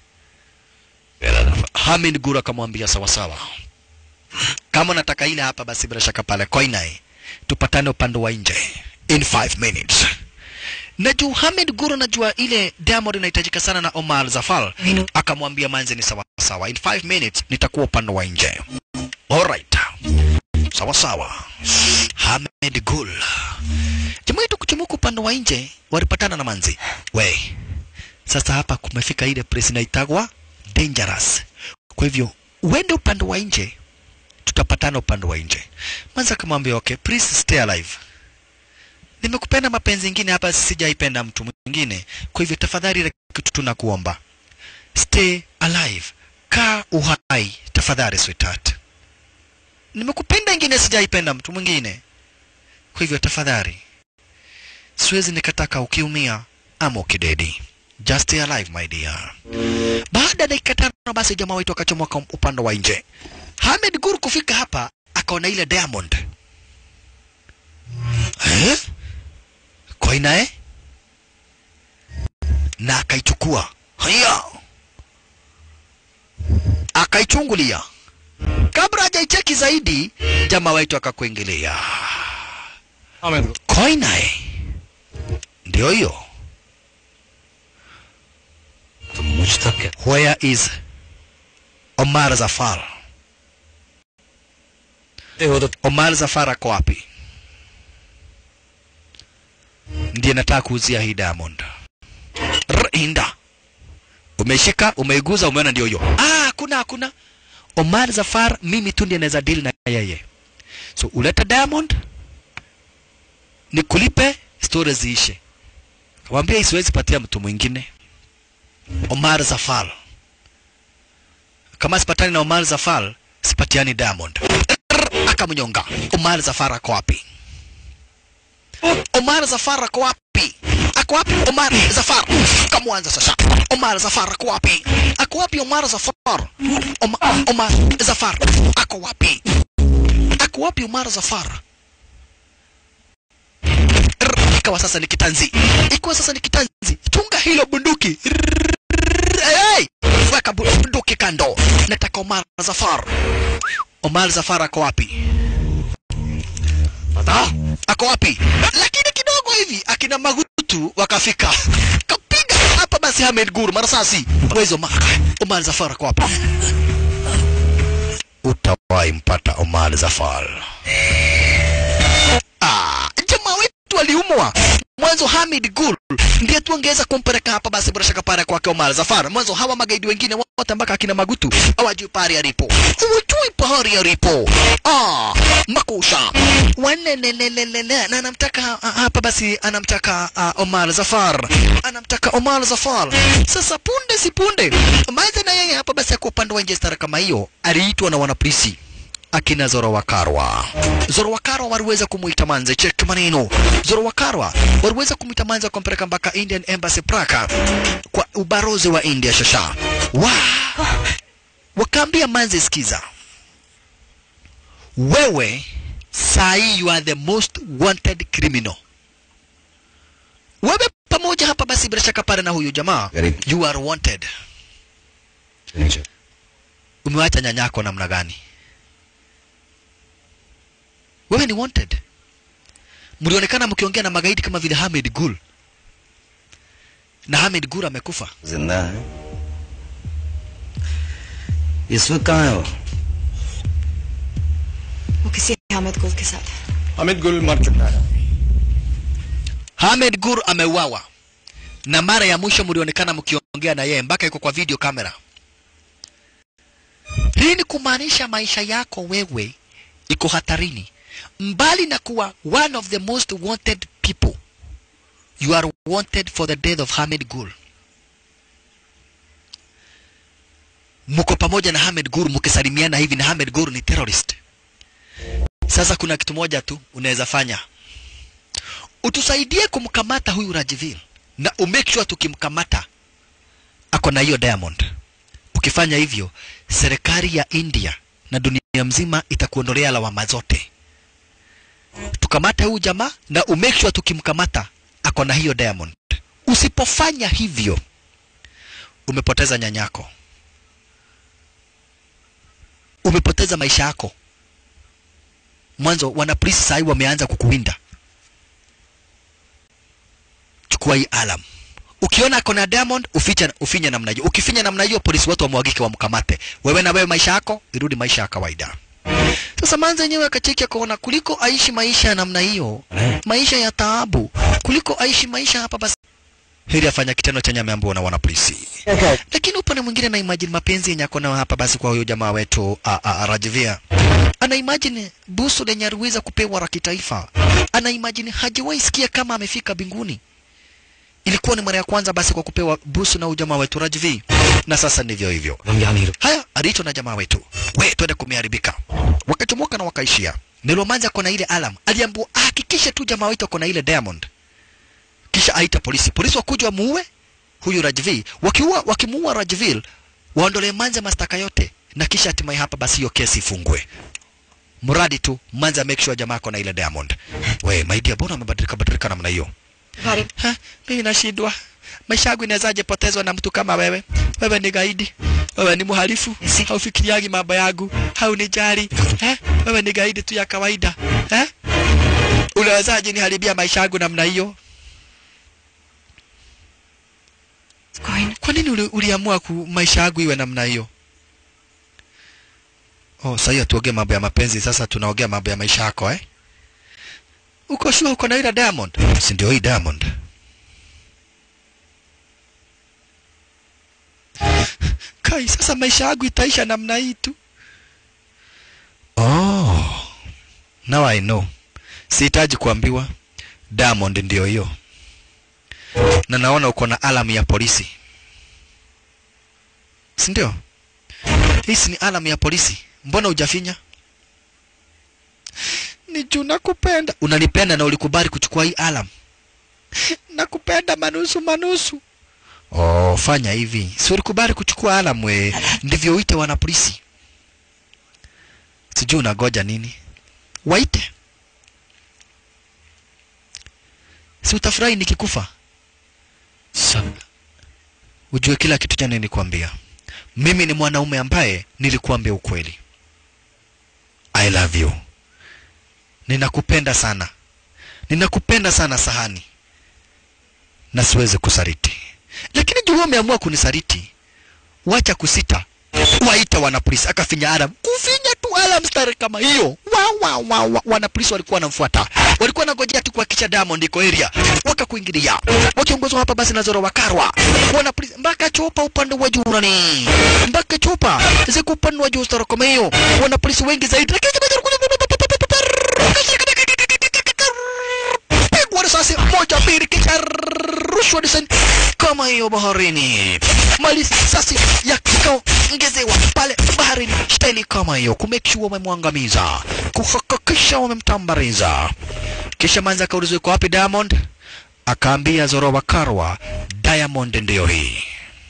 Hamid Guru akamwambia sawa sawa, kama unataka ile hapa, basi bila shaka pale koina eh, tupatane upande wa nje in 5 minutes. Na juu Hamid Guru najua ile Diamond inahitajika sana na Omar Zafar, akamwambia manze ni sawa sawa, in 5 minutes nitakuwa upande wa nje. Alright. Sawa sawa. Hamid Gul. Jamaa yetu kuchumuka upande wa nje walipatana na manzi. We. Sasa hapa kumefika ile place inaitagwa dangerous. Kwa hivyo uende upande wa nje tutapatana upande wa nje. Manzi akamwambia okay, please stay alive. Nimekupenda mapenzi ingine hapa sijaipenda mtu mwingine. Kwa hivyo tafadhali ile kitu tunakuomba. Stay alive. Kaa uhai tafadhali sweetheart nimekupenda ingine sijaipenda mtu mwingine kwa hivyo tafadhali siwezi nikataka ukiumia ama ukidedi just stay alive my dear baada ya dakika tano basi jamaa wetu akachomoka upande wa nje Hamed Gur kufika hapa akaona ile diamond eh? koina eh? na akaichukua haya akaichungulia kabla hajaicheki zaidi jamaa wetu akakuingilia koinae ndio hiyo where is omar zafar omar zafar ako wapi ndiye nataka kuuzia hii diamond rinda umeshika umeiguza umeona ndio hiyo ah hakuna hakuna Omar Zafar mimi tu ndiye naweza deal na yeye. So uleta Diamond nikulipe story ziishe. Kamwambia hii siwezi patia mtu mwingine. Omar Zafar. Kama sipatani na Omar Zafar, sipatiani Diamond. Akamnyonga. Omar Zafar ako wapi? Omar Zafar ako wapi? Ako wapi Omar Zafar? Kamwanza sasa. Omar Zafar ako wapi? Ako wapi Omar Zafar? Oma, Omar Zafar ako wapi? Ako wapi Omar Zafar? Rrr, Ikawa sasa ni kitanzi, ikawa sasa ni kitanzi. Chunga hilo bunduki. Rrr, Hey, weka bu- bunduki kando. Nataka Omar Zafar. Omar Zafar ako wapi? Ah, ako wapi? Lakini kidogo hivi akina Magutu wakafika, kapiga hapa basi Hamed Gur marasasi. Where's Omar? Omar Zafar ako wapi? Utawahi mpata Omar Zafar. Ah, jamaa wetu aliumwa mwanzo. Hamid Gul ndiye tuongeza kumpeleka hapa basi bila shaka pale kwake Omar Zafar. Mwanzo hawa magaidi wengine wote mpaka akina Magutu hawajui pahali alipo, hawajui pahali alipo. Ah, makusha wanelelelelele na anamtaka ah, hapa basi anamtaka uh, Omar Zafar, anamtaka Omar Zafar. Sasa punde si punde Maze na yeye hapa basi ako upande wa nje stara kama hiyo, aliitwa na wanapolisi akina Zorowakarwa. Zorowakarwa waliweza kumuita Manze, check maneno. Zorowakarwa waliweza kumuita Manze kumpeleka mpaka Indian Embassy Praga kwa ubarozi wa India shasha. Wa wakaambia Manze, sikiza wewe sahi you are the most wanted criminal. Wewe pamoja hapa basi bila shaka pale na huyu jamaa you are wanted. Umewacha nyanyako namna gani? Wewe ni wanted. Mlionekana mkiongea na magaidi kama vile Hamid Gul, na Hamid Gul amekufa. जिंदा है इस वक्त कहाँ है वो वो किसी हामिद गुल के साथ है अमित गुल मर चुका है Hamed Gur ameuawa, na mara ya mwisho mlionekana mkiongea na yeye mpaka iko kwa video kamera. Hii ni kumaanisha maisha yako wewe iko hatarini, mbali na kuwa one of the most wanted people, you are wanted for the death of Hamed Gur. Mko pamoja na Hamed Gur, mkisalimiana hivi, na Hamed Gur ni terrorist. Sasa kuna kitu moja tu unaweza fanya utusaidie kumkamata huyu Rajivil na umake sure tukimkamata ako na hiyo diamond. Ukifanya hivyo, serikali ya India na dunia mzima itakuondolea lawama zote. Tukamate huyu jamaa na umake sure tukimkamata ako na hiyo diamond. Usipofanya hivyo, umepoteza nyanyako, umepoteza maisha yako. Mwanzo wana polisi sahi wameanza kukuwinda. Chukua hii alam. Ukiona ako na diamond uficha, ufinye namna hiyo. Ukifinya namna hiyo, polisi wote wamwagike wamkamate. Wewe na wewe maisha yako irudi maisha ya kawaida. Sasa manza yenyewe akacheki akaona kuliko aishi maisha ya namna hiyo, maisha ya taabu, kuliko aishi maisha hapa basi heri afanya kitendo chenye ameambiwa na wana polisi. Lakini upande mwingine na imagine mapenzi yenye ako nayo hapa basi kwa huyo jamaa wetu a, a, a, Rajvia. Ana imagine busu lenye aliweza kupewa la kitaifa. Ana imagine hajawahi sikia kama amefika binguni. Ilikuwa ni mara ya kwanza basi kwa kupewa busu na huyo jamaa wetu Rajvi. Na sasa ndivyo hivyo. हम यहाँ नहीं रुक Haya, aliitwa na jamaa wetu, we twende kumeharibika. Wakachomoka na wakaishia. Nilomanza kona ile alam, aliambiwa ahakikishe tu jamaa wetu ako na ile diamond, kisha aita polisi. Polisi wakuja wamuue huyu Rajvil. Wakiua, wakimuua Rajvil, waondolee Manza mastaka yote, na kisha hatimaye hapa basi hiyo kesi ifungwe. Mradi tu Manza make sure jamaa ako na ile diamond. We my dear, mbona amebadilika badilika namna hiyo? Ha, mimi nashindwa. Maisha yangu inawezaje potezwa na mtu kama wewe? Wewe ni gaidi, wewe ni mhalifu, haufikiriagi mambo yangu, haunijali eh? Wewe ni gaidi tu ya kawaida eh? Unawezaje niharibia maisha yangu namna hiyo? Kwa nini uli, uliamua ku maisha yangu iwe namna hiyo? Oh, sasa hiyo tuongee mambo ya mapenzi, sasa tunaongea mambo ya maisha yako eh? Uko sure uko na ile diamond? Si ndio hii diamond? Kai, sasa maisha yangu itaisha namna hii tu. Oh, now I know. Sihitaji kuambiwa. Diamond ndio hiyo, na naona uko na alamu ya polisi, si ndio? Hisi ni alamu ya polisi, mbona hujafinya? Ni juu nakupenda. Unanipenda na ulikubali kuchukua hii alamu? Nakupenda manusu manusu. Oh, fanya hivi. Si ulikubali kuchukua alamu we. Ndivyo uite wana polisi. Sijui unagoja nini. Waite. Si utafurahi nikikufa? सब Ujue kila kitu cha nilikwambia. Mimi ni mwanaume ambaye nilikuambia ukweli. I love you. Ninakupenda sana. Ninakupenda sana Sahani. Na siwezi kusaliti. Lakini juu wewe umeamua kunisaliti, wacha kusita, waita wanapolisi. Akafinya alarm, kufinya tu alarm stari kama hiyo. Wa, wa, wa, wa. Wanapolisi walikuwa wanamfuata, walikuwa wanangojea tu kuhakikisha Diamond iko area, wakakuingilia wakiongozwa hapa basi na Zoro Wakarwa. Wanapolisi mpaka chopa upande wa juu nani, mpaka chopa ziko upande wa juu stari kama hiyo, wanapolisi wengi zaidi, lakini pigwa risasi moja mbili kisha rushwa risasi kama hiyo baharini. Mali risasi yakaongezewa pale baharini, staili kama hiyo, kumake sure wamemwangamiza, kuhakikisha wamemtambariza. Kisha manza akaulizwa iko wapi Diamond, akaambia Zoro Wakarwa, Diamond ndiyo hii,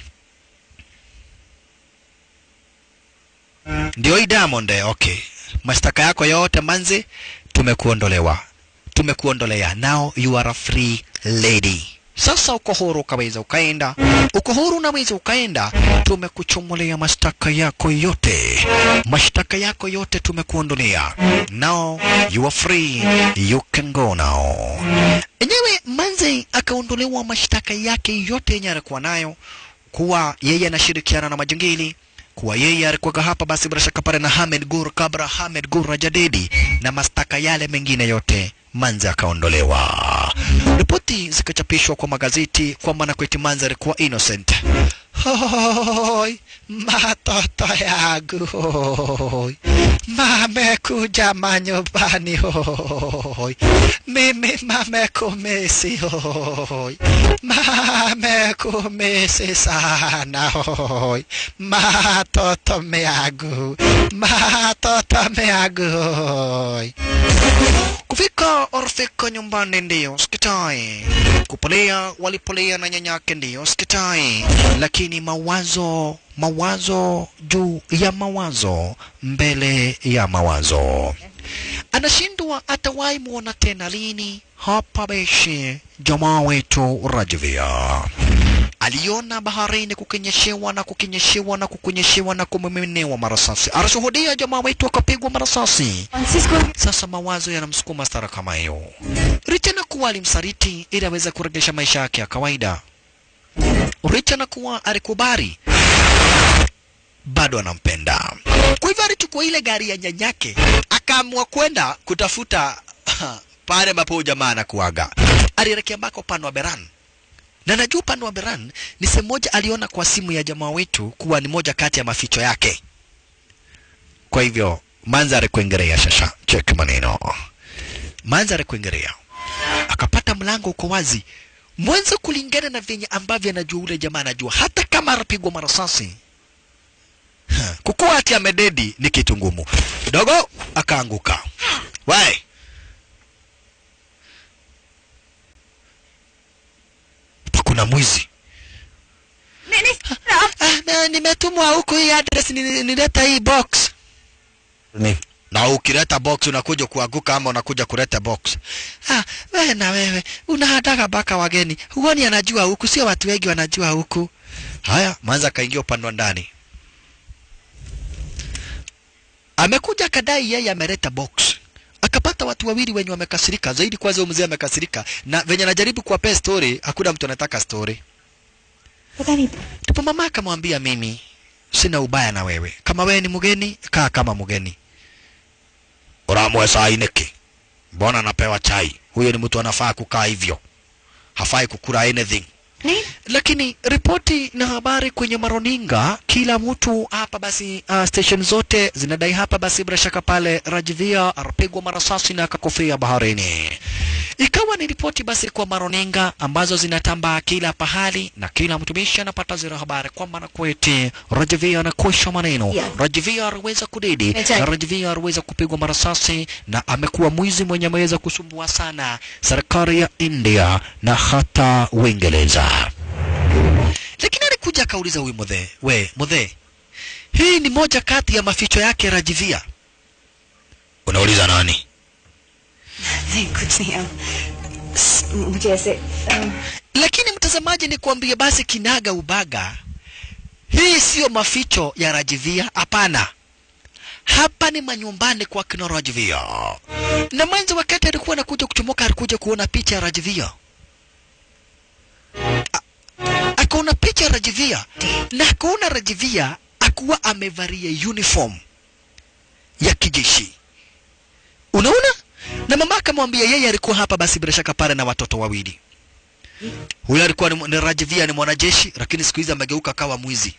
ndio hii Diamond. eh, Okay, mashtaka yako yote manzi, tumekuondolewa tumekuondolea. Now you are a free lady. Sasa uko huru, ukaweza ukaenda, uko huru, unaweza ukaenda. Tumekuchomolea mashtaka yako yote, mashtaka yako yote tumekuondolea. Now you are free, you can go now. Enyewe Manze akaondolewa mashtaka yake yote yenye alikuwa nayo, kuwa yeye anashirikiana na majangili kuwa yeye alikuwa hapa basi bila shaka pale na Hamed Gur Kabra Hamed Gur Rajadedi na mastaka yale mengine yote Manza akaondolewa. Ripoti zikachapishwa kwa magazeti kwamba Nakweti Manza alikuwa innocent. Hoi, matoto yangu hoi, mamekuja manyumbani hoi, mimi mamekumisi hoi, mamekumisi sana hoi, matoto meagu, matoto meagu hoi. Kufika orfika nyumbani ndiyo sikitai, kupolea walipolea na nyanyake ndiyo sikitai, lakini mawazo mawazo juu ya mawazo mbele ya mawazo, anashindwa atawahi muona tena lini hapa beshi jamaa wetu Rajvia aliona baharini kukinyeshewa na kukinyeshewa na kukunyeshewa na kumiminewa marasasi. Anashuhudia jamaa wetu akapigwa marasasi. Sasa mawazo yanamsukuma stara kama hiyo, licha na kuwa alimsaliti ili aweze kurejesha maisha yake ya kawaida, licha na kuwa alikubali, bado anampenda. Kwa hivyo alichukua ile gari ya nyanyake akaamua kwenda kutafuta pale ambapo jamaa anakuaga. Alielekea mpaka upande wa Beran na najua upande wa Beran ni sehemu moja aliona kwa simu ya jamaa wetu kuwa ni moja kati ya maficho yake. Kwa hivyo mandhari kuingerea shasha, check maneno, mandhari kuingerea, akapata mlango uko wazi mwanzo, kulingana na venye ambavyo anajua ule jamaa anajua, hata kama anapigwa marasasi Ha, kukuwa ati amededi ni kitu ngumu kidogo, akaanguka. Wai, kuna mwizi Ah, na nimetumwa huku hii address ni- nileta hii box. Ni Na ukileta box unakuja kuanguka ama unakuja kuleta box. Ah, wewe na wewe unahataga mpaka wageni. Huoni anajua huku, sio watu wengi wanajua huku. Haya, mwanza kaingia upande wa ndani. Amekuja akadai yeye ameleta box. Akapata watu wawili wenye wamekasirika zaidi, kwanza huyo mzee amekasirika na venye anajaribu kuwapea story, hakuna mtu anataka story. पता नहीं Ndipo mama akamwambia mimi sina ubaya na wewe, kama wewe ni mgeni kaa kama mgeni. Uramwe saa ineki, mbona anapewa chai? Huyo ni mtu anafaa kukaa hivyo, hafai kukula anything. नहीं Lakini ripoti na habari kwenye maroninga, kila mtu hapa basi, uh, station zote zinadai hapa basi, bila shaka pale Rajvia alipigwa marasasi na akakufia baharini. Ikawa ni ripoti basi kwa maroninga ambazo zinatambaa kila pahali na kila mtumishi anapata zile habari kwamba na kweti Rajvia anakosha maneno. Yeah. Rajvia aliweza kudedi Exactly. na Rajvia aliweza kupigwa marasasi na amekuwa mwizi mwenye ameweza kusumbua sana serikali ya India na hata Uingereza. Lakini alikuja akauliza huyu mudhe, we mudhe, hii ni moja kati ya maficho yake Rajivia. Unauliza nani? नहीं कुछ नहीं अब स- मुझे ऐसे अम, Lakini mtazamaji, ni kuambie basi kinaga ubaga, hii siyo maficho ya Rajivia, hapana. Hapa ni manyumbani kwa kina Rajivia. Na mwanzo wakati alikuwa anakuja kuchomoka, alikuja kuona picha ya Rajivia, A- akaona picha ya Rajivia na akaona Rajivia akuwa amevalia uniform ya kijeshi. Unaona? Na mama akamwambia yeye alikuwa hapa basi bila shaka pale na watoto wawili. Huyo alikuwa ni, ni Rajvia ni mwanajeshi lakini siku hizi amegeuka kawa mwizi.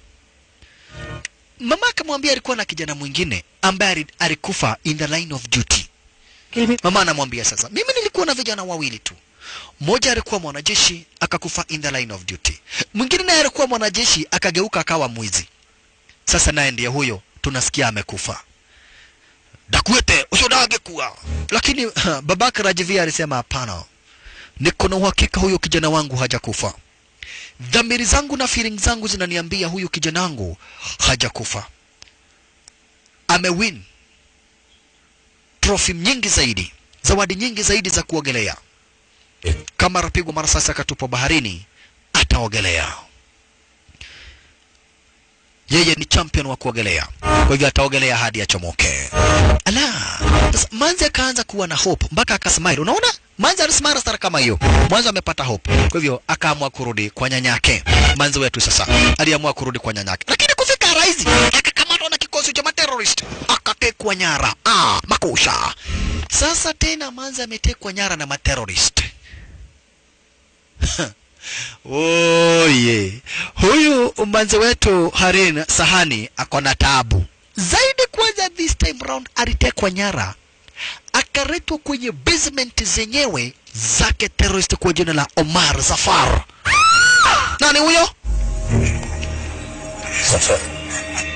Mama akamwambia alikuwa na kijana mwingine ambaye ali- alikufa in the line of duty. Mama anamwambia sasa, mimi nilikuwa na vijana wawili tu. Mmoja alikuwa mwanajeshi akakufa in the line of duty. Mwingine naye alikuwa mwanajeshi akageuka akawa mwizi. Sasa naye ndiye huyo tunasikia amekufa. Dakwete usodage kuwa. Lakini babake Rajvia alisema hapana niko na uhakika huyo kijana wangu hajakufa. Dhamiri zangu na feeling zangu zinaniambia huyu kijana wangu hajakufa. Amewin trophy nyingi zaidi, zawadi nyingi zaidi za kuogelea. Kama rapigwa marasasi akatupwa baharini, ataogelea. Yeye ni champion wa kuogelea, kwa hivyo ataogelea hadi achomoke. Ala, sasa Manzi akaanza kuwa na hope mpaka akasmile. Unaona, Manzi alisimama stara kama hiyo, mwanzo amepata hope, kwa hivyo akaamua kurudi kwa nyanyake. Manzi wetu sasa aliamua kurudi kwa nyanyake, lakini kufika Raizi akakamatwa na kikosi cha materrorist akatekwa nyara. Ah, makusha. Sasa tena Manzi ametekwa nyara na materrorist. Oye, huyu mbanzi wetu Harin Sahani ako na taabu zaidi. Kwanza this time round alitekwa nyara, akaletwa kwenye basement zenyewe zake terrorist kwa jina la Omar Zafar. Nani huyo? सफर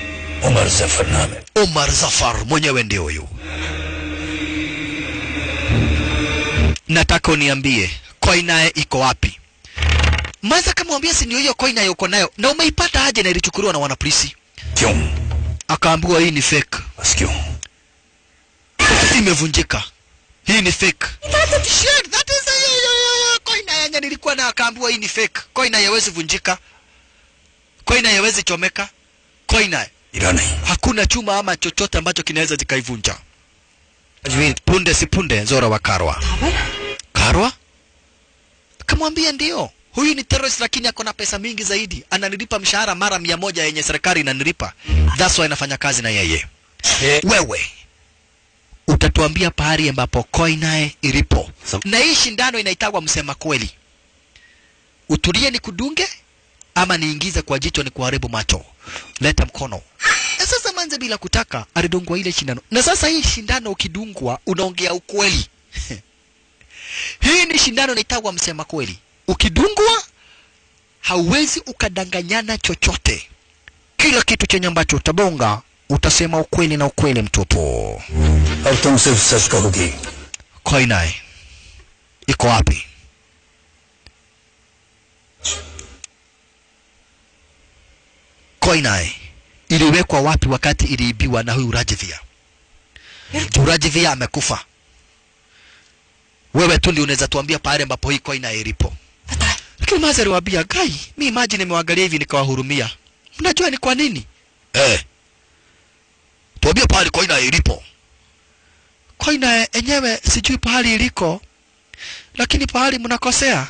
उमर जफर नाम है Omar Zafar mwenyewe ndio huyu. nataka uniambie koinae iko wapi maza kamwambia si ndio hiyo koinae uko nayo na umeipata aje na ilichukuliwa na wanapolisi क्यों akaambiwa hii ni fake बस क्यों imevunjika hii ni fake Shit, that is a- yo- yo- yo- koina yenye nilikuwa na akaambiwa hii ni fake koina haiwezi vunjika koina haiwezi chomeka koina हीरा नहीं hakuna chuma ama chochote ambacho kinaweza zikaivunja punde si punde zora wa karwa karwa kamwambia ndio huyu ni terrorist lakini ako na pesa mingi zaidi ananilipa mshahara mara mia moja yenye serikali inanilipa that's why anafanya kazi na yeye wewe utatuambia pahali ambapo koinae ilipo na hii shindano inaitagwa msema kweli utulie ni kudunge ama niingize kwa jicho ni kuharibu macho leta mkono na sasa manze bila kutaka alidungwa ile shindano na sasa hii shindano ukidungwa unaongea ukweli hii ni shindano inaitagwa msema kweli ukidungwa hauwezi ukadanganyana chochote kila kitu chenye ambacho utabonga utasema ukweli na ukweli mtupu अब तुम सिर्फ सच कहोगी koinae iko wapi koinae iliwekwa wapi wakati iliibiwa na huyu rajivia juu rajivia amekufa wewe tu ndio unaweza tuambia pahali ambapo hii koinae ilipo lakini mazi aliwaambia gai mi maji nimewaangalia hivi nikawahurumia mnajua ni kwa nini eh. tuambie pahali koinae ilipo koina enyewe sijui pahali iliko lakini pahali mnakosea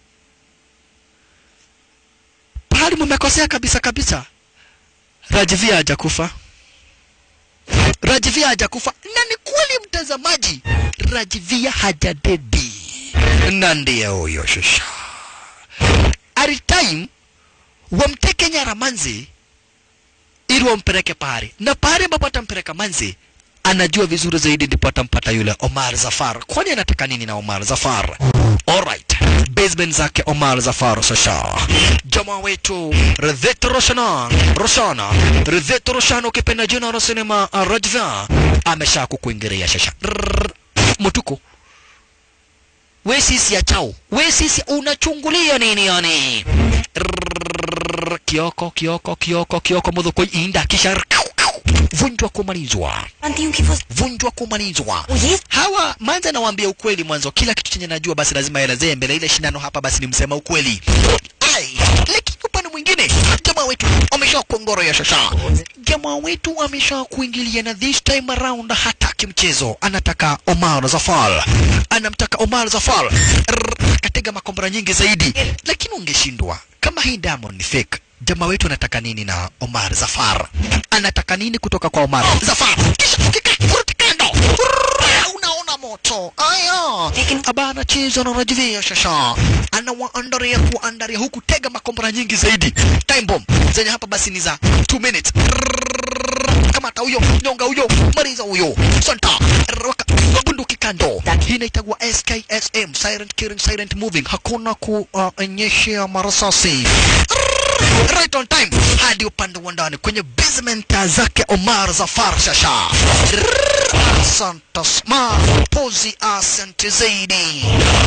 pahali mmekosea kabisa kabisa rajivia hajakufa rajivia hajakufa na ni kweli mtazamaji rajivia hajadedi na ndiye huyo shusha aritime wamteke nyara manzi ili wampeleke pahali na pahali ambapo atampeleka manzi anajua vizuri zaidi ndipo atampata yule Omar Zafar. Kwani anataka nini na Omar Zafar? Alright, basement zake Omar Zafar sasa. Jamaa wetu Ridhet Roshana, Roshana, Ridhet Roshana ukipenda jina la sinema uh, Rajva amesha kukuingiria sasa. Rrrr. Mutuku we sisi ya chao, we sisi unachungulia nini yani? Rrrr. Kioko, kioko, kioko, kioko, mudhuko inda kisha vunjwa kumalizwa जानती हूँ कि वो vunjwa kumalizwa वो ये hawa manza nawaambia ukweli mwanzo kila kitu chenye najua basi lazima elezee mbele ile shindano hapa basi ni msema ukweli ai lakini upande mwingine jamaa wetu amesha kuongoro ya shasha jamaa wetu amesha kuingilia na this time around hataki mchezo anataka Omar Zafar anamtaka Omar Zafar Rrr, akatega makombora nyingi zaidi lakini ungeshindwa kama hii Diamond ni fake jamaa wetu anataka nini na Omar Zafar anataka nini kutoka kwa Omar Zafar kisha ukikati kando Rrrr, unaona moto aya aba anacheza na Rajvia shasha anawaandaria kuandaria huku tega makombora nyingi zaidi time bomb zenye hapa basi ni za 2 minutes Rrrr, kamata huyo nyonga huyo maliza huyo santa Rwaka, bunduki kando hii inaitagwa SKSM silent killing silent moving hakuna kuonyeshea marasasi right on time hadi upande wa ndani kwenye basement zake Omar Zafar Shasha. Asante sma pozi, asante zaidi.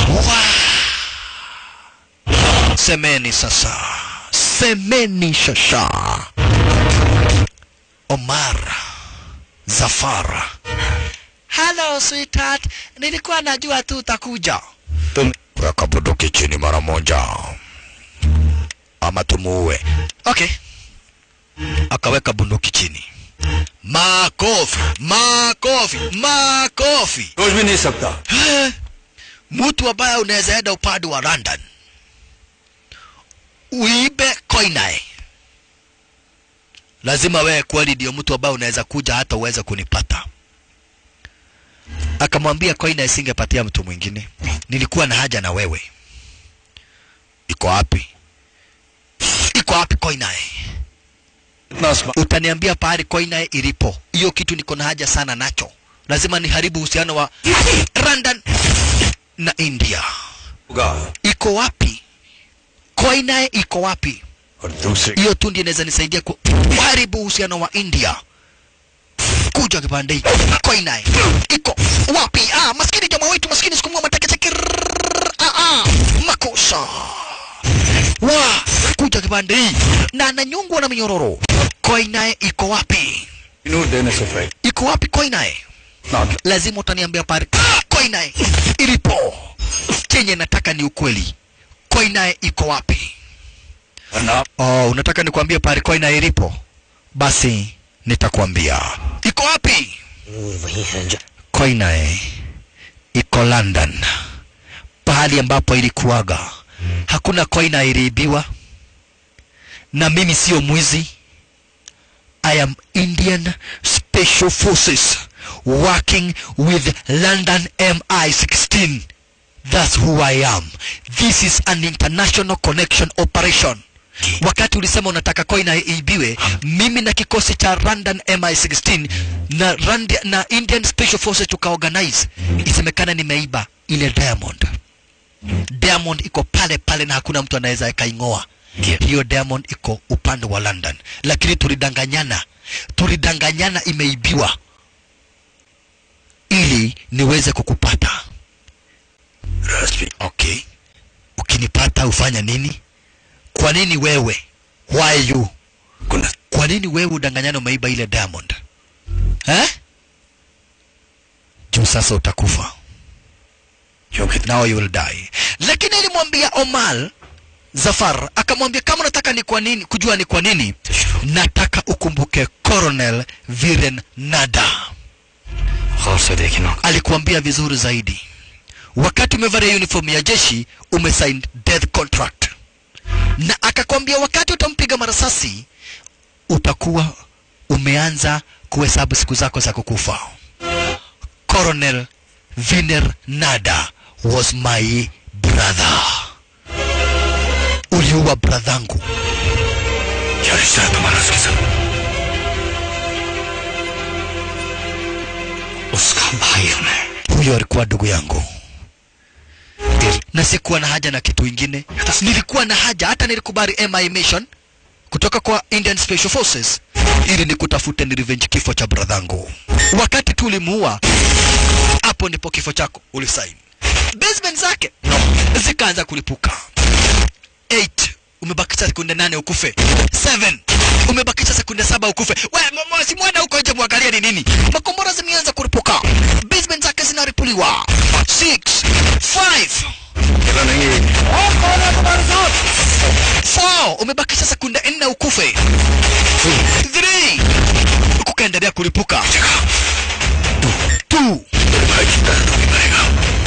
Wow. Semeni sasa, semeni Shasha. Omar Zafar. Hello sweetheart, nilikuwa najua tu utakuja. तुम Weka bunduki chini mara moja ama tumuue. Okay. Akaweka bunduki chini. Makofi, makofi, makofi. सोच भी नहीं सकता Eh, Mtu ambaye unaweza enda upande wa London uibe koinae, lazima wewe kweli ndio mtu ambaye unaweza kuja hata uweze kunipata. Akamwambia koina isingepatia mtu mwingine, nilikuwa na haja na wewe. Iko wapi? Iko wapi koinae? इतना स्मा- Utaniambia pahali koinae ilipo. Hiyo kitu niko na haja sana nacho, lazima niharibu uhusiano wa London na India. होगा Iko wapi? Koinae iko wapi? और दूसरे hiyo tu ndio inaweza nisaidia ku- kuharibu uhusiano wa India. Kuja kipande hiki. Koinae iko wapi? Ah, maskini jamaa wetu maskini sikumwa mateke shosha wa kuja kipande hii na ananyungwa na minyororo koi naye iko wapi inu देने से पहले iko wapi koi naye ना lazima utaniambia pale koi naye ilipo chenye nataka ni ukweli koi naye iko wapi वरना oh, unataka nikwambie pale koi naye ilipo basi nitakwambia iko wapi वही है जो koi naye iko london pahali ambapo ilikuwaga hakuna koina iliibiwa na mimi sio mwizi i am indian special forces working with london mi16 that's who i am this is an international connection operation wakati ulisema unataka koina iibiwe mimi na kikosi cha london mi16 na, Rand na indian special forces tukaorganize isemekana nimeiba ile diamond diamond iko pale pale na hakuna mtu anaweza akaing'oa hiyo diamond iko upande wa london lakini tulidanganyana tulidanganyana imeibiwa ili niweze kukupata राजवी okay ukinipata ufanya nini kwa nini wewe why you कुन kwa nini wewe udanganyana umeiba ile diamond eh? juu sasa utakufa क्योंकि now you will die lakini alimwambia omar zafar akamwambia kama unataka ni kwa nini kujua ni kwa nini nataka ukumbuke colonel viren nada गौर से देखना alikuambia vizuri zaidi wakati umevalia uniform ya jeshi umesign death contract na akakwambia wakati utampiga marasasi utakuwa umeanza kuhesabu siku zako za kukufa colonel viner nada was my brother uliua bradhangu क्या रिश्ता है तुम्हारा उसके साथ उसका भाई हूं मैं huyo alikuwa ndugu yangu na sikuwa na haja na kitu ingine nilikuwa na haja hata nilikubali mi mission kutoka kwa indian special forces ili nikutafute ni revenge kifo cha bradhangu wakati tu ulimuua hapo ndipo kifo chako ulisaini basement zake zikaanza kulipuka 8 umebakisha sekunde nane ukufe 7 umebakisha sekunde saba ukufe we mama simwenda huko nje mwangalie ni nini makombora zimeanza kulipuka basement zake zinaripuliwa 6 5 अकेला नहीं है 4 umebakisha sekunde nne ukufe 3 kukaendelea kulipuka 2 मेरे भाई की तरह तू भी मरेगा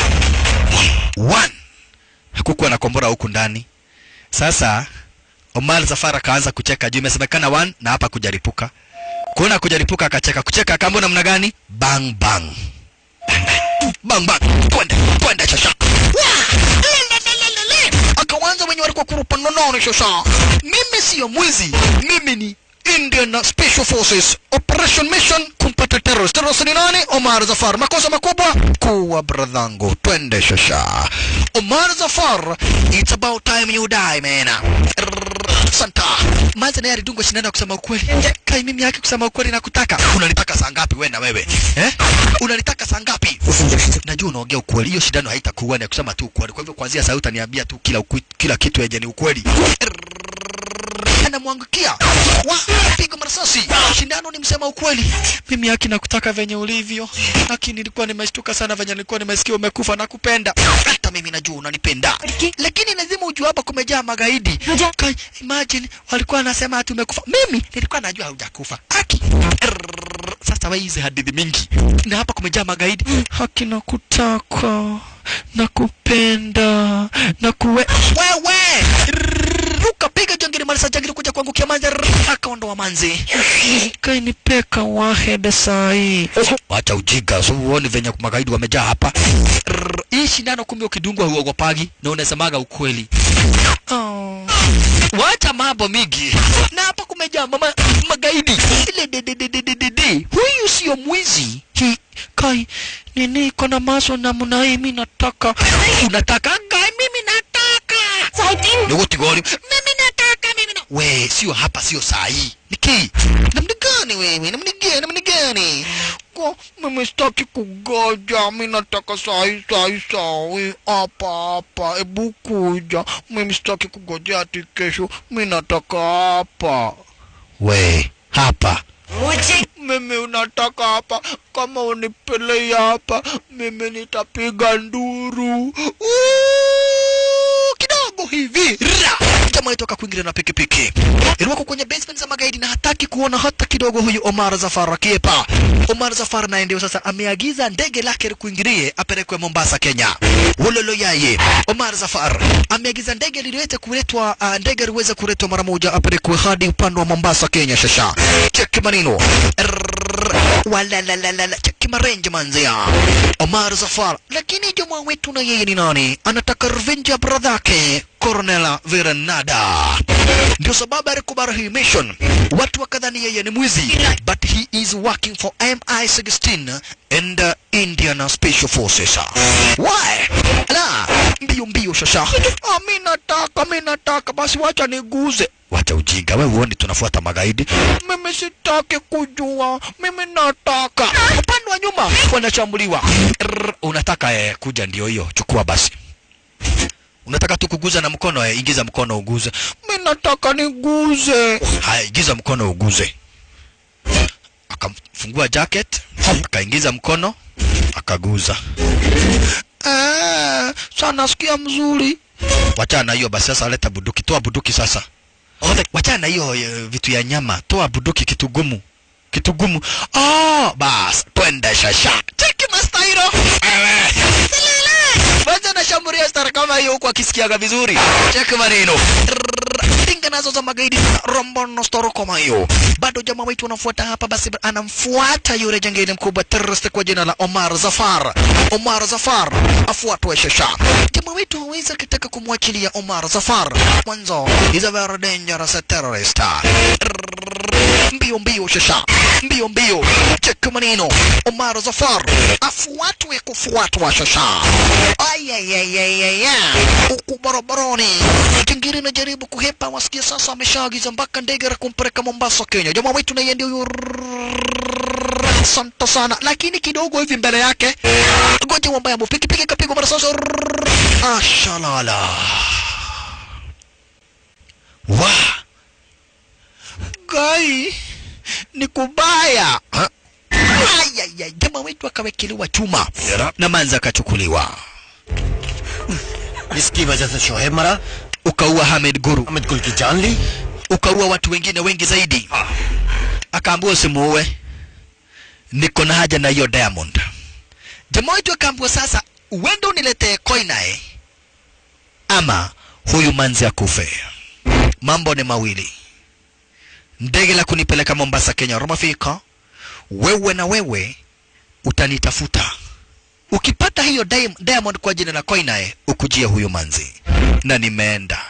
1 hakukuwa na kombora huku ndani sasa Omar Zafar akaanza kucheka juu imesemekana 1 na hapa kujaripuka kuona kujaripuka akacheka kucheka akaambia namna gani bang bang bang bang twende twende shasha Wah! Le, le, le, le, le. akawanza wenye walikuwa kurupa nononi shasha mimi siyo mwizi mimi ni Indian Special Forces Operation Mission kumpata terrorist. Terrorist ni nani? Omar Zafar. Makosa makubwa kuwa bradhangu. Twende shasha. Omar Zafar, it's about time you die man. Rrrr, Santa. Manza naye alidungwa shindano ya kusema ukweli. Kai mimi yake kusema ukweli na kutaka. Unanitaka saa ngapi wewe na wewe? Eh? Unanitaka saa ngapi? Najua unaongea ukweli. Hiyo shindano haitakuwa ni ya kusema tu ukweli. Kwa hivyo kuanzia sasa utaniambia tu kila ukwi, kila kitu yenye ni ukweli anamwangukia wa piga marasasi shindano ni msema ukweli mimi haki nakutaka venye ulivyo haki nilikuwa nimeshtuka sana venye nilikuwa nimesikia umekufa na kupenda hata mimi najua unanipenda lakini lazima ujue hapa kumejaa magaidi Kai, imagine walikuwa wanasema ati umekufa mimi nilikuwa najua haujakufa haki Rrrr, sasa wewe hizi hadithi mingi na hapa kumejaa magaidi haki nakutaka nakupenda na kuwe wewe ruka piga jangiri marisa jangiri kuja kuangukia manzi Rrrr, akaondoa manzi kainipeka wahede sai wacha ujiga so uone venye magaidi wamejaa hapa Rrrr, hii shindano kumbe ukidungwa huogopagi na unasemaga ukweli oh. wacha mambo mingi na hapa kumejaa mama magaidi ile dededededede huyu sio mwizi Hi, kai nini iko na maso namna hii mi nataka unataka kai mimi nataka ni wote gori mimi nataka mimi na we sio hapa sio saa hii niki namna gani wewe namna gani namna gani Hapana, mimi sitaki kugoja, mi nataka sahi sahi sahi, hapa hapa, ebu kuja, mimi sitaki kugojea ati kesho, mi nataka hapa. We, hapa मुझे mimi unataka hapa, kama unipelei hapa, mimi nitapiga nduru Uuuu, kidogo hivi ra jamaa itoka kuingilia na pikipiki ilikuwa kwenye basement za magaidi na hataki kuona hata kidogo huyu Omar Zafar akiepa. Omar Zafar naye ndio sasa ameagiza ndege lake likuingilie apelekwe Mombasa, Kenya. Wololo yaye Omar Zafar ameagiza ndege liliweze kuletwa, uh, ndege liweze kuletwa mara moja apelekwe hadi upande wa Mombasa, Kenya. Shasha cheki maneno walalalala cheki marenje manzia Omar Zafar, lakini jamaa wetu na yeye ni nani? Anataka revenge ya brother yake Colonel Verenada. Ndio sababu alikubali hii mission. Watu wakadhani yeye ni mwizi, but he is working for MI16 and uh, Indian Special Forces. Why? La, mbio mbio shasha. Ah, mimi nataka, mimi nataka, basi wacha niguze. Wacha ujinga, wewe uone tunafuata magaidi. Mimi sitaki kujua, mimi nataka. Upande wa nyuma wanashambuliwa. Rrr, Unataka eh, kuja ndio hiyo, chukua basi. Unataka tu kuguza na mkono eh, ingiza mkono uguze. Mimi nataka niguze. Haya, ingiza mkono uguze. Akamfungua jacket, akaingiza mkono, akaguza. Eh, sasa nasikia mzuri. Wachana na hiyo basi, sasa leta buduki, toa buduki sasa. Wachana na hiyo eh, vitu ya nyama, toa buduki, kitu gumu, kitu gumu. Oh, bas, twende shasha. Cheki mastairo. Ewe. Kwanza nashambulia star kama hiyo huku akisikiaga vizuri. Cheki maneno. Rrrr, Tinga nazo za magaidi rombono storo kama hiyo. Bado jamaa wetu anafuata hapa basi anamfuata yule jangili mkubwa terrorist kwa jina la Omar Zafar. Omar Zafar afuatwe shasha. Jamaa wetu hawezi akitaka kumwachilia Omar Zafar. Mwanzo is a very dangerous terrorist. Rrrr, Mbio mbio shasha. Mbio mbio. Cheki maneno. Omar Zafar afuatwe kufuatwa shasha. Ayayayayaya, huku barabarani jingiri najaribu kuhepa, wasikia sasa ameshaagiza mpaka ndege la kumpeleka Mombasa, Kenya. Jamaa wetu naye ndio huyo. Asante sana, lakini kidogo hivi mbele yake goja wambaya mu pikipiki kapigwa mara sasa. Ashalala wa gai ni kubaya ha? Ayaya, jamaa wetu akawekelewa chuma na manza akachukuliwa. इसकी वजह से शोहेब मरा Ukaua Hamed Guru, Amit गुल की जान ली ukaua watu wengine wengi zaidi. Akaambiwa usimuue, niko na haja na hiyo Diamond. Jamaa wetu akaambiwa sasa, uende uniletee koinae ama huyu manzi akufe. Mambo ni mawili, ndege la kunipeleka Mombasa, Kenya, Romafika, wewe na wewe utanitafuta ukipata hiyo diam- diamond kwa jina la koinae ukujia huyo manzi na nimeenda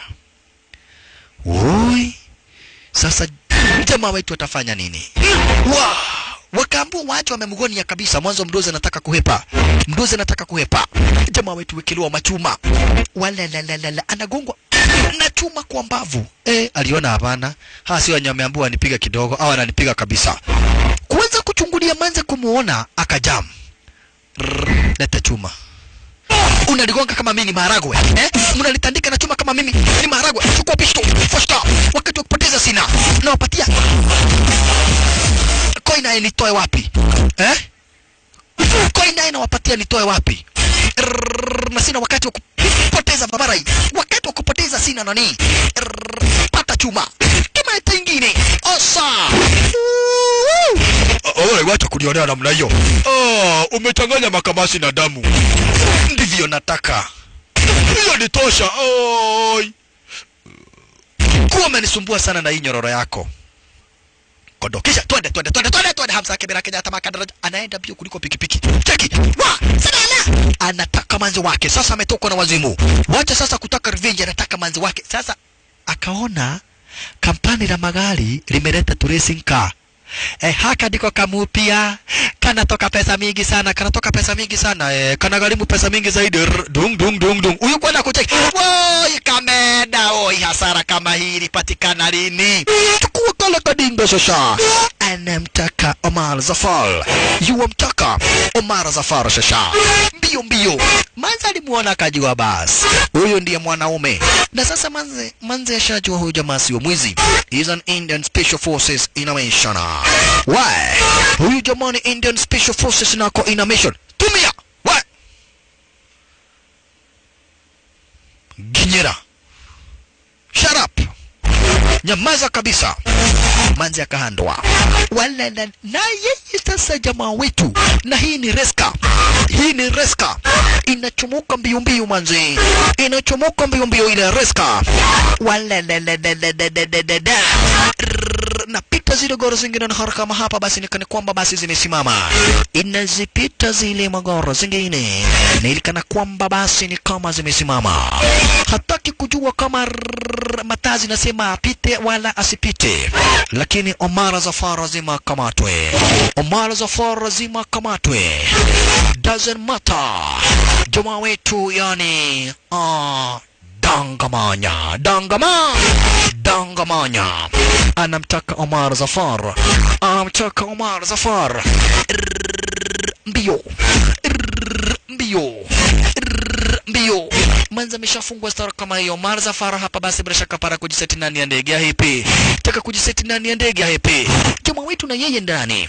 Ui, sasa jamaa wetu watafanya nini wa wakaambua wacho wamemgonia kabisa mwanzo mdozi anataka kuhepa mdozi anataka kuhepa jamaa wetu wekelewa machuma walalalala anagongwa na chuma kwa mbavu eh aliona hapana hawa sio wenye wameambiwa anipiga kidogo au ananipiga kabisa kuweza kuchungulia manze kumuona akajam Rrrr, leta chuma unaligonga kama mimi ni maharagwe eh? mnalitandika na chuma kama mimi ni maharagwe chukua pisto fosta wakati wa kupoteza sina nawapatia koina nitoe wapi eh? koina nawapatia nitoe wapi Rrrr, na sina wakati wa kupoteza barabara hii wakati wa kupoteza sina nani Rrrr, pata chuma kimeta ingine osa Owe, wacha kunionea namna hiyo. Oh, umechanganya makamasi na damu. Ndivyo nataka. Hiyo ni tosha. Oi. Kuwa umenisumbua sana na hii nyororo yako. Kondo. Kisha twende twende twende twende twende Hamza Kibira Kenyatta makadaraja anaenda mbio kuliko pikipiki. Cheki. Wa, salala. Anataka manzi wake. Sasa ametokwa na wazimu. Wacha sasa kutaka revenge anataka manzi wake. Sasa akaona kampani la magari limeleta tu racing car eh, haka ndiko kamupia kanatoka pesa mingi sana kanatoka pesa mingi sana eh, kana gharimu pesa mingi zaidi Rr, dung dung dung dung huyu kwenda kucheki woi kameda oi hasara kama hii ilipatikana lini chukua kale kadinga shasha anamtaka Omar Zafar yuwamtaka Omar Zafar shasha mbio mbio manze alimuona akajua basi huyu ndiye mwanaume na sasa manze manze ashajua huyu jamaa sio mwizi is an Indian Special Forces in a mission why huyu jamaa ni Indian Special Forces nako in a mission tumia why ginyera shut up nyamaza kabisa manzi akahandwa wala na, na yeye sasa jamaa wetu na hii ni reska hii ni reska inachomoka mbio mbio manzi inachomoka mbio mbio ile reska wala la la la la la la la la la Rrrr, napita zile goro zingine na haraka kama hapa basi nikani kwamba basi zimesimama inazipita zile magoro zingine na ilikana kwamba basi ni kama zimesimama hataki kujua kama rrrr, mataa zinasema apite wala asipite lakini Omar Zafar lazima akamatwe Omar Zafar lazima akamatwe doesn't matter jamaa wetu yani ah dangamanya dangama dangamanya anamtaka Omar Zafar anamtaka Omar Zafar Rrrr, mbio Rrrr, mbio Rrrr, mbio manza ameshafungwa stara kama hiyo Omar Zafar hapa basi bila shaka para kujiseti ndani ya ndege ya hepe taka kujiseti ndani ya ndege ya hepe jamaa wetu na yeye ndani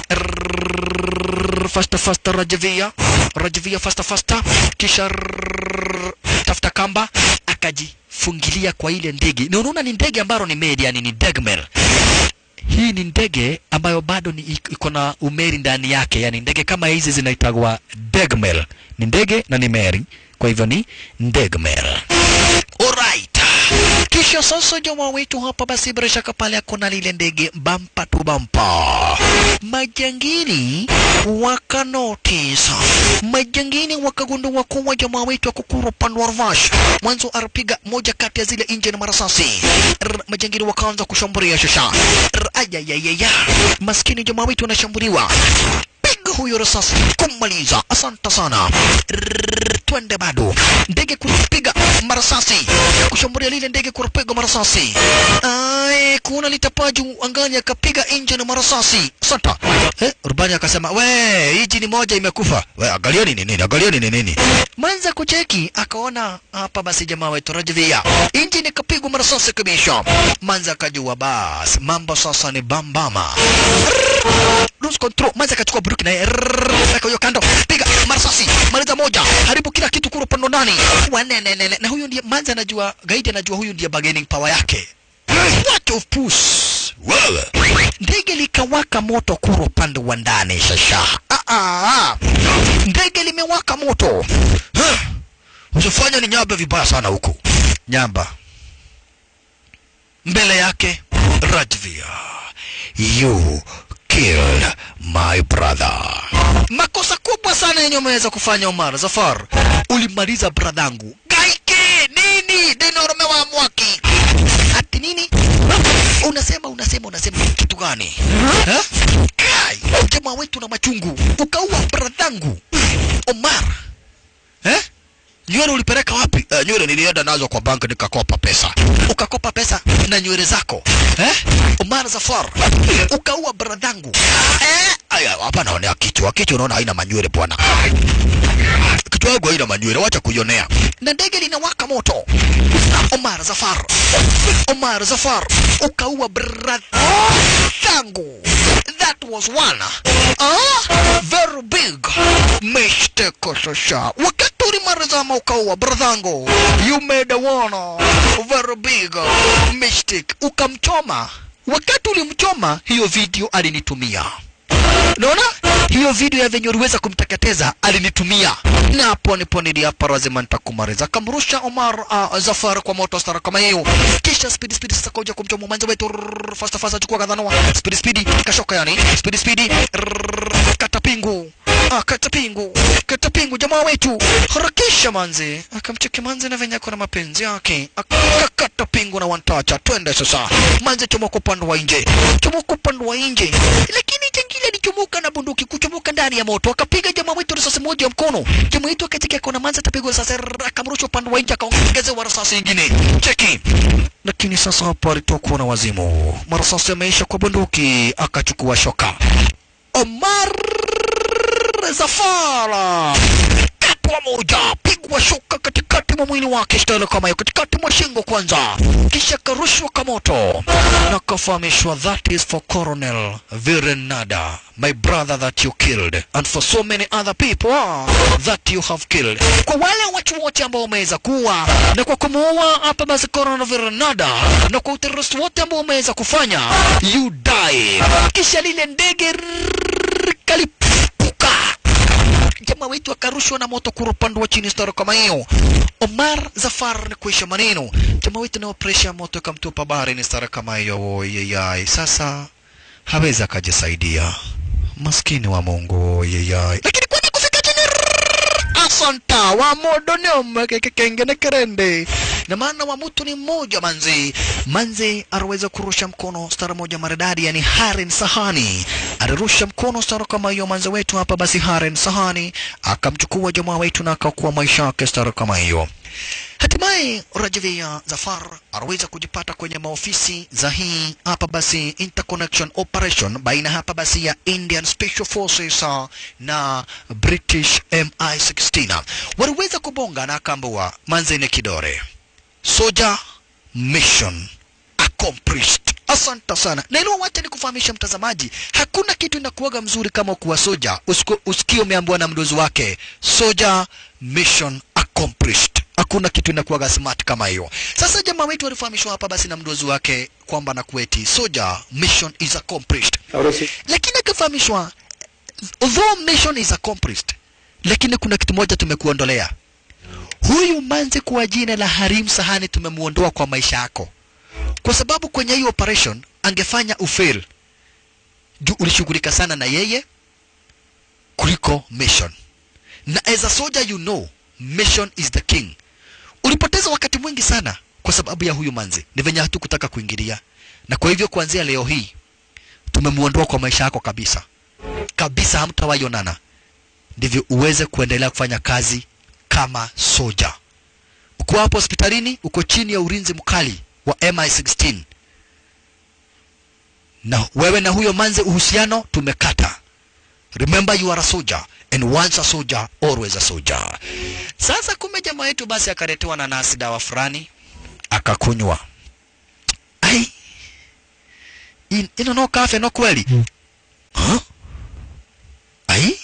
Rrrr, fasta fasta Rajavia Rajavia fasta fasta kisha rrrr, tafuta kamba akajifungilia kwa ile ndege na unaona ni ndege ambalo ni made yani ni degmer hii ni ndege ambayo bado ni iko- iko na umeri ndani yake yani ndege kama hizi zinaitagwa degmer ni ndege na ni meri kwa hivyo ni degmer alright kisha sasa jamaa wetu hapa basi bila shaka pale akona lile ndege bampa tu bampa majangili wakanotisa majangili wakagundua kuwa jamaa wetu akukuru upande wa Rvash mwanzo arapiga moja kati ya zile injini marasasi Rr, majangili wakaanza kushambulia shasha Rr, ayayayaya maskini jamaa wetu anashambuliwa piga huyo risasi kumaliza asante sana Rrrr, twende bado ndege kupiga marasasi kushambulia lile ndege kupiga marasasi ai kuna litapaju angani akapiga engine marasasi santa eh, rubani akasema we hiji ni moja imekufa we angalieni ni nini angalieni ni nini manza kucheki akaona hapa basi jamaa wetu rajvia engine ikapigwa marasasi kabisa manza akajua bas mambo sasa ni bambama lose control manza akachukua buruki naye weka hiyo kando piga marasasi maliza moja haribu kila kitu kuro pando ndani wanenenene na huyu ndiye manza anajua gaidi anajua huyu ndiye bargaining power yake what of puss wewe ndege likawaka moto kuro upande wa ndani shasha ah, ah, ah. ndege limewaka moto Huh. usifanye ni nyamba vibaya sana huku nyamba mbele yake Rajvia you killed my brother makosa kubwa sana yenye umeweza kufanya Omar Zafar ulimaliza bradhangu gaike nini dinorme wa mwaki ati nini unasema unasema unasema kitu gani Eh? Kai, jamaa wetu na machungu ukaua bradhangu Omar eh? nywele ulipeleka wapi? Uh, nywele nilienda nazo kwa banki nikakopa pesa. Ukakopa pesa na nywele zako eh? Omar Zafar ukaua bradhangu eh? Aya, hapa naonea kichwa. Kichwa unaona haina manywele bwana. Kichwa yangu haina manywele, wacha kuionea. Na ndege linawaka moto. Omar Zafar, Omar Zafar ukaua bradhangu. That was one. Ah, very big mistake sasa. Wakati ulimalizama ukaua bradhangu, you made a one very big mistake. Ukamchoma. Wakati ulimchoma, hiyo video alinitumia. Unaona? Hiyo video ya venye uliweza kumteketeza alinitumia. Na hapo ndipo niliapa lazima nitakumaliza. Kamrusha Omar uh, Zafar kwa moto stara kama hiyo. Kisha speed speed sasa kuja kumchoma mwanzo wetu rrrr, fast fast chukua kadhanua. Speed speed kashoka yani. Speed speed rrrr, kata pingu. Ah, kata pingu. akakata pingu jamaa wetu harakisha manzi akamcheki manzi na venye kuna mapenzi yake akakata pingu na wantacha twende sasa manzi chomoka upande wa nje chomoka upande wa nje lakini jengine alichomoka na bunduki kuchomoka ndani ya moto akapiga jamaa wetu risasi moja ya mkono jamaa wetu akatika kona manzi atapigwa risasi akamrusha upande wa nje akaongezewa risasi ingine cheki lakini sasa hapo alitokwa na wazimu marasasi yameisha kwa bunduki akachukua shoka Omar Zafara katwa moja, pigwa shoka katikati mwa mwili wake, style kama hiyo, katikati mwa shingo kwanza, kisha karushwa kwa moto na kafahamishwa, that is for Colonel Virenada, my brother that you killed and for so many other people that you have killed. Kwa wale watu wote ambao wameweza kuwa na kwa kumuua hapa basi Colonel Virenada na kwa uterrorist wote ambao wameweza kufanya, you die. Kisha lile ndege rrrr, kalipuka jamaa wetu akarushwa na moto kura upande wa chini staro kama hiyo. Omar Zafar ni kuisha maneno, jamaa wetu na presha ya moto ikamtupa baharini staro kama hiyo. Oyeyai, sasa hawezi akajisaidia, maskini wa Mungu. Oyeyai, lakini kwani kufika chini asanta wa modo ni omake kekengene kerende na maana wa mtu ni mmoja manzi manzi aliweza kurusha mkono stara moja maridadi yani Haren Sahani alirusha mkono stara kama hiyo manzi wetu hapa basi Haren Sahani akamchukua jamaa wetu na akakuwa maisha yake stara kama hiyo Hatimaye Rajavia Zafar aliweza kujipata kwenye maofisi za hii hapa basi interconnection operation baina hapa basi ya Indian Special Forces uh, na British MI16. Waliweza kubonga na akaambua manzene kidore soja mission accomplished. Asante sana. Na ilo wacha nikufahamisha mtazamaji, hakuna kitu inakuwaga mzuri kama kuwa soja usiku- usikie umeambiwa na mdozi wake soja mission accomplished. Hakuna kitu inakuwaga smart kama hiyo. Sasa jamaa wetu alifahamishwa hapa basi na mdozi wake kwamba na kueti soja mission is accomplished, lakini akafahamishwa although mission is accomplished, lakini kuna kitu moja tumekuondolea huyu manzi kwa jina la Harim Sahani tumemuondoa kwa maisha yako, kwa sababu kwenye hii operation angefanya ufail juu ulishughulika sana na yeye kuliko mission, na as a soldier you know mission is the king. Ulipoteza wakati mwingi sana kwa sababu ya huyu manzi, ni venye hatukutaka kuingilia, na kwa hivyo kuanzia leo hii tumemuondoa kwa maisha yako kabisa kabisa, hamtawahi onana, ndivyo uweze kuendelea kufanya kazi kama soja. Uko hapo hospitalini, uko chini ya ulinzi mkali wa MI16, na wewe na huyo manze uhusiano tumekata. Remember you are a soldier and once a soldier always a soldier. Sasa kumbe jamaa yetu basi akaletewa na nasi dawa fulani akakunywa. Ai, in, ino no kafe no kweli huh? Ai,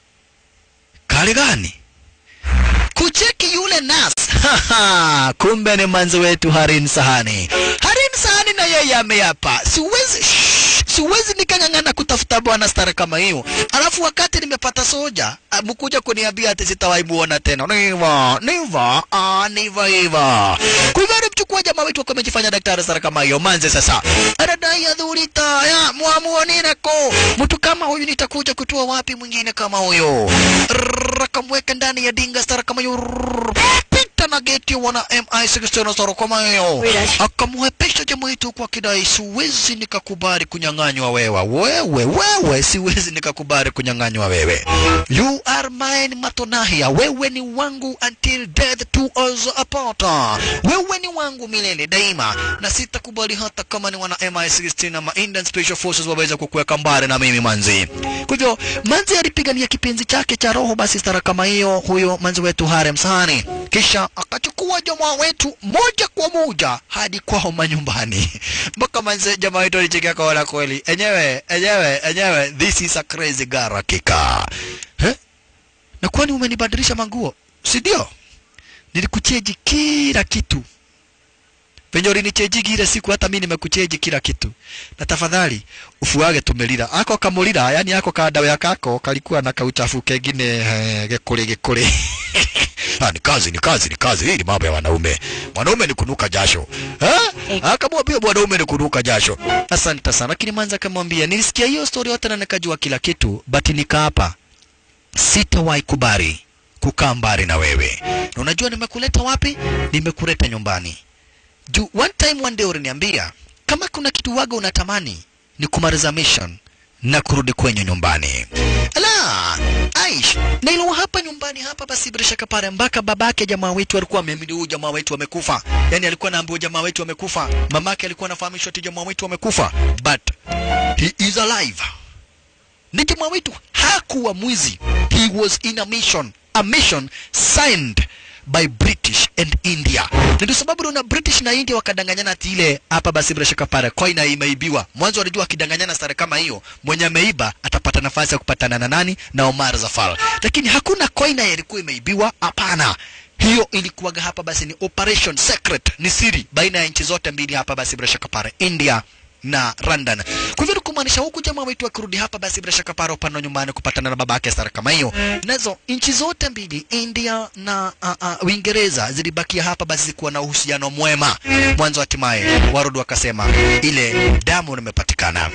kale gani? kucheki yule nas kumbe ni manzi wetu Harin Sahani. Harin Sahani na yeye ameapa, siwezi shh, siwezi nikang'ang'ana kutafuta bwana stara kama hiyo, alafu wakati nimepata soja ah, mkuja kuniambia ati sitawahi muona tena. Niva niva ah, niva hiva. Kwa hivyo alimchukua jamaa wetu akawa amejifanya daktari stara kama hiyo manze. Sasa anadai adhurita ya mwamuonireko, mtu kama huyu nitakuja kutoa wapi mwingine kama huyo? Rrrr, akamweka ndani ya dinga stara kama hiyo Rrrr, pita na geti wana MI16 stara kama hiyo, akamwepesha jamaa wetu kwa kidai, siwezi nikakubali kunyang'anywa wewe, wewe wewe, siwezi nikakubali kunyang'anywa wewe, you are mine matonahia, wewe ni wangu until death to us apart, wewe ni wangu milele daima, na sitakubali hata kama ni wana MI16 ama Indian Special Forces waweza kukuweka mbali na mimi manzi. Kwa hivyo manzi alipigania kipenzi chake cha roho, basi stara kama hiyo, huyo manzi wetu Harem Sahani, kisha akachukua jamaa wetu moja kwa moja hadi kwao manyumbani, mpaka manzi jamaa wetu alichekea kaona kweli, enyewe enyewe enyewe, this is a crazy girl hakika eh? Na kwani umenibadilisha manguo, si ndio? Nilikucheji kila kitu penye ulinichejigi ile siku, hata mimi nimekucheji kila kitu, na tafadhali ufuage tumelira ako kamulira, yani ako kadawa kako kalikuwa na kauchafu kengine eh, gekule gekule Ah, ni kazi ni kazi ni kazi, hii ni mambo ya wanaume. Mwanaume ni kunuka jasho eh? Akamwambia mwanaume ni kunuka jasho. Asante sana, lakini manza akamwambia nilisikia hiyo story yote na nikajua kila kitu, but nikaapa sitawahi kubali kukaa mbali na wewe. Na unajua nimekuleta wapi? Nimekuleta nyumbani. Juu one time one day uliniambia kama kuna kitu waga unatamani ni kumaliza mission na kurudi kwenye nyumbani. Ala, Aish, na ilo hapa nyumbani hapa basi bila shaka pale mpaka babake jamaa wetu alikuwa ameamini huyu jamaa wetu amekufa. Yaani alikuwa anaambiwa jamaa wetu amekufa. Mamake alikuwa anafahamishwa ati jamaa wetu amekufa. But he is alive. Ni jamaa wetu hakuwa mwizi. He was in a mission. A mission signed by British and India. Na ndio sababu unaona British na India wakadanganyana ati ile hapa basi bila shaka pale coin imeibiwa. Mwanzo walijua akidanganyana sare kama hiyo, mwenye ameiba atapata nafasi ya kupatana na nani na Omar Zafar. Lakini hakuna coin ilikuwa imeibiwa, hapana. Hiyo ilikuwaga hapa basi ni operation secret, ni siri baina ya nchi zote mbili hapa basi bila shaka pale India na London. Kwa hivyo ni kumaanisha huku jamaa wetu akirudi hapa basi bila shaka para upande wa nyumbani kupatana na babake Sara kama hiyo. Nazo nchi zote mbili India na uh, uh, Uingereza zilibakia hapa basi zikuwa na uhusiano mwema. Mwanzo hatimaye warudi wakasema ile damu limepatikana.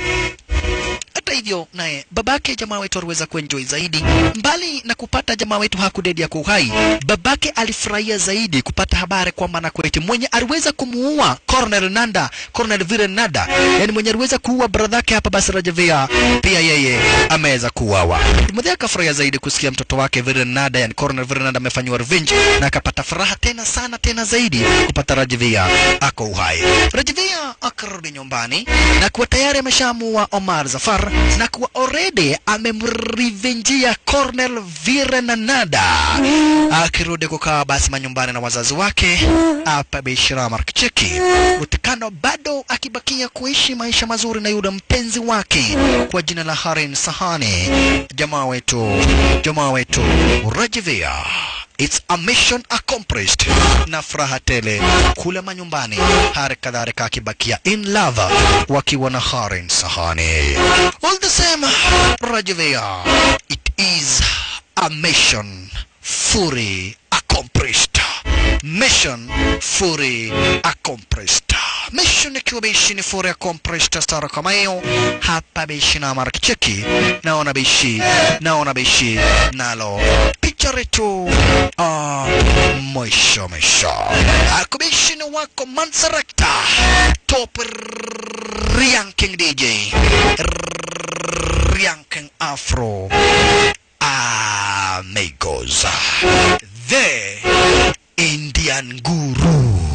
Hata hivyo naye babake jamaa wetu aliweza kuenjoy zaidi. Mbali na kupata jamaa wetu hakudedi ya uhai, babake alifurahia zaidi kupata habari kwamba Nakweti mwenye aliweza kumuua Colonel Nanda, Colonel Viren Nanda, yani mwenye aliweza kuua bradhake hapa basi Rajavia, pia yeye ameweza kuuawa. Mmoja akafurahia zaidi kusikia mtoto wake Viren Nanda, yani Colonel Viren Nanda amefanywa revenge, na akapata furaha tena sana tena zaidi kupata Rajavia ako uhai. Rajavia akarudi nyumbani na kuwa tayari ameshamuua Omar Zafar na kuwa already amemrivenjia Colonel Virenanada akirudi kukaa basi manyumbani na wazazi wake hapa Bishra Markicheki utikano bado akibakia kuishi maisha mazuri na yule mpenzi wake kwa jina la Harin Sahani jamaa wetu jamaa wetu Rajivia It's a mission accomplished na furaha tele kule manyumbani, hali kadhalika akibakia in love wakiwa na Harin Sahani. All the same, Rajavia, it is a mission fully accomplished. Mission fully accomplished. Mission ikiwa bishi ni fully accomplished stara kama hiyo hapa bishi na markicheki naona bishi naona bishi nalo picha letu ah, mwisho mwisho akubishi ni wako Mansarekta top ranking DJ ranking Afro amigos the Indian Guru